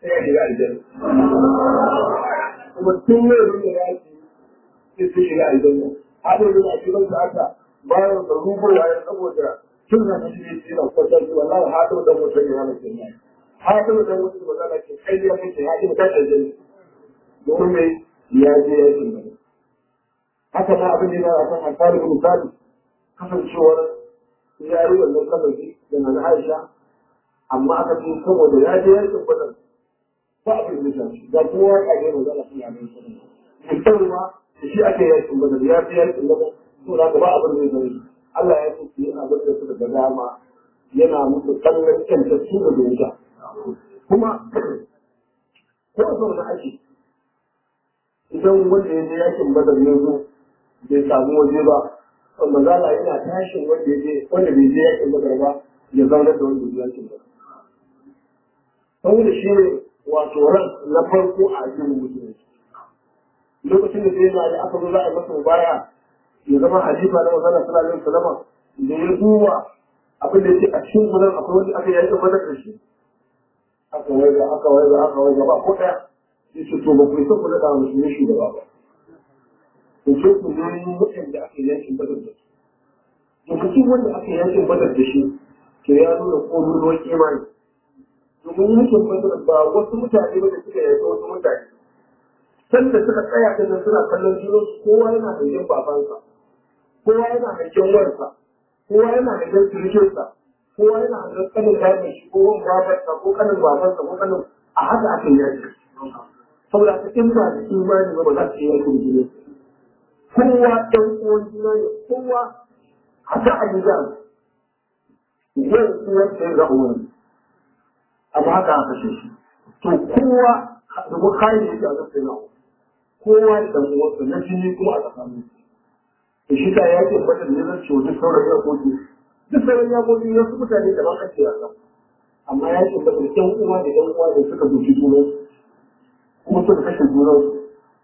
sai ya shiga aljanna kuma tun yau da ya ce sai su shiga aljanna haɗin da a cikin su aka bayan da rubuwa ya saboda tun da shi ne yana kwatar su wallahi haɗin da mutum ya hana kenan haɗin da mutum ba za ka ce kai ya mutu haɗin da aljanna domin mai ya je ya ce haka ma abin da ya a kan alfahari misali kasancewar ya yi wannan kasafi da na Aisha amma aka ce saboda ya je yakin badar ba abin da shi ga kowa ya ga manzo Allah sallallahu alaihi wasallam mutarwa da shi ake yakin badar ya je yakin badar to da ba abin da zai Allah ya ce shi yana bada su daga dama yana musu kallon kanta su da wuta kuma ko sau da ake idan wanda ya je yakin badar ya zo bai samu waje ba manzala yana tashin wanda ya je wanda bai je yakin badar ba ya zauna da wanda ya yakin badar saboda shi ne wato ran na farko a addinin musulunci lokacin da sai na yi aka zo za a yi masa baya ya zama halifa na manzala sallallahu alaihi wasallam da ya duba abin da yake a cikin gudan akwai wanda aka yakin badar da shi aka waiga aka waiga aka waiga ba ko ɗaya ya ce to ba ku isa ku daɗa musulmi shugaba ba to sai ku nemi waɗanda aka yakin badar da su to mutum wanda aka yakin badar da shi to ya nuna ƙololuwar imani domin yakin badar ba wasu mutane ba da suka yaki wasu mutane sanda suka tsaya din nan suna kallon junan kowa yana hangen babansa kowa yana hangen warsa kowa yana hangen surukinsa kowa yana hangen kanin baban shi ko wani babarsa ko kanin babansa ko kanin a haka aka yaki saboda haka in ba da imani ba ba za su yi yakin jini kowa ɗan uwan juna ne kowa haka a gida yau uwar ta yi ra'uwar amma haka aka ce shi to kowa da kuma kayan yake a zafin na kowa da ɗan uwansa na jini kuma a tsakanin da shi ta yake fata da zai ce wajen sauran yakoki duk sauran yakoki ya su mutane da ban ake yasa amma ya ce fata da ɗan uwa da ɗan uwa da suka buci junansu kuma suka kashe junansu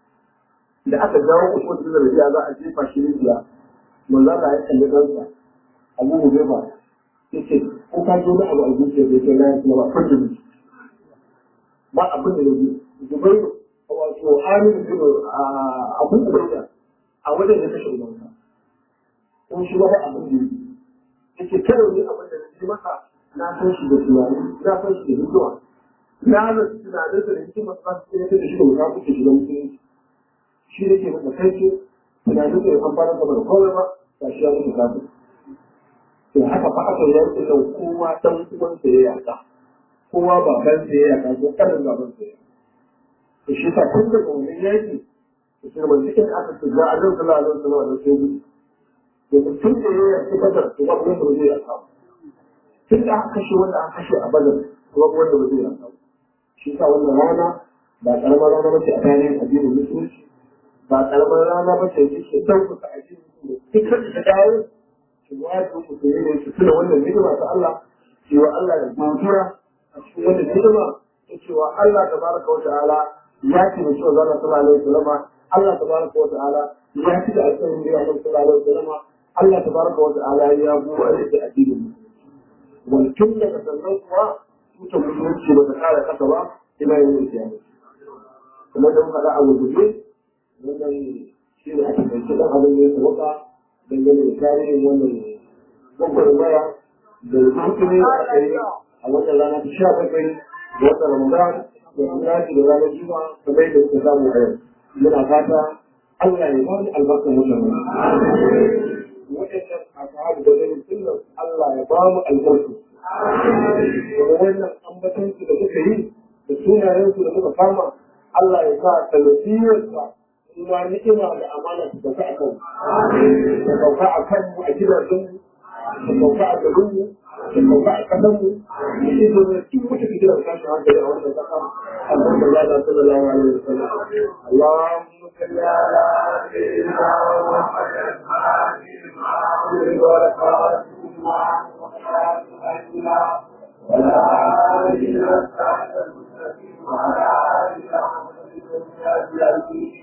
da aka jawo usman bin rabi'a za a jefa shi rijiya manzo Allah ya kalli kansa Abu Hudayfa yace ko ka zo da abu a zuciya bai kai na kuma ba fadi ne ba abin da yake Zubair wato Amir bin Abu Ubayda a wajen da kashe ubansa ko shi ba abin da yake yace kawai ne abin da yake masa na san shi da tunani na san shi da hikima na da tunanin da hikima ba su ne da shi da mutafi da shi da musulunci shi da ke masa kai ce tunanin da ya amfana da bar kawai ba ba shi ya mutu kafin to haka fa aka yi da kowa dan uwan sa ya yaka kowa baban sa ya yaka ko kanin baban sa ya to shi sa tun daga wannan yaki to sai mun cikin aka ce ga Allah sallallahu alaihi wasallam da sai gudu to tun da ya yaki badar to ba wanda ba zai yaka tun da aka kashe wanda aka kashe a badar to ba wanda ba zai yaka shi sa wannan rana ba karamar rana ba ce a tarihin addinin musulunci ba karamar rana ba ce ce ɗaukaka a cikin duk da ta dawo ki wato musulmi ne su tuna wannan hidima ta Allah cewa Allah ya godiya a cikin wannan hidima ta cewa Allah tabaraka wa ta'ala ya ci da cewa zalla sallallahu alaihi wasallam Allah tabaraka wa ta'ala ya ci da alƙawarin da ya sallallahu alaihi wasallam Allah tabaraka wa ta'ala ya buwa da addinin wani tun daga sannan kuwa tutar musulunci ba ta kara kasa ba ina yin kiyama kuma da muka da a gurguje wannan shi ne ake kai ɗan abin da ya sauka dangane da tarihin wannan gwagwarmaya da rukuni da aka yi a wannan rana ta sha bakwai da watan ramadan da tunaji da ranar juma kamar yadda suka samu a yau muna fata Allah ya bani albarkar wannan waɗannan ashabu da zai sunan Allah ya ba mu albarku kuma wannan ambatansu da muka yi da sunayensu da muka kama Allah ya sa talafiyarsa kuma ni'ima da amana su sauka a kan su sauka a kan mu a gidajen mu su sauka a garin mu su sauka a kasan mu mu ce da duk wata fitina da tashin hankali a wannan kasa Allah da Allah sallallahu alaihi wa sallam Allahumma salli ala sayyidina Muhammadin ولا آله وصحبه المستقيم وعلى آله وصحبه أجمعين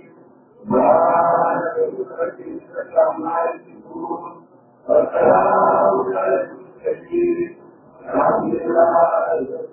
والسلام على المرسلين الحمد لله